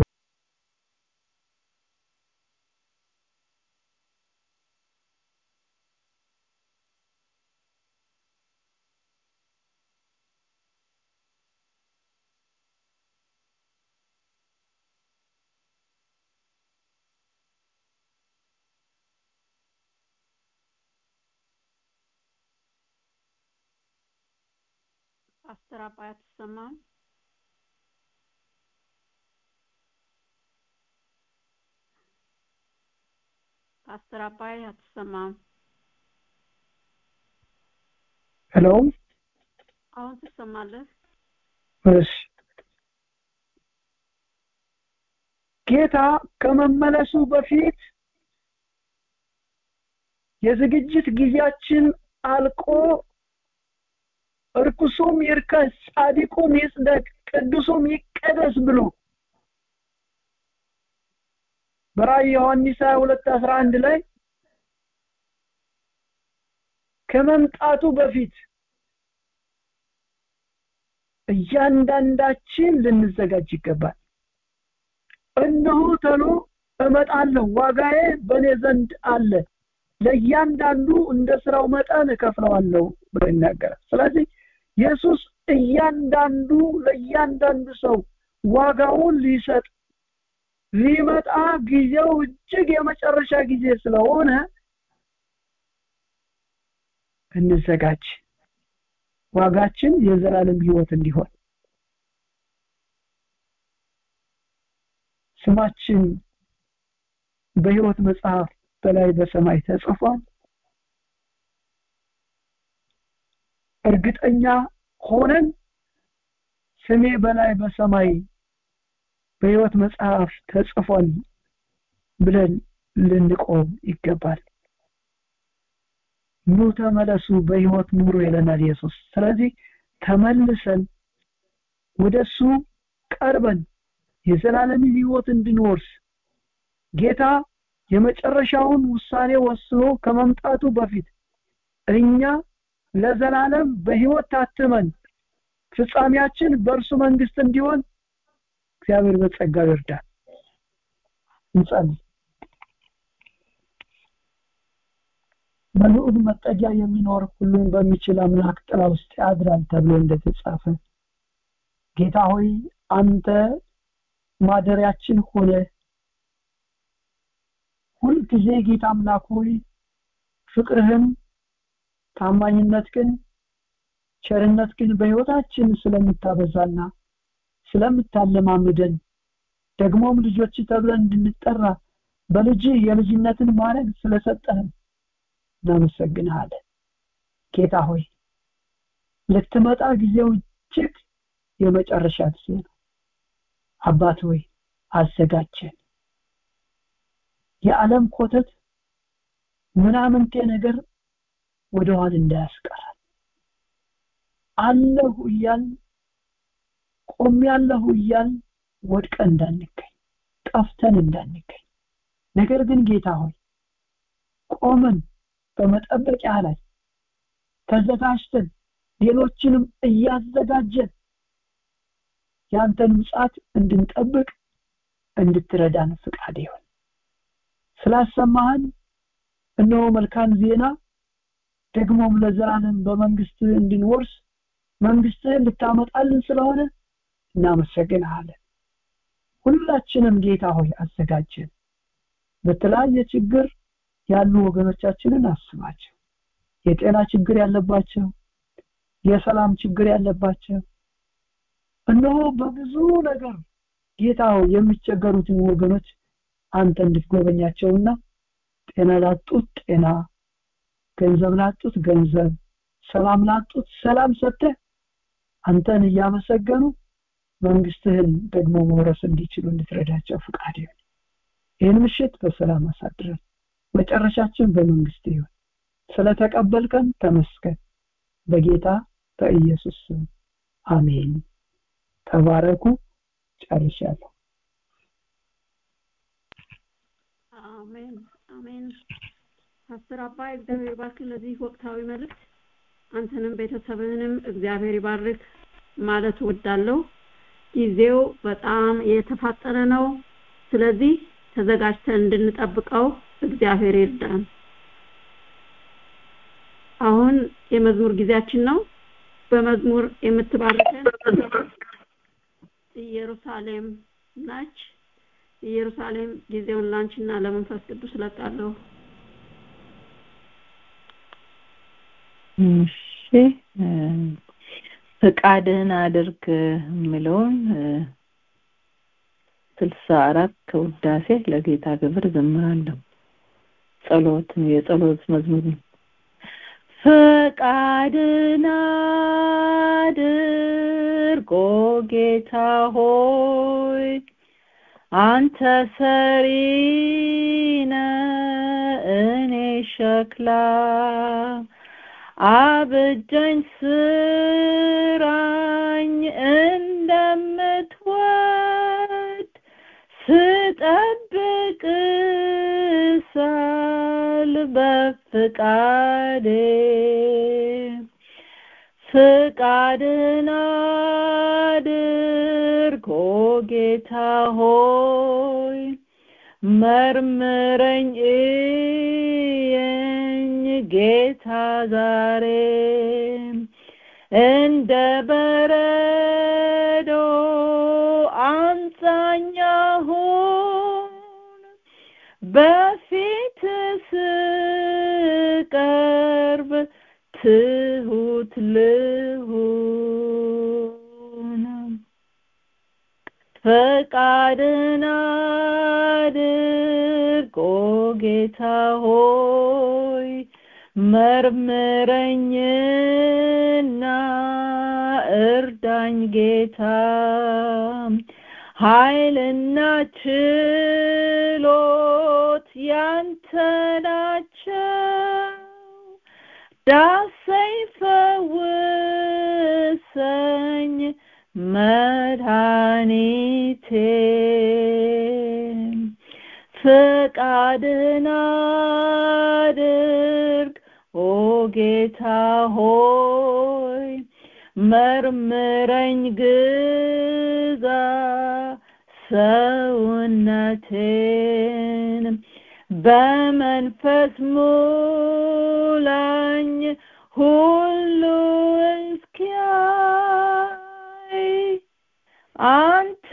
ፓስተር አባይ አትሰማም ፓስተር አባይ አትሰማም ሄሎ አሁን ትሰማለህ እሺ ጌታ ከመመለሱ በፊት የዝግጅት ጊዜያችን አልቆ እርኩሱም ይርከስ ጻድቁም ይጽደቅ ቅዱሱም ይቀደስ ብሎ በራእይ ዮሐንስ 22 11 ላይ ከመምጣቱ በፊት እያንዳንዳችን ልንዘጋጅ ይገባል እነሆ ተሎ እመጣለሁ ዋጋዬ በእኔ ዘንድ አለ ለእያንዳንዱ እንደ ስራው መጠን እከፍለዋለሁ ብሎ ይናገራል ስለዚህ ኢየሱስ እያንዳንዱ ለእያንዳንዱ ሰው ዋጋውን ሊሰጥ ሊመጣ ጊዜው እጅግ የመጨረሻ ጊዜ ስለሆነ እንዘጋጅ ዋጋችን የዘላለም ህይወት እንዲሆን ስማችን በህይወት መጽሐፍ በላይ በሰማይ ተጽፏል እርግጠኛ ሆነን ስሜ በላይ በሰማይ በህይወት መጽሐፍ ተጽፏል ብለን ልንቆም ይገባል ኑ ተመለሱ በህይወት ኑሮ ይለናል ኢየሱስ ስለዚህ ተመልሰን ወደሱ ቀርበን የዘላለም ህይወት እንድንወርስ ጌታ የመጨረሻውን ውሳኔ ወስኖ ከመምጣቱ በፊት እኛ ለዘላለም በህይወት ታትመን ፍጻሜያችን በእርሱ መንግስት እንዲሆን እግዚአብሔር በጸጋው ይርዳል እንጸልይ በልዑል መጠጊያ የሚኖር ሁሉን በሚችል አምላክ ጥላ ውስጥ ያድራል ተብሎ እንደተጻፈ ጌታ ሆይ አንተ ማደሪያችን ሆነ ሁልጊዜ ጌታ አምላክ ሆይ ፍቅርህን ታማኝነት ግን ቸርነት ግን በህይወታችን ስለምታበዛና ስለምታለማምደን ደግሞም ልጆች ተብለን እንድንጠራ በልጅ የልጅነትን ማድረግ ስለሰጠህን እናመሰግንሃለን ጌታ ሆይ ልትመጣ ጊዜው እጅግ የመጨረሻ ጊዜ ነው አባት ሆይ አዘጋጀን የዓለም ኮተት ምናምንቴ ነገር ወደኋላ እንዳያስቀራል አለሁ እያል ቆም ያለሁ እያል ወድቀን እንዳንገኝ ጠፍተን እንዳንገኝ ነገር ግን ጌታ ሆይ ቆመን በመጠበቂያ ላይ ተዘጋጅተን ሌሎችንም እያዘጋጀን ያንተን ምጻት እንድንጠብቅ እንድትረዳን ፍቃድ ይሁን ስላሰማህን እነሆ መልካም ዜና ደግሞም ለዘላለም በመንግስት እንድንወርስ መንግስትህን ልታመጣልን ስለሆነ እናመሰግንሃለን ሁላችንም ጌታ ሆይ አዘጋጀን በተለያየ ችግር ያሉ ወገኖቻችንን አስባቸው የጤና ችግር ያለባቸው የሰላም ችግር ያለባቸው እነሆ በብዙ ነገር ጌታ ሆይ የሚቸገሩትን ወገኖች አንተ እንድትጎበኛቸውና ጤና ላጡት ጤና ገንዘብ ላጡት ገንዘብ ሰላም ላጡት ሰላም ሰጥተህ አንተን እያመሰገኑ መንግስትህን ደግሞ መውረስ እንዲችሉ እንድትረዳቸው ፍቃድ ይሁን ይህን ምሽት በሰላም አሳድረን መጨረሻችን በመንግስት ይሁን ስለተቀበልከን ተመስገን በጌታ በኢየሱስ ስም አሜን ተባረኩ ጨርሻለሁ አሜን አሜን ፓስተር አባይ እግዚአብሔር ይባርክ ለዚህ ወቅታዊ መልእክት አንተንም ቤተሰብህንም እግዚአብሔር ይባርክ ማለት እወዳለሁ ጊዜው በጣም የተፋጠነ ነው ስለዚህ ተዘጋጅተን እንድንጠብቀው እግዚአብሔር ይርዳን አሁን የመዝሙር ጊዜያችን ነው በመዝሙር የምትባርከን ኢየሩሳሌም ናች ኢየሩሳሌም ጊዜውን ላንቺና ለመንፈስ ቅዱስ ለቃለሁ እሺ ፍቃድህን አድርግ የምለውን ስልሳ አራት ከውዳሴ ለጌታ ክብር ዘምራለሁ ጸሎት የጸሎት መዝሙር ነው ፈቃድን አድርጎ ጌታ ሆይ አንተ ሰሪ እኔ ሸክላ አብጀኝ ስራኝ እንደምትወድ ስጠብቅ ሳል በፍቃዴ ፍቃድን አድርጎ ጌታ ሆይ መርምረኝ እየኝ ጌታ ዛሬ እንደ በረዶ አንጻኛሁን በፊት ስቀርብ ትሁት ልሁን ፈቃድን አድርጎ ጌታ ሆይ መርምረኝና እርዳኝ ጌታ ኃይልና ችሎት ያንተ ናቸው ዳሰኝ ፈውሰኝ መድኃኒቴ ፍቃድን አድርግ ኦ ጌታ ሆይ መርምረኝ ግዛ ሰውነቴን በመንፈስ ሙላኝ ሁሉ እስኪያይ አንተ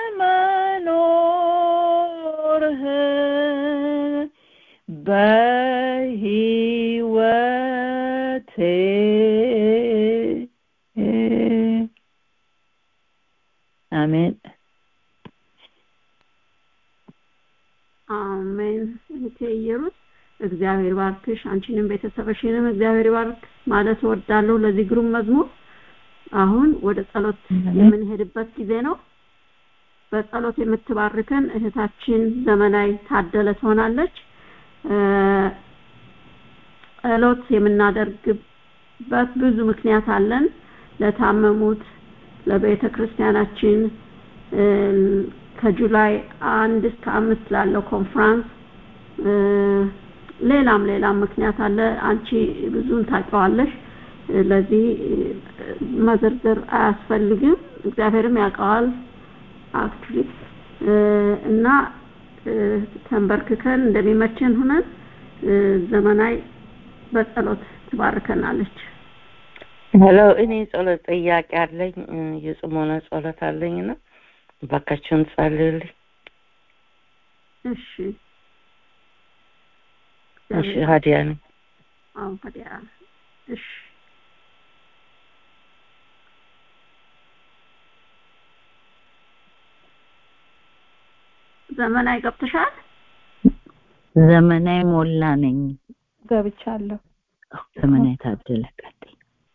መኖርህን በህይወቴ አሜን አሜን እህቴ ኢየሩስ እግዚአብሔር ባርክሽ አንቺንም ቤተሰብሽንም እግዚአብሔር ባርክ ማለት እወዳለሁ ለዚህ ግሩም መዝሙር አሁን ወደ ጸሎት የምንሄድበት ጊዜ ነው በጸሎት የምትባርከን እህታችን ዘመናዊ ታደለ ትሆናለች ጸሎት የምናደርግበት ብዙ ምክንያት አለን ለታመሙት ለቤተ ክርስቲያናችን ከጁላይ አንድ እስከ አምስት ላለው ኮንፍራንስ ሌላም ሌላም ምክንያት አለ አንቺ ብዙን ታውቂዋለሽ ለዚህ መዘርዘር አያስፈልግም እግዚአብሔርም ያውቀዋል አክቹሊ እና ተንበርክከን እንደሚመቸን ሁነን ዘመናዊ በጸሎት ትባርከናለች ሄሎ እኔ ጸሎት ጥያቄ አለኝ የጽሞና ጸሎት አለኝና ባካችሁን ጸልዩልኝ እሺ እሺ ሀዲያ ነኝ አዎ ሀዲያ እሺ ዘመናዊ ገብተሻል ዘመናዊ ሞላ ነኝ ገብቻለሁ ዘመናዊ ታደለ ቀጥይ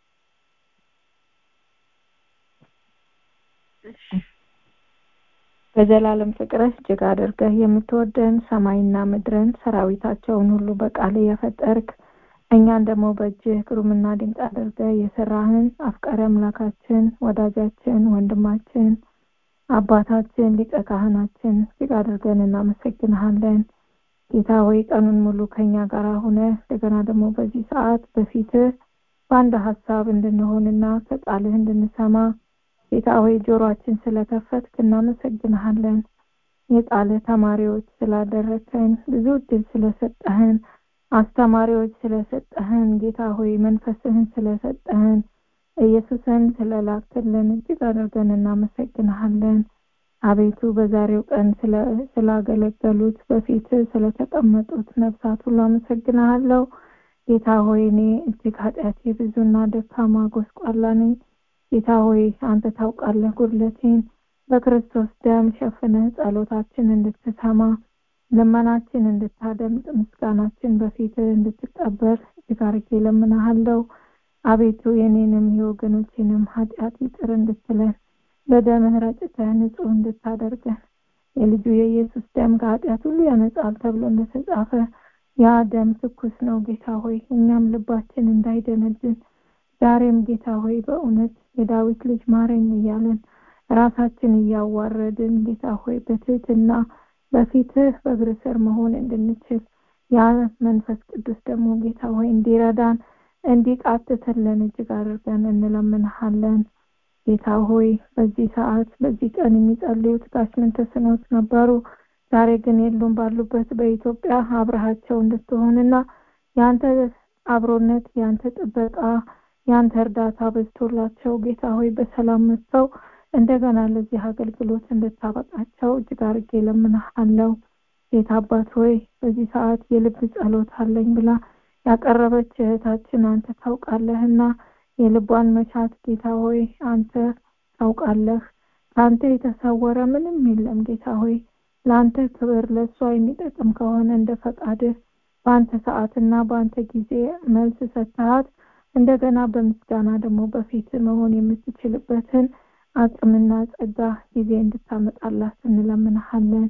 በዘላለም ፍቅርህ እጅግ አድርገህ የምትወደን ሰማይና ምድርን ሰራዊታቸውን ሁሉ በቃል የፈጠርክ እኛን ደግሞ በእጅህ ግሩምና ድንቅ አድርገህ የሰራህን አፍቃሪ አምላካችን ወዳጃችን ወንድማችን አባታችን ሊቀ ካህናችን እጅግ አድርገን እናመሰግንሃለን ጌታ ሆይ ቀኑን ሙሉ ከኛ ጋር ሆነ እንደገና ደግሞ በዚህ ሰዓት በፊትህ በአንድ ሀሳብ እንድንሆንና ከቃልህ እንድንሰማ ጌታ ሆይ ጆሮአችን ስለከፈትክ እናመሰግንሃለን። የቃልህ ተማሪዎች ስላደረከን ብዙ እድል ስለሰጠህን አስተማሪዎች ስለሰጠህን ጌታ ሆይ መንፈስህን ስለሰጠህን ኢየሱስን ስለላክልን እጅግ አድርገን እናመሰግንሃለን። አቤቱ በዛሬው ቀን ስላገለገሉት በፊት ስለተቀመጡት ነፍሳት ሁሉ አመሰግንሃለሁ። ጌታ ሆይ እኔ እጅግ ኃጢአቴ ብዙና ደካማ ጎስቋላ ነኝ። ጌታ ሆይ አንተ ታውቃለህ ጉድለቴን። በክርስቶስ ደም ሸፍነህ ጸሎታችን እንድትሰማ ልመናችን እንድታደምጥ ምስጋናችን በፊትህ እንድትቀበል እጅግ አድርጌ እለምንሃለሁ። አቤቱ የኔንም የወገኖቼንም ኃጢአት ይቅር እንድትለን በደምህ ረጭተህ ንጹህ እንድታደርገን የልጁ የኢየሱስ ደም ከኃጢአት ሁሉ ያነጻል ተብሎ እንደተጻፈ ያ ደም ትኩስ ነው ጌታ ሆይ እኛም ልባችን እንዳይደነድን ዛሬም ጌታ ሆይ በእውነት የዳዊት ልጅ ማረኝ እያለን ራሳችን እያዋረድን ጌታ ሆይ በትህትና በፊትህ በእግር ስር መሆን እንድንችል ያ መንፈስ ቅዱስ ደግሞ ጌታ ሆይ እንዲረዳን እንዲቃትትልን እጅግ አድርገን እንለምንሃለን። ጌታ ሆይ በዚህ ሰዓት በዚህ ቀን የሚጸልዩት ጋሽ ምንተስኖት ነበሩ። ዛሬ ግን የሉም። ባሉበት በኢትዮጵያ አብረሃቸው እንድትሆንና የአንተ አብሮነት የአንተ ጥበቃ የአንተ እርዳታ በዝቶላቸው ጌታ ሆይ በሰላም መጥተው እንደገና ለዚህ አገልግሎት እንድታበቃቸው እጅግ አድርጌ እለምንሃለሁ። ጌታ አባት ሆይ በዚህ ሰዓት የልብ ጸሎት አለኝ ብላ ያቀረበች እህታችን አንተ ታውቃለህና የልቧን መሻት ጌታ ሆይ አንተ ታውቃለህ። ከአንተ የተሰወረ ምንም የለም ጌታ ሆይ ለአንተ ክብር ለእሷ የሚጠቅም ከሆነ እንደ ፈቃድህ በአንተ ሰዓትና በአንተ ጊዜ መልስ ሰጥተሃት እንደገና በምስጋና ደግሞ በፊት መሆን የምትችልበትን አቅምና ጸጋ ጊዜ እንድታመጣላት እንለምንሃለን።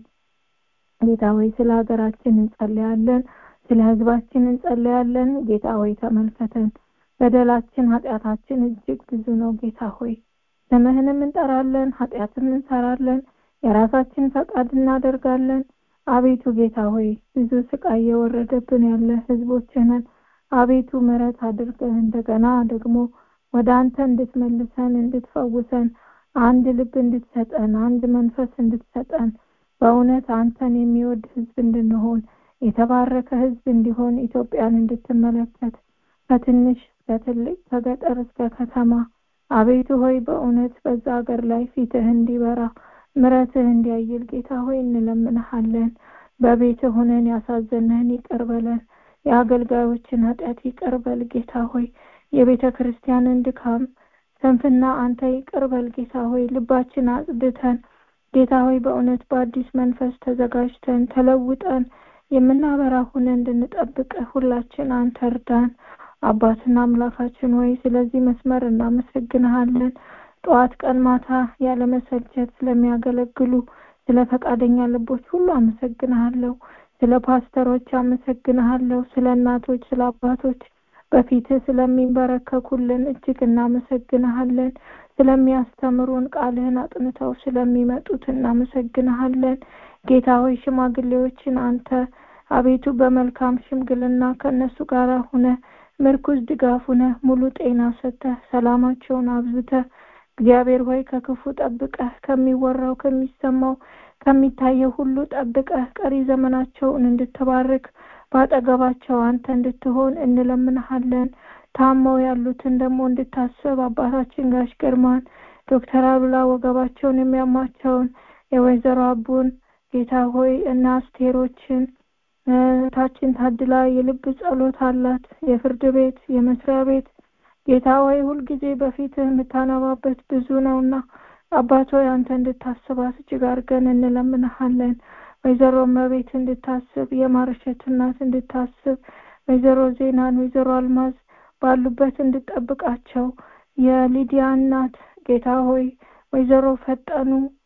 ጌታ ሆይ ስለ ሀገራችን እንጸለያለን፣ ስለ ህዝባችን እንጸለያለን። ጌታ ሆይ ተመልከተን። በደላችን ኃጢአታችን እጅግ ብዙ ነው ጌታ ሆይ ስምህንም እንጠራለን፣ ኃጢአትም እንሰራለን፣ የራሳችን ፈቃድ እናደርጋለን። አቤቱ ጌታ ሆይ ብዙ ስቃይ የወረደብን ያለ ህዝቦች ነን። አቤቱ ምሕረት አድርገን እንደገና ደግሞ ወደ አንተ እንድትመልሰን እንድትፈውሰን አንድ ልብ እንድትሰጠን አንድ መንፈስ እንድትሰጠን በእውነት አንተን የሚወድ ህዝብ እንድንሆን የተባረከ ህዝብ እንዲሆን ኢትዮጵያን እንድትመለከት ከትንሽ እስከ ትልቅ ከገጠር እስከ ከተማ አቤቱ ሆይ በእውነት በዛ ሀገር ላይ ፊትህ እንዲበራ ምረትህ እንዲያይል ጌታ ሆይ እንለምንሃለን። በቤትህ ሆነን ያሳዘነህን ይቅር በለን። የአገልጋዮችን ኃጢአት ይቅር በል ጌታ ሆይ የቤተ ክርስቲያንን ድካም ስንፍና አንተ ይቅር በል ጌታ ሆይ ልባችን አጽድተን ጌታ ሆይ በእውነት በአዲስ መንፈስ ተዘጋጅተን ተለውጠን የምናበራ ሆነ እንድንጠብቅ ሁላችን አንተ እርዳን። አባትና አምላካችን ሆይ ስለዚህ መስመር እናመሰግንሃለን። ጠዋት ቀን ማታ ያለመሰልቸት ስለሚያገለግሉ ስለ ፈቃደኛ ልቦች ሁሉ አመሰግንሃለሁ። ስለ ፓስተሮች አመሰግንሃለሁ። ስለ እናቶች፣ ስለ አባቶች በፊትህ ስለሚንበረከኩልን እጅግ እናመሰግንሃለን። ስለሚያስተምሩን ቃልህን አጥንተው ስለሚመጡት እናመሰግንሃለን። ጌታ ሆይ ሽማግሌዎችን አንተ አቤቱ በመልካም ሽምግልና ከእነሱ ጋር ሁነ ምርኩዝ ድጋፍ ሁነ ሙሉ ጤና ሰጥተህ ሰላማቸውን አብዝተህ እግዚአብሔር ሆይ ከክፉ ጠብቀህ ከሚወራው ከሚሰማው ከሚታየው ሁሉ ጠብቀህ ቀሪ ዘመናቸውን እንድትባርክ በአጠገባቸው አንተ እንድትሆን እንለምንሃለን። ታመው ያሉትን ደግሞ እንድታስብ አባታችን ጋሽ ግርማን ዶክተር አሉላ ወገባቸውን የሚያማቸውን የወይዘሮ አቡን ጌታ ሆይ እና አስቴሮችን ታችን ታድላ የልብ ጸሎት አላት። የፍርድ ቤት የመስሪያ ቤት ጌታ ሆይ ሁልጊዜ በፊትህ የምታነባበት ብዙ ነውና አባት ሆይ አንተ እንድታስባት እጅግ አድርገን እንለምንሃለን። ወይዘሮ መቤት እንድታስብ የማርሸት እናት እንድታስብ ወይዘሮ ዜናን ወይዘሮ አልማዝ ባሉበት እንድጠብቃቸው የሊዲያ እናት ጌታ ሆይ ወይዘሮ ፈጠኑ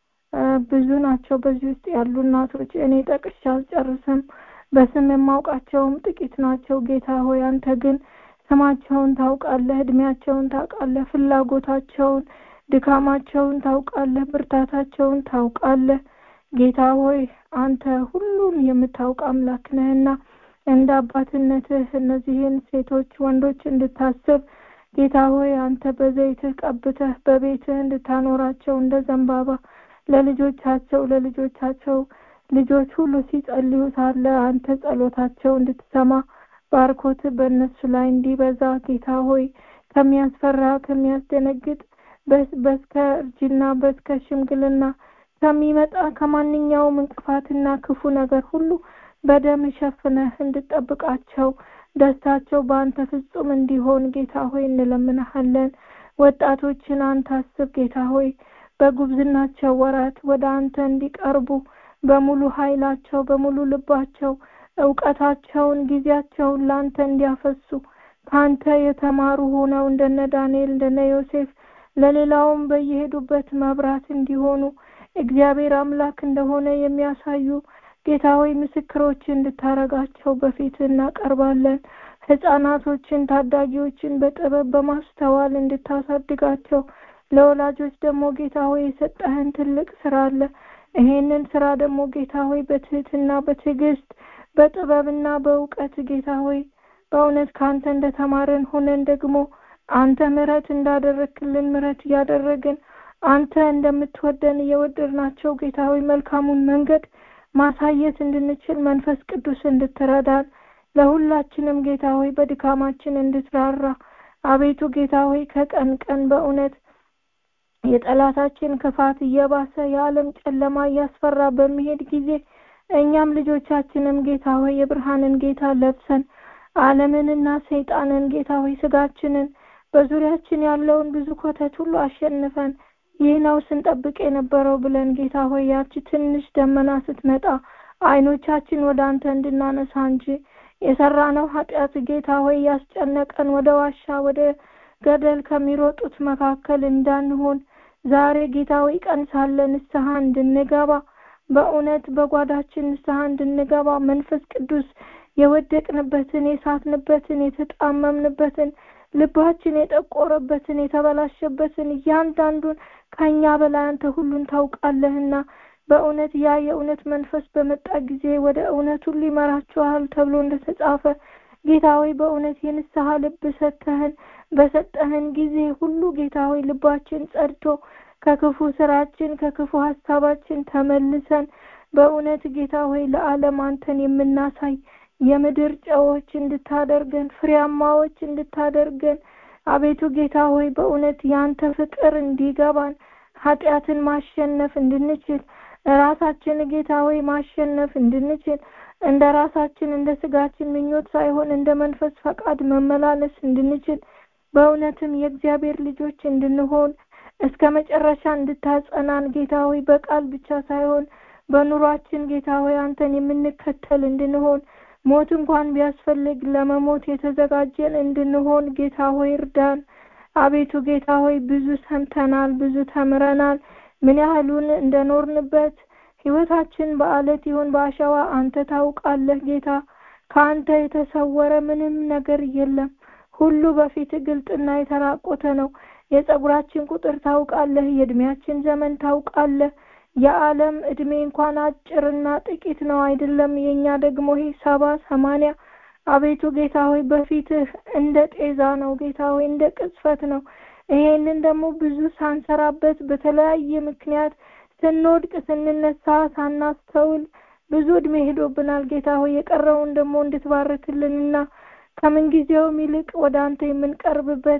ብዙ ናቸው። በዚህ ውስጥ ያሉ እናቶች እኔ ጠቅሼ አልጨርስም። በስም የማውቃቸውም ጥቂት ናቸው። ጌታ ሆይ አንተ ግን ስማቸውን ታውቃለህ፣ እድሜያቸውን ታውቃለህ፣ ፍላጎታቸውን፣ ድካማቸውን ታውቃለህ፣ ብርታታቸውን ታውቃለህ። ጌታ ሆይ አንተ ሁሉን የምታውቅ አምላክ ነህና እንደ አባትነትህ እነዚህን ሴቶች ወንዶች እንድታስብ ጌታ ሆይ አንተ በዘይትህ ቀብተህ በቤትህ እንድታኖራቸው እንደ ዘንባባ ለልጆቻቸው ለልጆቻቸው ልጆች ሁሉ ሲጸልዩ ሳለ አንተ ጸሎታቸው እንድትሰማ ባርኮት በእነሱ ላይ እንዲበዛ ጌታ ሆይ ከሚያስፈራ ከሚያስደነግጥ በስከ እርጅና በስከ ሽምግልና ከሚመጣ ከማንኛውም እንቅፋትና ክፉ ነገር ሁሉ በደም ሸፍነህ እንድጠብቃቸው ደስታቸው በአንተ ፍጹም እንዲሆን ጌታ ሆይ እንለምንሃለን። ወጣቶችን አንተ አስብ ጌታ ሆይ በጉብዝናቸው ወራት ወደ አንተ እንዲቀርቡ በሙሉ ኃይላቸው በሙሉ ልባቸው እውቀታቸውን ጊዜያቸውን ለአንተ እንዲያፈሱ ከአንተ የተማሩ ሆነው እንደነ ዳንኤል እንደነ ዮሴፍ ለሌላውም በየሄዱበት መብራት እንዲሆኑ እግዚአብሔር አምላክ እንደሆነ የሚያሳዩ ጌታ ሆይ ምስክሮች እንድታረጋቸው በፊት እናቀርባለን። ህጻናቶችን ታዳጊዎችን በጥበብ በማስተዋል እንድታሳድጋቸው ለወላጆች ደግሞ ጌታ ሆይ የሰጠህን ትልቅ ስራ አለ። ይሄንን ስራ ደግሞ ጌታ ሆይ በትህትና በትዕግስት በጥበብና በእውቀት ጌታ ሆይ በእውነት ከአንተ እንደተማረን ሆነን ደግሞ አንተ ምሕረት እንዳደረግክልን ምሕረት እያደረግን አንተ እንደምትወደን እየወደድናቸው ጌታ ሆይ መልካሙን መንገድ ማሳየት እንድንችል መንፈስ ቅዱስ እንድትረዳን ለሁላችንም ጌታ ሆይ በድካማችን እንድትራራ አቤቱ ጌታ ሆይ ከቀን ቀን በእውነት የጠላታችን ክፋት እየባሰ የዓለም ጨለማ እያስፈራ በሚሄድ ጊዜ እኛም ልጆቻችንም ጌታ ሆይ የብርሃንን ጌታ ለብሰን ዓለምንና ሰይጣንን ጌታ ሆይ ስጋችንን በዙሪያችን ያለውን ብዙ ኮተት ሁሉ አሸንፈን ይህ ነው ስንጠብቅ የነበረው ብለን ጌታ ሆይ ያቺ ትንሽ ደመና ስትመጣ አይኖቻችን ወደ አንተ እንድናነሳ እንጂ የሰራነው ኃጢአት ጌታ ሆይ ያስጨነቀን ወደ ዋሻ ወደ ገደል ከሚሮጡት መካከል እንዳንሆን ዛሬ ጌታ ሆይ ቀን ሳለ ንስሐ እንድንገባ በእውነት በጓዳችን ንስሐ እንድንገባ መንፈስ ቅዱስ የወደቅንበትን የሳትንበትን የተጣመምንበትን ልባችን የጠቆረበትን የተበላሸበትን እያንዳንዱን ከእኛ በላይ አንተ ሁሉን ታውቃለህና በእውነት ያ የእውነት መንፈስ በመጣ ጊዜ ወደ እውነት ሁሉ ይመራችኋል ተብሎ እንደተጻፈ ጌታ ሆይ በእውነት የንስሐ ልብ ሰጥተህን በሰጠህን ጊዜ ሁሉ ጌታ ሆይ ልባችን ጸድቶ ከክፉ ስራችን ከክፉ ሀሳባችን ተመልሰን በእውነት ጌታ ሆይ ለዓለም አንተን የምናሳይ የምድር ጨዎች እንድታደርገን ፍሬያማዎች እንድታደርገን አቤቱ ጌታ ሆይ በእውነት ያንተ ፍቅር እንዲገባን ኃጢአትን ማሸነፍ እንድንችል ራሳችን ጌታ ሆይ ማሸነፍ እንድንችል እንደ ራሳችን እንደ ስጋችን ምኞት ሳይሆን እንደ መንፈስ ፈቃድ መመላለስ እንድንችል በእውነትም የእግዚአብሔር ልጆች እንድንሆን እስከ መጨረሻ እንድታጸናን ጌታ ሆይ በቃል ብቻ ሳይሆን በኑሯችን ጌታ ሆይ አንተን የምንከተል እንድንሆን ሞት እንኳን ቢያስፈልግ ለመሞት የተዘጋጀን እንድንሆን ጌታ ሆይ እርዳን። አቤቱ ጌታ ሆይ ብዙ ሰምተናል፣ ብዙ ተምረናል። ምን ያህሉን እንደኖርንበት ህይወታችን በአለት ይሁን በአሸዋ አንተ ታውቃለህ ጌታ። ከአንተ የተሰወረ ምንም ነገር የለም። ሁሉ በፊት ግልጥና የተራቆተ ነው። የጸጉራችን ቁጥር ታውቃለህ፣ የእድሜያችን ዘመን ታውቃለህ። የዓለም እድሜ እንኳን አጭርና ጥቂት ነው አይደለም። የኛ ደግሞ ይሄ ሰባ ሰማንያ አቤቱ ጌታ ሆይ በፊትህ እንደ ጤዛ ነው ጌታ ሆይ እንደ ቅጽፈት ነው። ይሄንን ደግሞ ብዙ ሳንሰራበት በተለያየ ምክንያት ስንወድቅ ስንነሳ ሳናስተውል ብዙ እድሜ ሄዶብናል ጌታ ሆይ የቀረውን ደግሞ እንድትባርክልንና ከምንጊዜውም ይልቅ ወደ አንተ የምንቀርብበት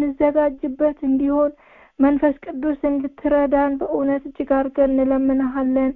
የምንዘጋጅበት እንዲሆን መንፈስ ቅዱስ እንድትረዳን በእውነት እጅግ አድርገን እንለምንሃለን።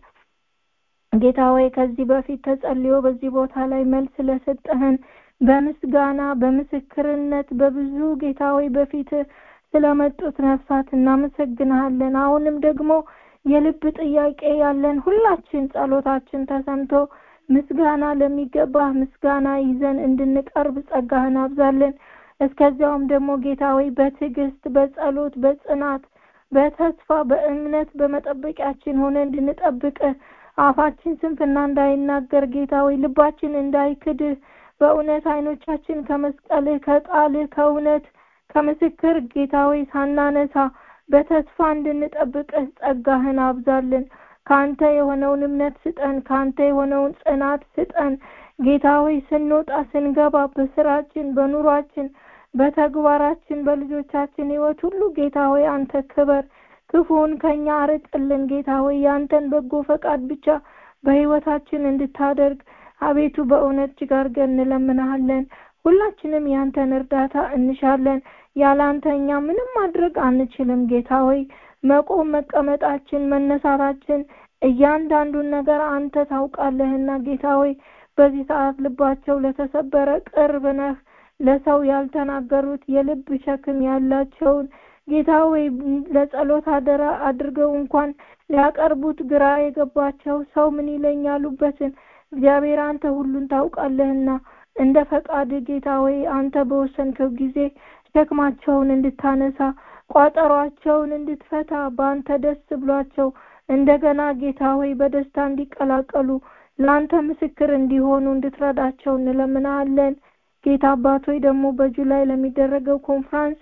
ጌታ ሆይ ከዚህ በፊት ተጸልዮ በዚህ ቦታ ላይ መልስ ስለሰጠህን በምስጋና በምስክርነት በብዙ ጌታ ሆይ በፊት ስለመጡት ነፍሳት እናመሰግንሃለን። አሁንም ደግሞ የልብ ጥያቄ ያለን ሁላችን ጸሎታችን ተሰምቶ ምስጋና ለሚገባ ምስጋና ይዘን እንድንቀርብ ጸጋህን አብዛለን። እስከዚያውም ደግሞ ጌታ ሆይ በትዕግስት በጸሎት በጽናት በተስፋ በእምነት በመጠበቂያችን ሆነ እንድንጠብቅ አፋችን ስንፍና እንዳይናገር ጌታ ሆይ ልባችን እንዳይክድህ በእውነት አይኖቻችን ከመስቀልህ ከቃልህ ከእውነት ከምስክር ጌታ ሆይ ሳናነሳ በተስፋ እንድንጠብቅህ ጸጋህን አብዛልን። ከአንተ የሆነውን እምነት ስጠን ከአንተ የሆነውን ጽናት ስጠን ጌታ ሆይ ስንወጣ ስንገባ በስራችን በኑሯችን በተግባራችን በልጆቻችን ህይወት ሁሉ ጌታ ሆይ አንተ ክበር ክፉውን ከኛ አርቅልን ጌታ ሆይ ያንተን በጎ ፈቃድ ብቻ በህይወታችን እንድታደርግ አቤቱ በእውነት እጅግ አድርገን እንለምናሃለን ሁላችንም ያንተን እርዳታ እንሻለን ያለ አንተ እኛ ምንም ማድረግ አንችልም ጌታ ሆይ መቆም መቀመጣችን መነሳታችን እያንዳንዱን ነገር አንተ ታውቃለህና ጌታ ሆይ በዚህ ሰዓት ልባቸው ለተሰበረ ቅርብ ነህ ለሰው ያልተናገሩት የልብ ሸክም ያላቸውን ጌታ ሆይ ለጸሎት አደራ አድርገው እንኳን ሊያቀርቡት ግራ የገባቸው ሰው ምን ይለኝ ያሉበትን እግዚአብሔር አንተ ሁሉን ታውቃለህና እንደ ፈቃድ ጌታ ሆይ አንተ በወሰንከው ጊዜ ሸክማቸውን እንድታነሳ ቋጠሯቸውን እንድትፈታ በአንተ ደስ ብሏቸው እንደገና ጌታ ሆይ በደስታ እንዲቀላቀሉ ለአንተ ምስክር እንዲሆኑ እንድትረዳቸው እንለምናለን ጌታ አባት ሆይ ደግሞ በጁላይ ለሚደረገው ኮንፍራንስ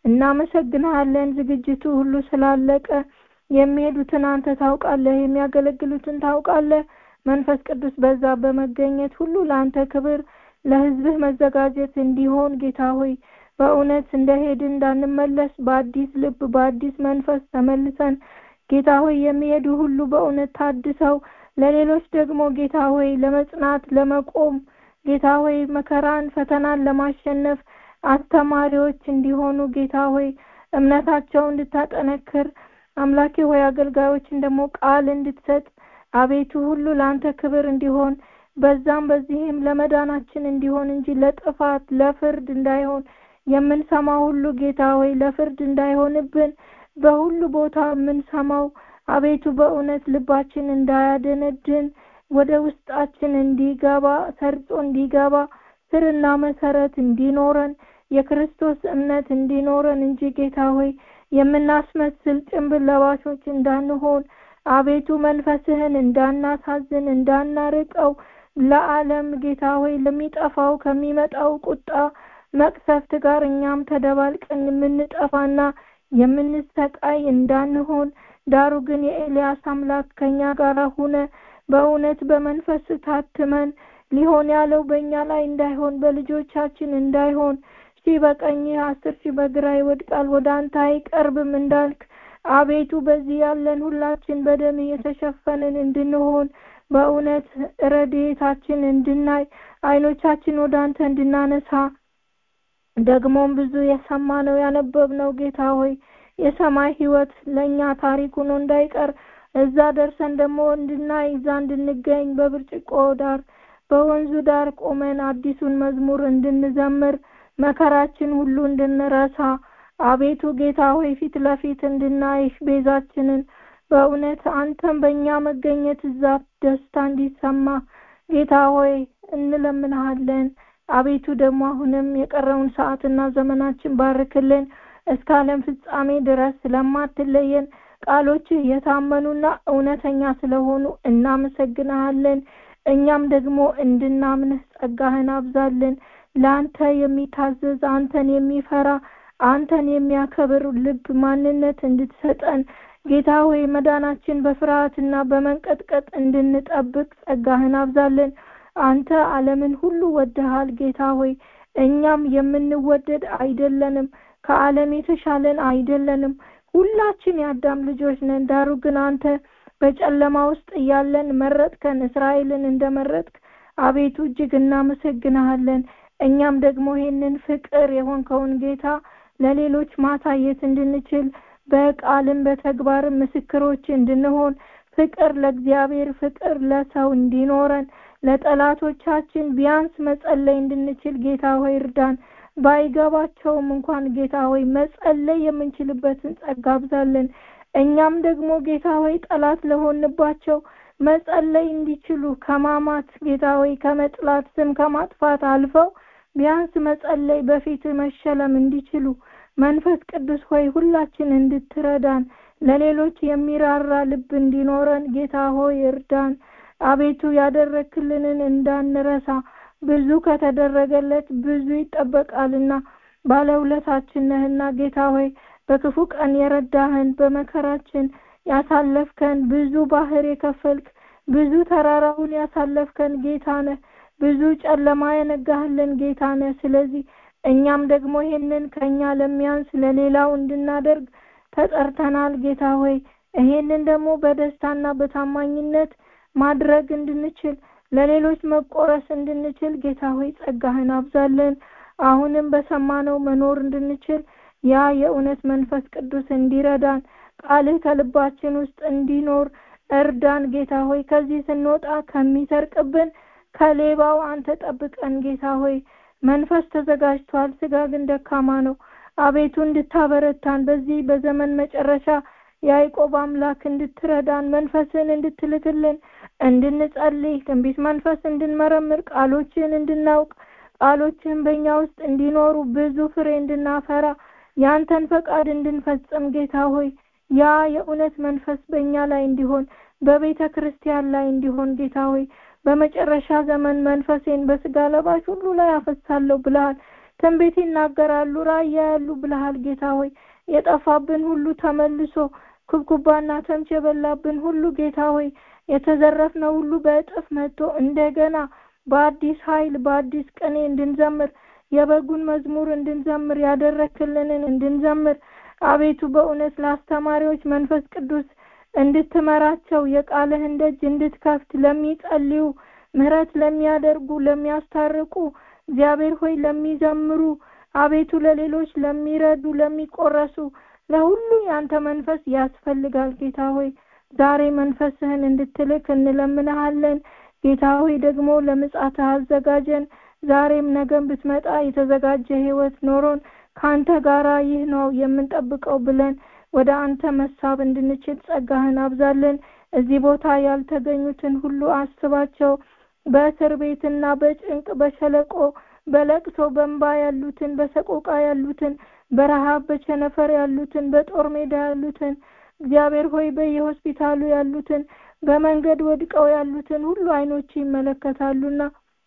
እናመሰግናለን ዝግጅቱ ሁሉ ስላለቀ የሚሄዱትን አንተ ታውቃለህ የሚያገለግሉትን ታውቃለህ መንፈስ ቅዱስ በዛ በመገኘት ሁሉ ለአንተ ክብር ለህዝብህ መዘጋጀት እንዲሆን ጌታ ሆይ በእውነት እንደሄድን እንዳንመለስ በአዲስ ልብ በአዲስ መንፈስ ተመልሰን ጌታ ሆይ የሚሄዱ ሁሉ በእውነት ታድሰው ለሌሎች ደግሞ ጌታ ሆይ ለመጽናት ለመቆም ጌታ ሆይ መከራን ፈተናን ለማሸነፍ አስተማሪዎች እንዲሆኑ ጌታ ሆይ እምነታቸው እንድታጠነክር አምላኬ ሆይ አገልጋዮችን ደግሞ ቃል እንድትሰጥ አቤቱ ሁሉ ለአንተ ክብር እንዲሆን በዛም በዚህም ለመዳናችን እንዲሆን እንጂ ለጥፋት ለፍርድ እንዳይሆን የምንሰማ ሁሉ ጌታ ሆይ ለፍርድ እንዳይሆንብን በሁሉ ቦታ የምንሰማው አቤቱ በእውነት ልባችን እንዳያደነድን ወደ ውስጣችን እንዲገባ ሰርጾ እንዲገባ ስርና መሰረት እንዲኖረን የክርስቶስ እምነት እንዲኖረን እንጂ ጌታ ሆይ የምናስመስል ጭንብል ለባሾች እንዳንሆን አቤቱ መንፈስህን እንዳናሳዝን እንዳናርቀው ለዓለም ጌታ ሆይ ለሚጠፋው ከሚመጣው ቁጣ መቅሰፍት ጋር እኛም ተደባልቀን የምንጠፋና የምንሰቃይ እንዳንሆን ዳሩ ግን የኤልያስ አምላክ ከኛ ጋር ሁነ በእውነት በመንፈስ ታትመን ሊሆን ያለው በእኛ ላይ እንዳይሆን በልጆቻችን እንዳይሆን ሺህ በቀኝ አስር ሺህ በግራ ይወድቃል ወደ አንተ አይቀርብም እንዳልክ አቤቱ በዚህ ያለን ሁላችን በደም የተሸፈንን እንድንሆን በእውነት ረድኤታችን እንድናይ አይኖቻችን ወደ አንተ እንድናነሳ ደግሞም ብዙ የሰማነው ያነበብነው ጌታ ሆይ የሰማይ ህይወት ለእኛ ታሪክ ሆኖ እንዳይቀር እዛ ደርሰን ደግሞ እንድናይ እዛ እንድንገኝ በብርጭቆ ዳር በወንዙ ዳር ቆመን አዲሱን መዝሙር እንድንዘምር መከራችን ሁሉ እንድንረሳ አቤቱ ጌታ ሆይ ፊት ለፊት እንድናይሽ ቤዛችንን በእውነት አንተም በእኛ መገኘት እዛ ደስታ እንዲሰማ ጌታ ሆይ እንለምንሃለን አቤቱ ደግሞ አሁንም የቀረውን ሰዓትና ዘመናችን ባርክልን እስከ ዓለም ፍጻሜ ድረስ ስለማትለየን ቃሎችህ የታመኑና እውነተኛ ስለሆኑ እናመሰግንሃለን እኛም ደግሞ እንድናምንህ ጸጋህን አብዛልን ለአንተ የሚታዘዝ አንተን የሚፈራ አንተን የሚያከብር ልብ ማንነት እንድትሰጠን ጌታ ሆይ መዳናችን በፍርሃትና በመንቀጥቀጥ እንድንጠብቅ ጸጋህን አብዛልን አንተ ዓለምን ሁሉ ወደሃል ጌታ ሆይ እኛም የምንወደድ አይደለንም ከዓለም የተሻለን አይደለንም ሁላችን የአዳም ልጆች ነን ዳሩ ግን አንተ በጨለማ ውስጥ እያለን መረጥከን እስራኤልን እንደመረጥክ አቤቱ እጅግ እናመሰግንሃለን እኛም ደግሞ ይህንን ፍቅር የሆንከውን ጌታ ለሌሎች ማሳየት እንድንችል በቃልም በተግባርም ምስክሮች እንድንሆን ፍቅር ለእግዚአብሔር ፍቅር ለሰው እንዲኖረን ለጠላቶቻችን ቢያንስ መጸለይ እንድንችል ጌታ ሆይ እርዳን ባይገባቸውም እንኳን ጌታ ሆይ መጸለይ የምንችልበትን ጸጋ አብዛልን እኛም ደግሞ ጌታ ሆይ ጠላት ለሆንባቸው መጸለይ እንዲችሉ ከማማት ጌታ ሆይ ከመጥላት ስም ከማጥፋት አልፈው ቢያንስ መጸለይ በፊት መሸለም እንዲችሉ መንፈስ ቅዱስ ሆይ ሁላችን እንድትረዳን ለሌሎች የሚራራ ልብ እንዲኖረን ጌታ ሆይ እርዳን አቤቱ ያደረክልንን እንዳንረሳ ብዙ ከተደረገለት ብዙ ይጠበቃልና ባለውለታችን ነህና ጌታ ሆይ በክፉ ቀን የረዳህን በመከራችን ያሳለፍከን ብዙ ባህር የከፈልክ ብዙ ተራራውን ያሳለፍከን ጌታ ነህ። ብዙ ጨለማ የነጋህልን ጌታ ነህ። ስለዚህ እኛም ደግሞ ይሄንን ከኛ ለሚያንስ ለሌላው እንድናደርግ ተጠርተናል ጌታ ሆይ ይሄንን ደግሞ በደስታና በታማኝነት ማድረግ እንድንችል ለሌሎች መቆረስ እንድንችል ጌታ ሆይ ጸጋህን አብዛለን። አሁንም በሰማነው መኖር እንድንችል ያ የእውነት መንፈስ ቅዱስ እንዲረዳን ቃልህ ከልባችን ውስጥ እንዲኖር እርዳን ጌታ ሆይ ከዚህ ስንወጣ ከሚሰርቅብን ከሌባው አንተ ጠብቀን ጌታ ሆይ መንፈስ ተዘጋጅቷል ስጋ ግን ደካማ ነው አቤቱ እንድታበረታን በዚህ በዘመን መጨረሻ የያዕቆብ አምላክ እንድትረዳን መንፈስን እንድትልክልን እንድንጸልይ ትንቢት መንፈስ እንድንመረምር ቃሎችን እንድናውቅ ቃሎችን በእኛ ውስጥ እንዲኖሩ ብዙ ፍሬ እንድናፈራ ያንተን ፈቃድ እንድንፈጽም ጌታ ሆይ ያ የእውነት መንፈስ በእኛ ላይ እንዲሆን በቤተ ክርስቲያን ላይ እንዲሆን ጌታ ሆይ በመጨረሻ ዘመን መንፈሴን በስጋ ለባሽ ሁሉ ላይ አፈሳለሁ ብለሃል ትንቢት ይናገራሉ ራእይ ያሉ ብለሃል ጌታ ሆይ የጠፋብን ሁሉ ተመልሶ ኩብኩባና ተምች የበላብን ሁሉ ጌታ ሆይ የተዘረፍነው ሁሉ በእጥፍ መጥቶ እንደገና በአዲስ ኃይል በአዲስ ቅኔ እንድንዘምር የበጉን መዝሙር እንድንዘምር ያደረክልንን እንድንዘምር አቤቱ በእውነት ለአስተማሪዎች መንፈስ ቅዱስ እንድትመራቸው የቃልህን ደጅ እንድትከፍት ለሚጸልዩ ምህረት ለሚያደርጉ ለሚያስታርቁ እግዚአብሔር ሆይ ለሚዘምሩ አቤቱ ለሌሎች ለሚረዱ ለሚቆረሱ ለሁሉ ያንተ መንፈስ ያስፈልጋል ጌታ ሆይ ዛሬ መንፈስህን እንድትልክ እንለምንሃለን ጌታ ሆይ ደግሞ ለምጻትህ አዘጋጀን ዛሬም ነገም ብትመጣ የተዘጋጀ ህይወት ኖሮን ከአንተ ጋራ ይህ ነው የምንጠብቀው ብለን ወደ አንተ መሳብ እንድንችል ጸጋህን አብዛለን እዚህ ቦታ ያልተገኙትን ሁሉ አስባቸው በእስር ቤትና በጭንቅ በሸለቆ በለቅሶ በንባ ያሉትን በሰቆቃ ያሉትን በረሃብ በቸነፈር ያሉትን በጦር ሜዳ ያሉትን እግዚአብሔር ሆይ በየሆስፒታሉ ያሉትን በመንገድ ወድቀው ያሉትን ሁሉ አይኖች ይመለከታሉና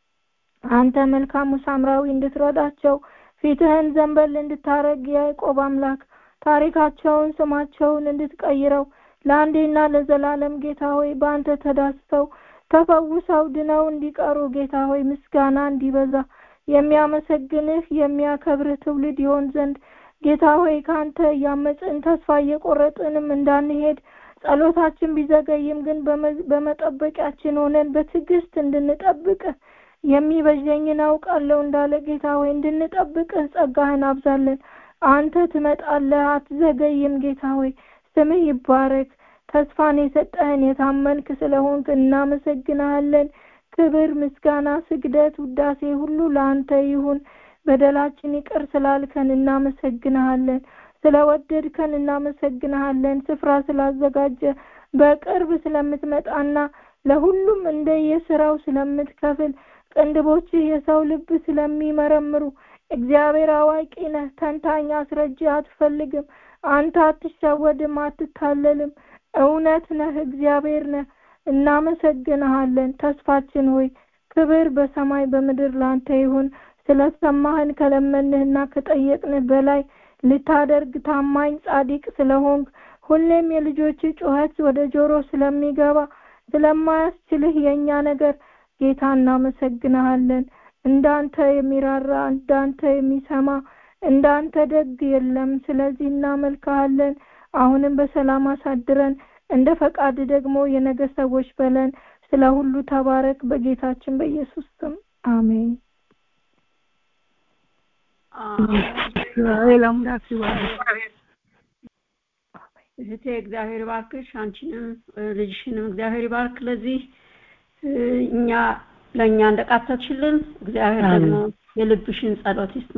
አንተ መልካሙ ሳምራዊ እንድትረዳቸው ፊትህን ዘንበል እንድታረግ የያዕቆብ አምላክ ታሪካቸውን ስማቸውን እንድትቀይረው ለአንዴና ለዘላለም ጌታ ሆይ በአንተ ተዳስተው ተፈውሰው ድነው እንዲቀሩ ጌታ ሆይ ምስጋና እንዲበዛ የሚያመሰግንህ የሚያከብርህ ትውልድ ይሆን ዘንድ ጌታ ሆይ ከአንተ እያመፅን ተስፋ እየቆረጥንም እንዳንሄድ ጸሎታችን ቢዘገይም ግን በመጠበቂያችን ሆነን በትዕግስት እንድንጠብቅህ የሚበጀኝን አውቃለሁ እንዳለ ጌታ ሆይ እንድንጠብቅህ ጸጋህን አብዛለን አንተ ትመጣለህ አትዘገይም ጌታ ሆይ ስምህ ይባረክ ተስፋን የሰጠህን የታመንክ ስለሆንክ እናመሰግናለን ክብር ምስጋና ስግደት ውዳሴ ሁሉ ለአንተ ይሁን በደላችን ይቅር ስላልከን እናመሰግንሃለን ስለወደድከን እናመሰግንሃለን ስፍራ ስላዘጋጀ በቅርብ ስለምትመጣና ለሁሉም እንደየስራው ስለምትከፍል ቅንድቦች የሰው ልብ ስለሚመረምሩ እግዚአብሔር አዋቂ ነህ ተንታኝ አስረጂ አትፈልግም አንተ አትሸወድም አትታለልም እውነት ነህ እግዚአብሔር ነህ እናመሰግንሃለን ተስፋችን ሆይ ክብር በሰማይ በምድር ላንተ ይሁን ስለሰማህን ከለመንህና ከጠየቅንህ በላይ ልታደርግ ታማኝ ጻዲቅ ስለሆንክ ሁሌም የልጆች ጩኸት ወደ ጆሮ ስለሚገባ ስለማያስችልህ የእኛ ነገር ጌታ እናመሰግንሃለን እንዳንተ የሚራራ እንዳንተ የሚሰማ እንዳንተ ደግ የለም ስለዚህ እናመልክሃለን አሁንም በሰላም አሳድረን እንደ ፈቃድ ደግሞ የነገ ሰዎች በለን ስለ ሁሉ ተባረክ በጌታችን በኢየሱስ ስም አሜን እህቴ እግዚአብሔር ባርክሽ አንቺንም ልጅሽንም እግዚአብሔር ይባርክ ለዚህ እኛ ለእኛ እንደቃተትሽልን እግዚአብሔር ደግሞ የልብሽን ጸሎት ይስማ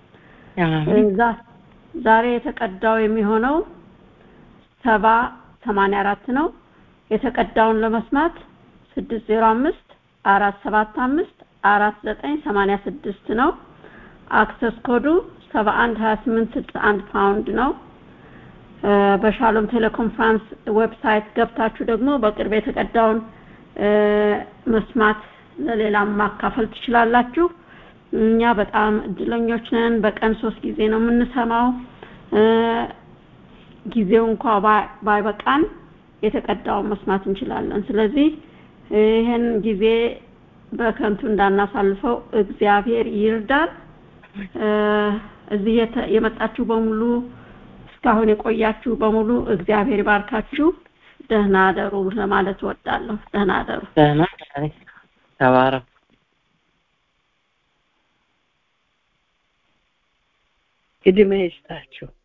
ዛሬ የተቀዳው የሚሆነው ሰባ ሰማንያ አራት ነው የተቀዳውን ለመስማት ስድስት ዜሮ አምስት አራት ሰባት አምስት አራት ዘጠኝ ሰማንያ ስድስት ነው አክሰስ ኮዱ ሰባ አንድ ሀያ ስምንት ስልሳ አንድ ፓውንድ ነው በሻሎም ቴሌኮንፈረንስ ዌብሳይት ገብታችሁ ደግሞ በቅርብ የተቀዳውን መስማት ለሌላም ማካፈል ትችላላችሁ እኛ በጣም እድለኞች ነን በቀን ሶስት ጊዜ ነው የምንሰማው ጊዜው እንኳ ባይበቃን የተቀዳውን መስማት እንችላለን። ስለዚህ ይህን ጊዜ በከንቱ እንዳናሳልፈው እግዚአብሔር ይርዳል። እዚህ የመጣችሁ በሙሉ እስካሁን የቆያችሁ በሙሉ እግዚአብሔር ይባርካችሁ። ደህና አደሩ ለማለት እወዳለሁ። ደህና አደሩ። ደህና ተባረኩ። እድሜ ይስጣችሁ።